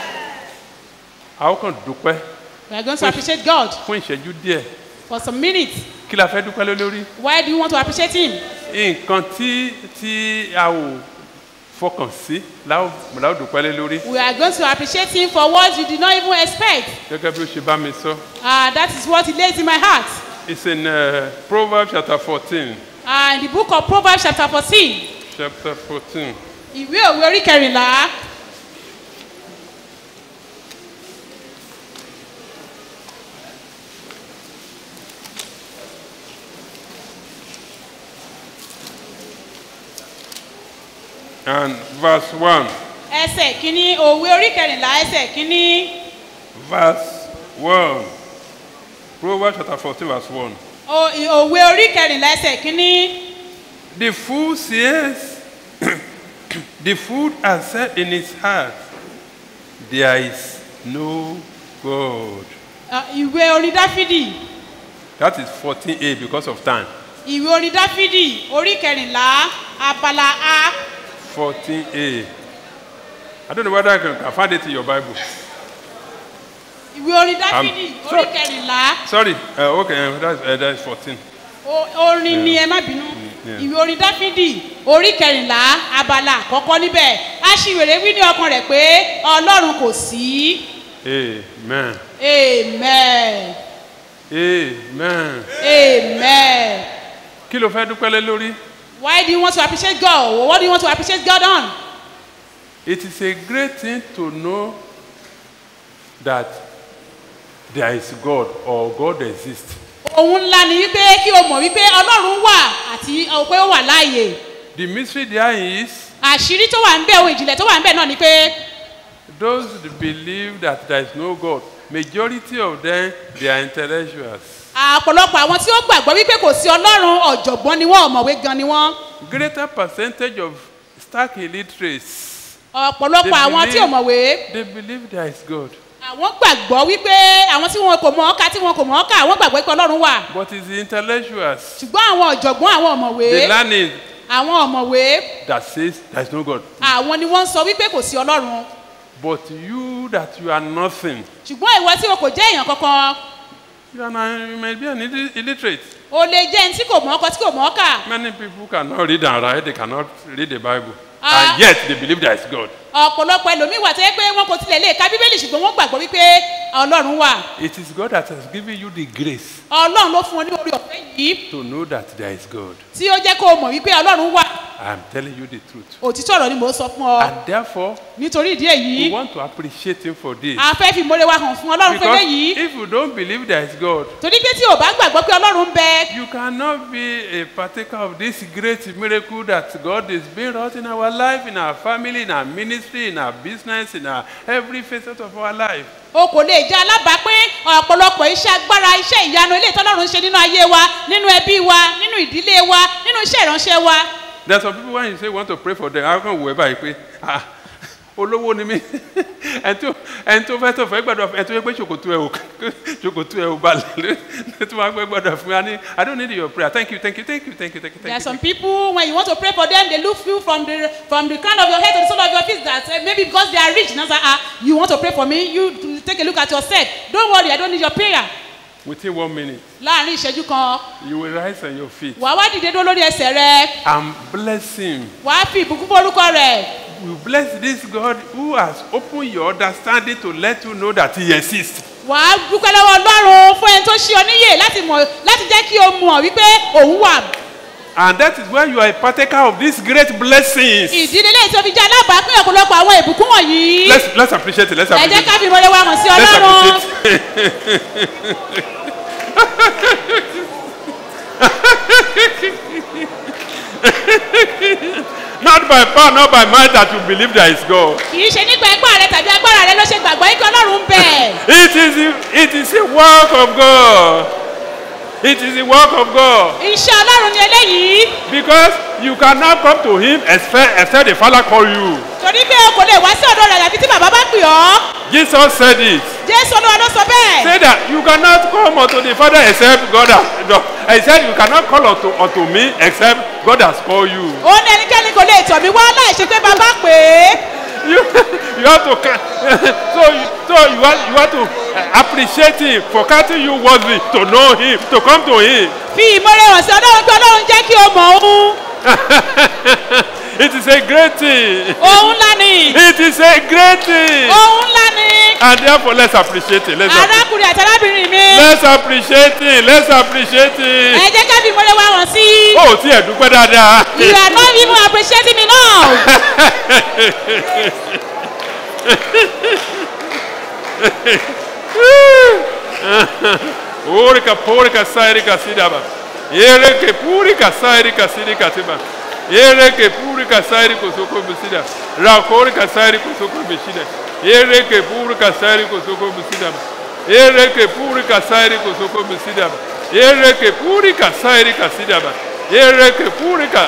a ó kàn dúpẹ́ we are going to appreciate God fún ìṣẹ́jú díẹ̀ for some minutes kí la fẹ́ dúpẹ́ lé lórí why do you want to appreciate him nǹkan tí tí a ò fọkàn sí la ó la ó dúpẹ́ lé lórí we are going to appreciate him for what you did not even expect gẹ́gẹ́ bí ó ṣe bá mi sọ. ah that is what he lays in my heart It's in uh, Proverbs chapter 14. ah in the book of Proverbs chapter fourteen Chapter 14. ìwé òwe orí kẹrìnlá And verse 1. ẹsẹ̀ kínní òwe orí kẹrìnlá ẹsẹ̀ kínní Verse 1. Proverbs chapter 14, verse 1. O- òwe orí kẹrìnlá ẹsẹ̀ kínní The fool says, The fool has said in his heart, There is no God. ah, ìwé orin dáfídì That is 14a because of time. ìwé orin dáfídì orí kẹrìnlá abala a 14a. I don't know whether I can, can find it in your Bible. ìwé orin dáfídì Um, orí kẹrìnlá Sorry, uh, okay, uh, that's, uh, that's 14. O- orin ni ẹ má bínú Yeah. ìwé orin dáfídì orí kẹrìnlá abala àkọ́kọ́ níbẹ̀ aṣiwèrè wí ní ọkàn rẹ̀ pé ọlọ́run kò sí Amen. amen Amen. amen Kí ló fẹ́ dúpẹ́ lé lórí? why do you want to appreciate God what do you want to appreciate God on It is a great thing to know that there is God or God exists. ohun ńlá ni wípé kí o mọ̀ wípé ọlọ́run wà àti ọ, pé ó wà láàyè The mystery there is àṣírí tó wà ń bẹ̀ ohun ìjìnlẹ̀ tó wà ń bẹ̀ náà ni pé those that believe that there is no God, majority of them they are intellectuals. àpọ̀lọpọ̀ àwọn tí ó gbàgbọ́ wípé kò sí ọlọ́run ọ̀jọ̀gbọ́n ni wọ́n ọ̀mọ̀wé gan ni wọ́n Greater percentage of stark illiterates. ọ̀pọ̀lọpọ̀ They àwọn tí ò believe- mọ̀wé They believe there is God, àwọn gbàgbọ́ wípé àwọn tí wọn kò mọ̀ ọ́ka tí wọn kò mọ̀ ọ́ka àwọn gbàgbọ́ pé ọlọ́run wà but it's the intellectuals, ṣùgbọ́n àwọn ọ̀jọ̀gbọ́n àwọn ọ̀mọ̀wé the learned àwọn ọ̀mọ̀wé that says there is no God. àwọn ni wọ́n ń sọ wípé kò sí ọlọ́run But you that you are nothing, ṣùgbọ́n ìwọ tí o kò jẹ́ èèyàn kankan you, are not, you may be an illi- illiterate. o lè jẹ́ ẹni tí kò mọ̀ ọ́kọ tí kò mọ̀ ọ́kà Many people cannot read and write, they cannot read the Bible. Ah. and yet they believe there is God. ọ̀pọ̀lọpọ̀ ẹlòmíì wà tó yẹ pé wọn kò tilẹ̀ lè ka bíbélì ṣùgbọ́n wọ́n gbàgbọ́ wípé ọlọ́run wà It is God that has given you the grace ọlọ́run ló fún ọ ní orí ọ̀fẹ́ yìí to know that there is God. tí ó jẹ́ kó o mọ̀ wípé ọlọ́run wà I am telling you the truth. òtítọ́ ọ̀rọ̀ ni mò ń sọ fún ọ And therefore, nítorí ìdí we èyí want to appreciate Him for this. a fẹ́ fi ìmoore wa hàn fún ọlọ́run fún Because eléyìí if you don't believe there is God, torí pé tí o bá gbàgbọ́ pé ọlọ́run ń bẹ you cannot be a partaker of this great miracle that God is being wrought in our life, in our family, in our ministry, in our business, in our every facet of our life. o kò lè jẹ́ alábàápín ọ̀pọ̀lọpọ̀ iṣẹ́ agbára iṣẹ́ ìyanu ilé ìtọ́lọ́run ṣe nínú ayé wa nínú ẹbí wa nínú ìdílé wa nínú iṣẹ́ ìránṣẹ́ wa There are some people when you say you want to pray for them, how come we ever pray? Ah, olówó ni mí ẹni tó ẹni tó fẹ́ tó fẹ́ gbàdúrà fún ẹni tó yẹ pé ṣòkòtò ẹ̀ ò ṣòkòtò ẹ̀ ò balẹ̀ tó máa gbẹ́ gbàdúrà fún mi. I need- I don't need your prayer. Thank you, thank you, thank you, thank you, thank you. there are Thank you. some people when you want to pray for them they look you from the from the crown of your head to the sole of your feet that uh, maybe because they are rich now say ah you want to pray for me you take a look at yourself don't worry i don't need your prayer Within one minute, láàrin ìṣẹ́jú kan you will rise on your feet wàá wá dìde dúró lórí ẹsẹ̀ rẹ and bless him. wàá fi ìbùkún fún orúkọ rẹ You bless this God who has opened your understanding to let you know that he exists. wàá dúpẹ́ lọ́wọ́ ọlọ́run fún ẹni tó ṣí ọ níyè láti mọ̀ láti jẹ́ kí o mọ̀ wípé òun wà And that is why you are a partaker of these great blessings. ìdílé lẹ́yìn tó fi jẹ́ alábàápín ọ̀pọ̀lọpọ̀ àwọn ìbùkún wọ̀nyí Let's, let's appreciate it. Let's ẹ jẹ́ appreciate ká it. fi ìmọ̀lẹ́ wa hàn sí Let's ọlọ́run not by power, not by might that you believe there is God. kì í ṣe nípa ẹgbẹ́ rẹ tàbí agbára rẹ ló ṣe gbàgbọ́ yín kí ọlọ́run ń bẹ̀. It is, a- it is a work of God. It is a work of God. iṣẹ́ ọlọ́run ni eléyìí Because you cannot come to Him except, except the Father call you. torí pé o kò lè wá sí ọ̀dọ̀ rẹ̀ àbí tí bàbá bá pè ọ́ Jesus said it. jésù olúwa ló sọ bẹ́ẹ̀. Say that you cannot come unto the Father except God has. No, he said you cannot call unto, unto me except God has called you. ó ní ẹnikẹ́ni kò lè tọ̀ mí wá láì ṣe pé bàbá pè é. You, you have to, ca- so, you- so you have, you have to uh, appreciate Him for counting you worthy to know Him, to come to Him. fi ìmọ̀ràn hàn sí ọlọ́run pé ọlọ́run jẹ́ kí o mọ̀ òun. It is a great thing. òun ńlá ni. It is a great thing. òun ńlá ni. And therefore, let's appreciate it. Let's, appre- arákùnrin àti arábìnrin mi. let's appreciate it. Let's appreciate ẹ it. jẹ́ ká fi ìmọ̀ràn wa hàn sí. Oh, tí ẹ̀ dúpẹ́ dáadáa. you are not even appreciating me now. Orika porika sairika sidaba. Ereke purika sairika sidika tiba. Ereke purika sairi kosoko bisida. Rakorika sairi kosoko bisida. Ereke purika sairi kosoko bisida. Ereke puri kasairi kosoko misidaba. Ereke puri kasairi kasidaba. Ereke puri ka.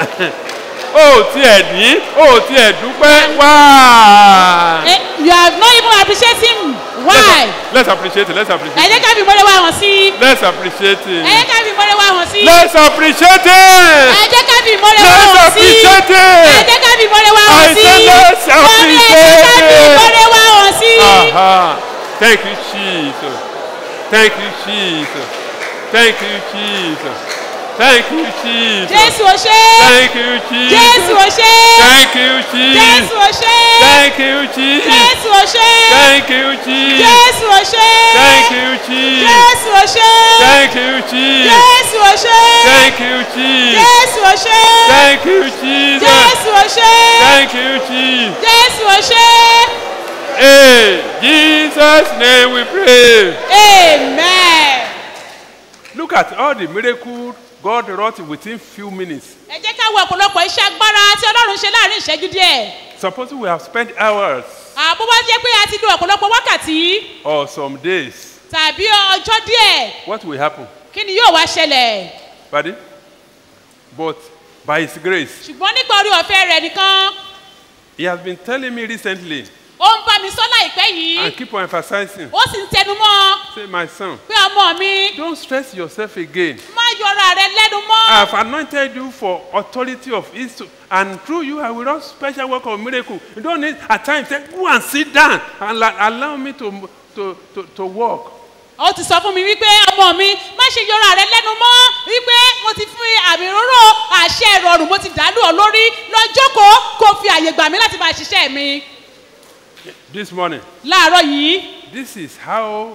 O ti ẹ̀ ní, o ti ẹ̀ dúpẹ́ wá. Eh, you are not even appreciating why. Let's appreciate it, let's appreciate ẹ jẹ́ it. ká fi ìmọ̀lẹ̀ wa hàn sí i. Let's appreciate ẹ it. jẹ́ ká fi ìmọ̀lẹ̀ wa hàn sí i. Let's appreciate ẹ it. jẹ́ ká fi ìmọ̀lẹ̀ wa Let's hàn sí i. appreciate ẹ it. jẹ́ ká fi ìmọ̀lẹ̀ wa I hàn sí said i. let's Wọ́n ní ẹ jẹ́ ká fi appreciate it. ìmọ̀lẹ̀ wa hàn sí i. Aha. Thank you, Jesus. Thank you, Jesus. Thank you, Jesus. Thank you, Jesus. Jésù ò ṣe é. Thank you, Jesus. Jésù ò ṣe é. Thank you, Jesus. Jésù ò ṣe é. Thank you, Jesus. Jésù ò ṣe é. Thank you, Jesus. Jésù ò ṣe é. Thank you, Jesus. Jésù ò ṣe é. Thank you, Jesus. Jésù ò ṣe é. Thank you, Jesus. Jésù ò ṣe é. Thank you, Jesus. Jésù ò ṣe é. Thank you, Jesus. Jésù ò ṣe é. In Jesus' name we pray. Amen. Look at all the miracles God wrought within few minutes. Ẹ jẹ́ ká wo ọ̀pọ̀lọpọ̀ iṣẹ́ agbára tí Ọlọ́run ṣe láàrin ìṣẹ́jú díẹ̀. Suppose we have spent hours Àbó wá jẹ́ pé a ti lo ọ̀pọ̀lọpọ̀ wákàtí or some days. tàbí ọjọ́ díẹ̀. What will happen? Kí ni yóò wá ṣẹlẹ̀? Pardon? But by His grace, Ṣùgbọ́n nípa orí ọ̀fẹ́ rẹ̀ nìkan, He has been telling me recently ó ń bá mi sọ láìpẹ́ yìí. and keep on emphasizing. Ó sì ń tẹnu mọ́ Say, my son, pé ọmọ mi don't stress yourself again. má yọra rẹ lẹ́nu mọ́. I have anointed you for authority of East, and through you I will run special work of miracle. You don't need at times say, go and sit down and la- allow me to to to, to walk. ó ti sọ fún mi wípé ọmọ mi má ṣe yọra rẹ lẹ́nu mọ́ wípé mo ti fún àmì òróró àṣẹ ìrọ̀rùn mo ti dàlú ọ lórí lọ́jọ́kọ̀ọ́ kó fi àyè gbà mí láti máa ṣiṣẹ́ mi. This morning, láàárọ̀ yìí this is how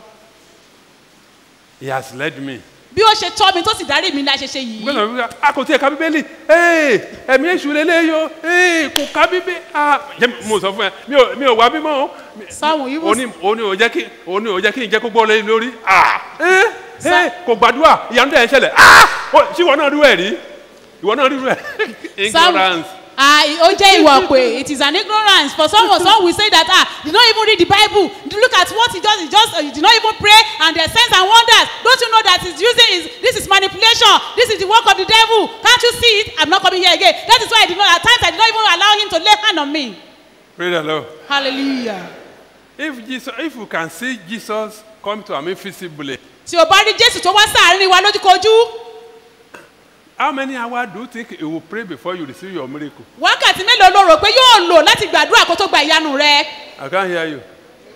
He has led me. bí ó ṣe tọ́ mi tó sì darí mi la ṣe ṣe yìí. gbọ́dọ̀ wíwá a kò tiẹ̀ ka bíbélì ee ẹ̀mí èṣù lélẹ́ yọ ee kò ka bíbélì ah jẹ́ mo sọ fún ẹ mi ò mi ò wá bímọ o. sáwọn yìí òní òní ò jẹ́ kí òní ò jẹ́ kí n jẹ́ kó gbọ́ lé lórí ah ee ee kò gbàdúrà ìyanu dẹ̀ ń ṣẹlẹ̀ ah ó- ṣé ìwọ náà rú ẹ̀ rí ìwọ náà rú ẹ̀ ignorance. Ah, ó jẹ́ ìwà pé it is an ignorance for some some will say that ah you no even read the bible look at what he just he just uh, you did not even pray and there signs and wonders don't you know that he's using his this is manipulation this is the work of the devil can't you see it i'm not coming here again that is why i did not at times i did not even allow him to lay hand on me Praise the Lord. hallelujah. If Jesus, if you can see Jesus come to me visibly, tí o bá rí jésù tó wá sáàárín wa lójúkojú how many hours do you think you will pray before you receive your miracle? wákàtí mélòó ló rò pé yóò lò láti gbàdúrà kó tó gba ìyanu rẹ I can't hear you.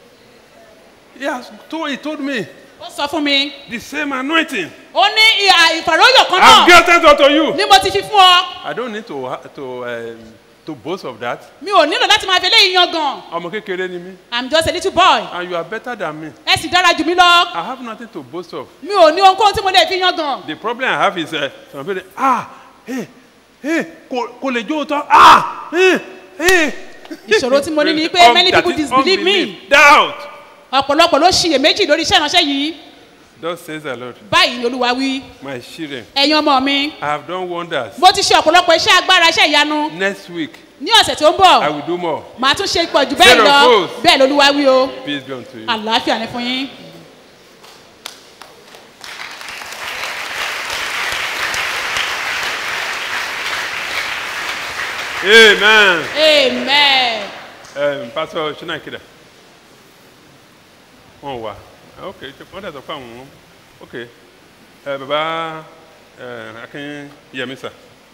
Yes, told, he told me ó sọ fún mi the same anointing. ó ní ìhà ìfàròyọ̀ kan I've náà given unto you. ni mo ti fi fún ọ I don't need to ha- to um, to boast of that. mi ò nílò láti máa fi eléyìí yan gan ọmọ kékeré ni mí. i'm just a little boy and you are better than me. ẹ sì dára jù mí lọ I have nothing to boast of. mi ò ní ohunkóhun tí mo lè fi yan gan The problem I have is uh, some people dey ah hey hey kò kò lè jó tán ah hey hey. ìṣòro tí mo ní ni pé many people disbelieve me doubt. ọ̀pọ̀lọpọ̀ ló ṣiyèméjì lórí iṣẹ́ ìránṣẹ́ yìí Thus says the Lord. báyìí ni olúwa wí My children. ẹ̀yin ọmọ mi I have done wonders. mo ti ṣe ọ̀pọ̀lọpọ̀ iṣẹ́ agbára iṣẹ́ ìyanu Next week ní ọ̀sẹ̀ tó ń bọ̀ I will do more. màá tún ṣe pọ̀ jù bẹ́ẹ̀ Zero lọ foes. bẹ́ẹ̀ lolúwa wí o Peace be unto you. àlàáfíà ni fún yín. Amen. amen. Um, Pastor Shinakida. Wọ́n wà. Ok, wọ́n dẹ̀ sọ pé àwọn ok. Ẹ bàbá Akin Yemisa.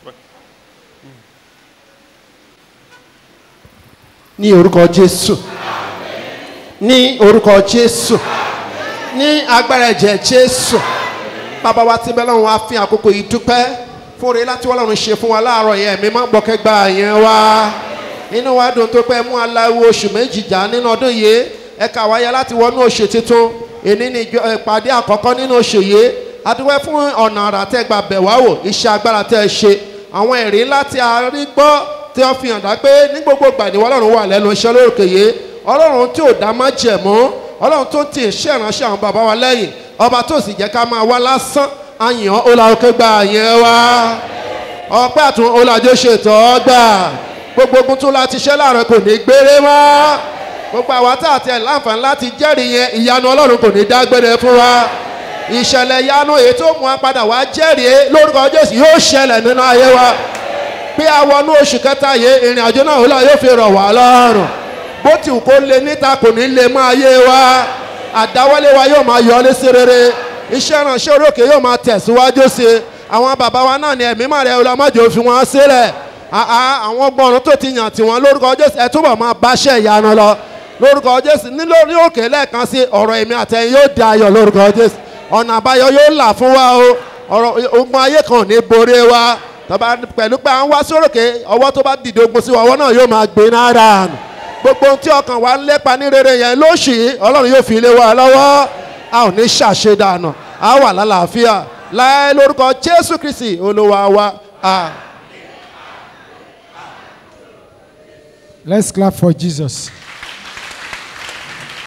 ní orúkọ jésù ní orúkọ jésù ní agbára ẹ̀jẹ̀ jésù bàbá wa tí bẹ́ẹ̀ lọ́run wá fi àkókò yìí dúpẹ́ fún oore láti wọ́n lọ́run ṣe fún wa láàárọ̀ yẹn mi má gbọ́kẹ́ gba yẹn wá inú wa dùn tó pẹ́ mú aláwo oṣù méjì jà nínú ọdún yìí ẹ kà wáyé láti wọnú oṣù tuntun èní ni ìjọ- ìpàdé àkọ́kọ́ nínú oṣù yìí adúpẹ́ fún ọ̀nà àrà tẹ́ gbà bẹ̀ wá wò iṣẹ́ agbára tẹ́ ẹ ṣe àwọn ẹ̀rí ńlá tí a rí gbọ́ tí wọ́n fi hàn dá pé ní gbogbo ìgbà ni ọlọ́run wà lẹ́nu iṣẹ́ lórúkè yìí ọlọ́run tí ò dá má jẹ̀mú ọlọ́run tó ti iṣẹ́ ìránṣẹ́ àwọn bàbá wa lẹ́yìn ọba tó sì jẹ́ ká máa wá lásán àyàn ọlọ́run gba yẹn wá ọpẹ́ àtún ọlọ́jọ́ ṣètò ọgbà gbogbo ogun tó láti ṣẹ́ láàárọ̀ kò ní gbére mọ́ gbogbo àwa tá àti ẹ̀ láǹfààní láti jẹ́rìí yẹn ìyanu ọlọ́run kò ní dágbére fún wa ìṣẹ̀lẹ̀ ìyanu èyí tó mú wa padà wá jẹ́rìí lórúkọ jésù yóò ṣẹlẹ̀ nínú ayé wa pé a wọnú oṣù kẹta yìí ìrìn àjò náà wọlé yóò fi rọ̀ wá lọ́rùn bó ti wù kó lé níta kò ní lè máa yé wa àdáwọ́lé wa yóò máa yọ ọ́ sí rere iṣẹ́ ìránṣẹ́ orókè yóò máa tẹ̀síwájú sí i àwọn bàbá wa náà ni ẹ̀mí màrẹ́ ọlọ́mọdé òfin wọn sílẹ̀ àá àwọn gbọ́nrún tó ti yàn tiwọn lórúkọ jésù ẹ túbọ̀ máa báṣẹ́ ìyanu lọ lórúkọ jésù ní lórí òkè lẹ́ẹ̀kan sí ọ̀rọ̀ èmi àtẹ̀yìn yóò di ayọ̀ lórúkọ jésù ọ̀nà àbáyọ yóò là fún wa o ọ̀rọ̀ ogun ayé kan ò ní borí wa tọ́ba pẹ̀lú pé à ń wá sórókè ọwọ́ tó bá dìde ogun sí wa ọwọ́ náà yóò máa gbé náírà nù gbogbo ohun tí ọkàn wa ń lépa ní rere yẹn lóṣì ọlọ́run yóò fi lé wa lọ́wọ́ a ò ní ṣàṣedànù a wà lálàáfíà láì lórúkọ jésù kristi olúwa wa. Ah. Let's clap for Jesus.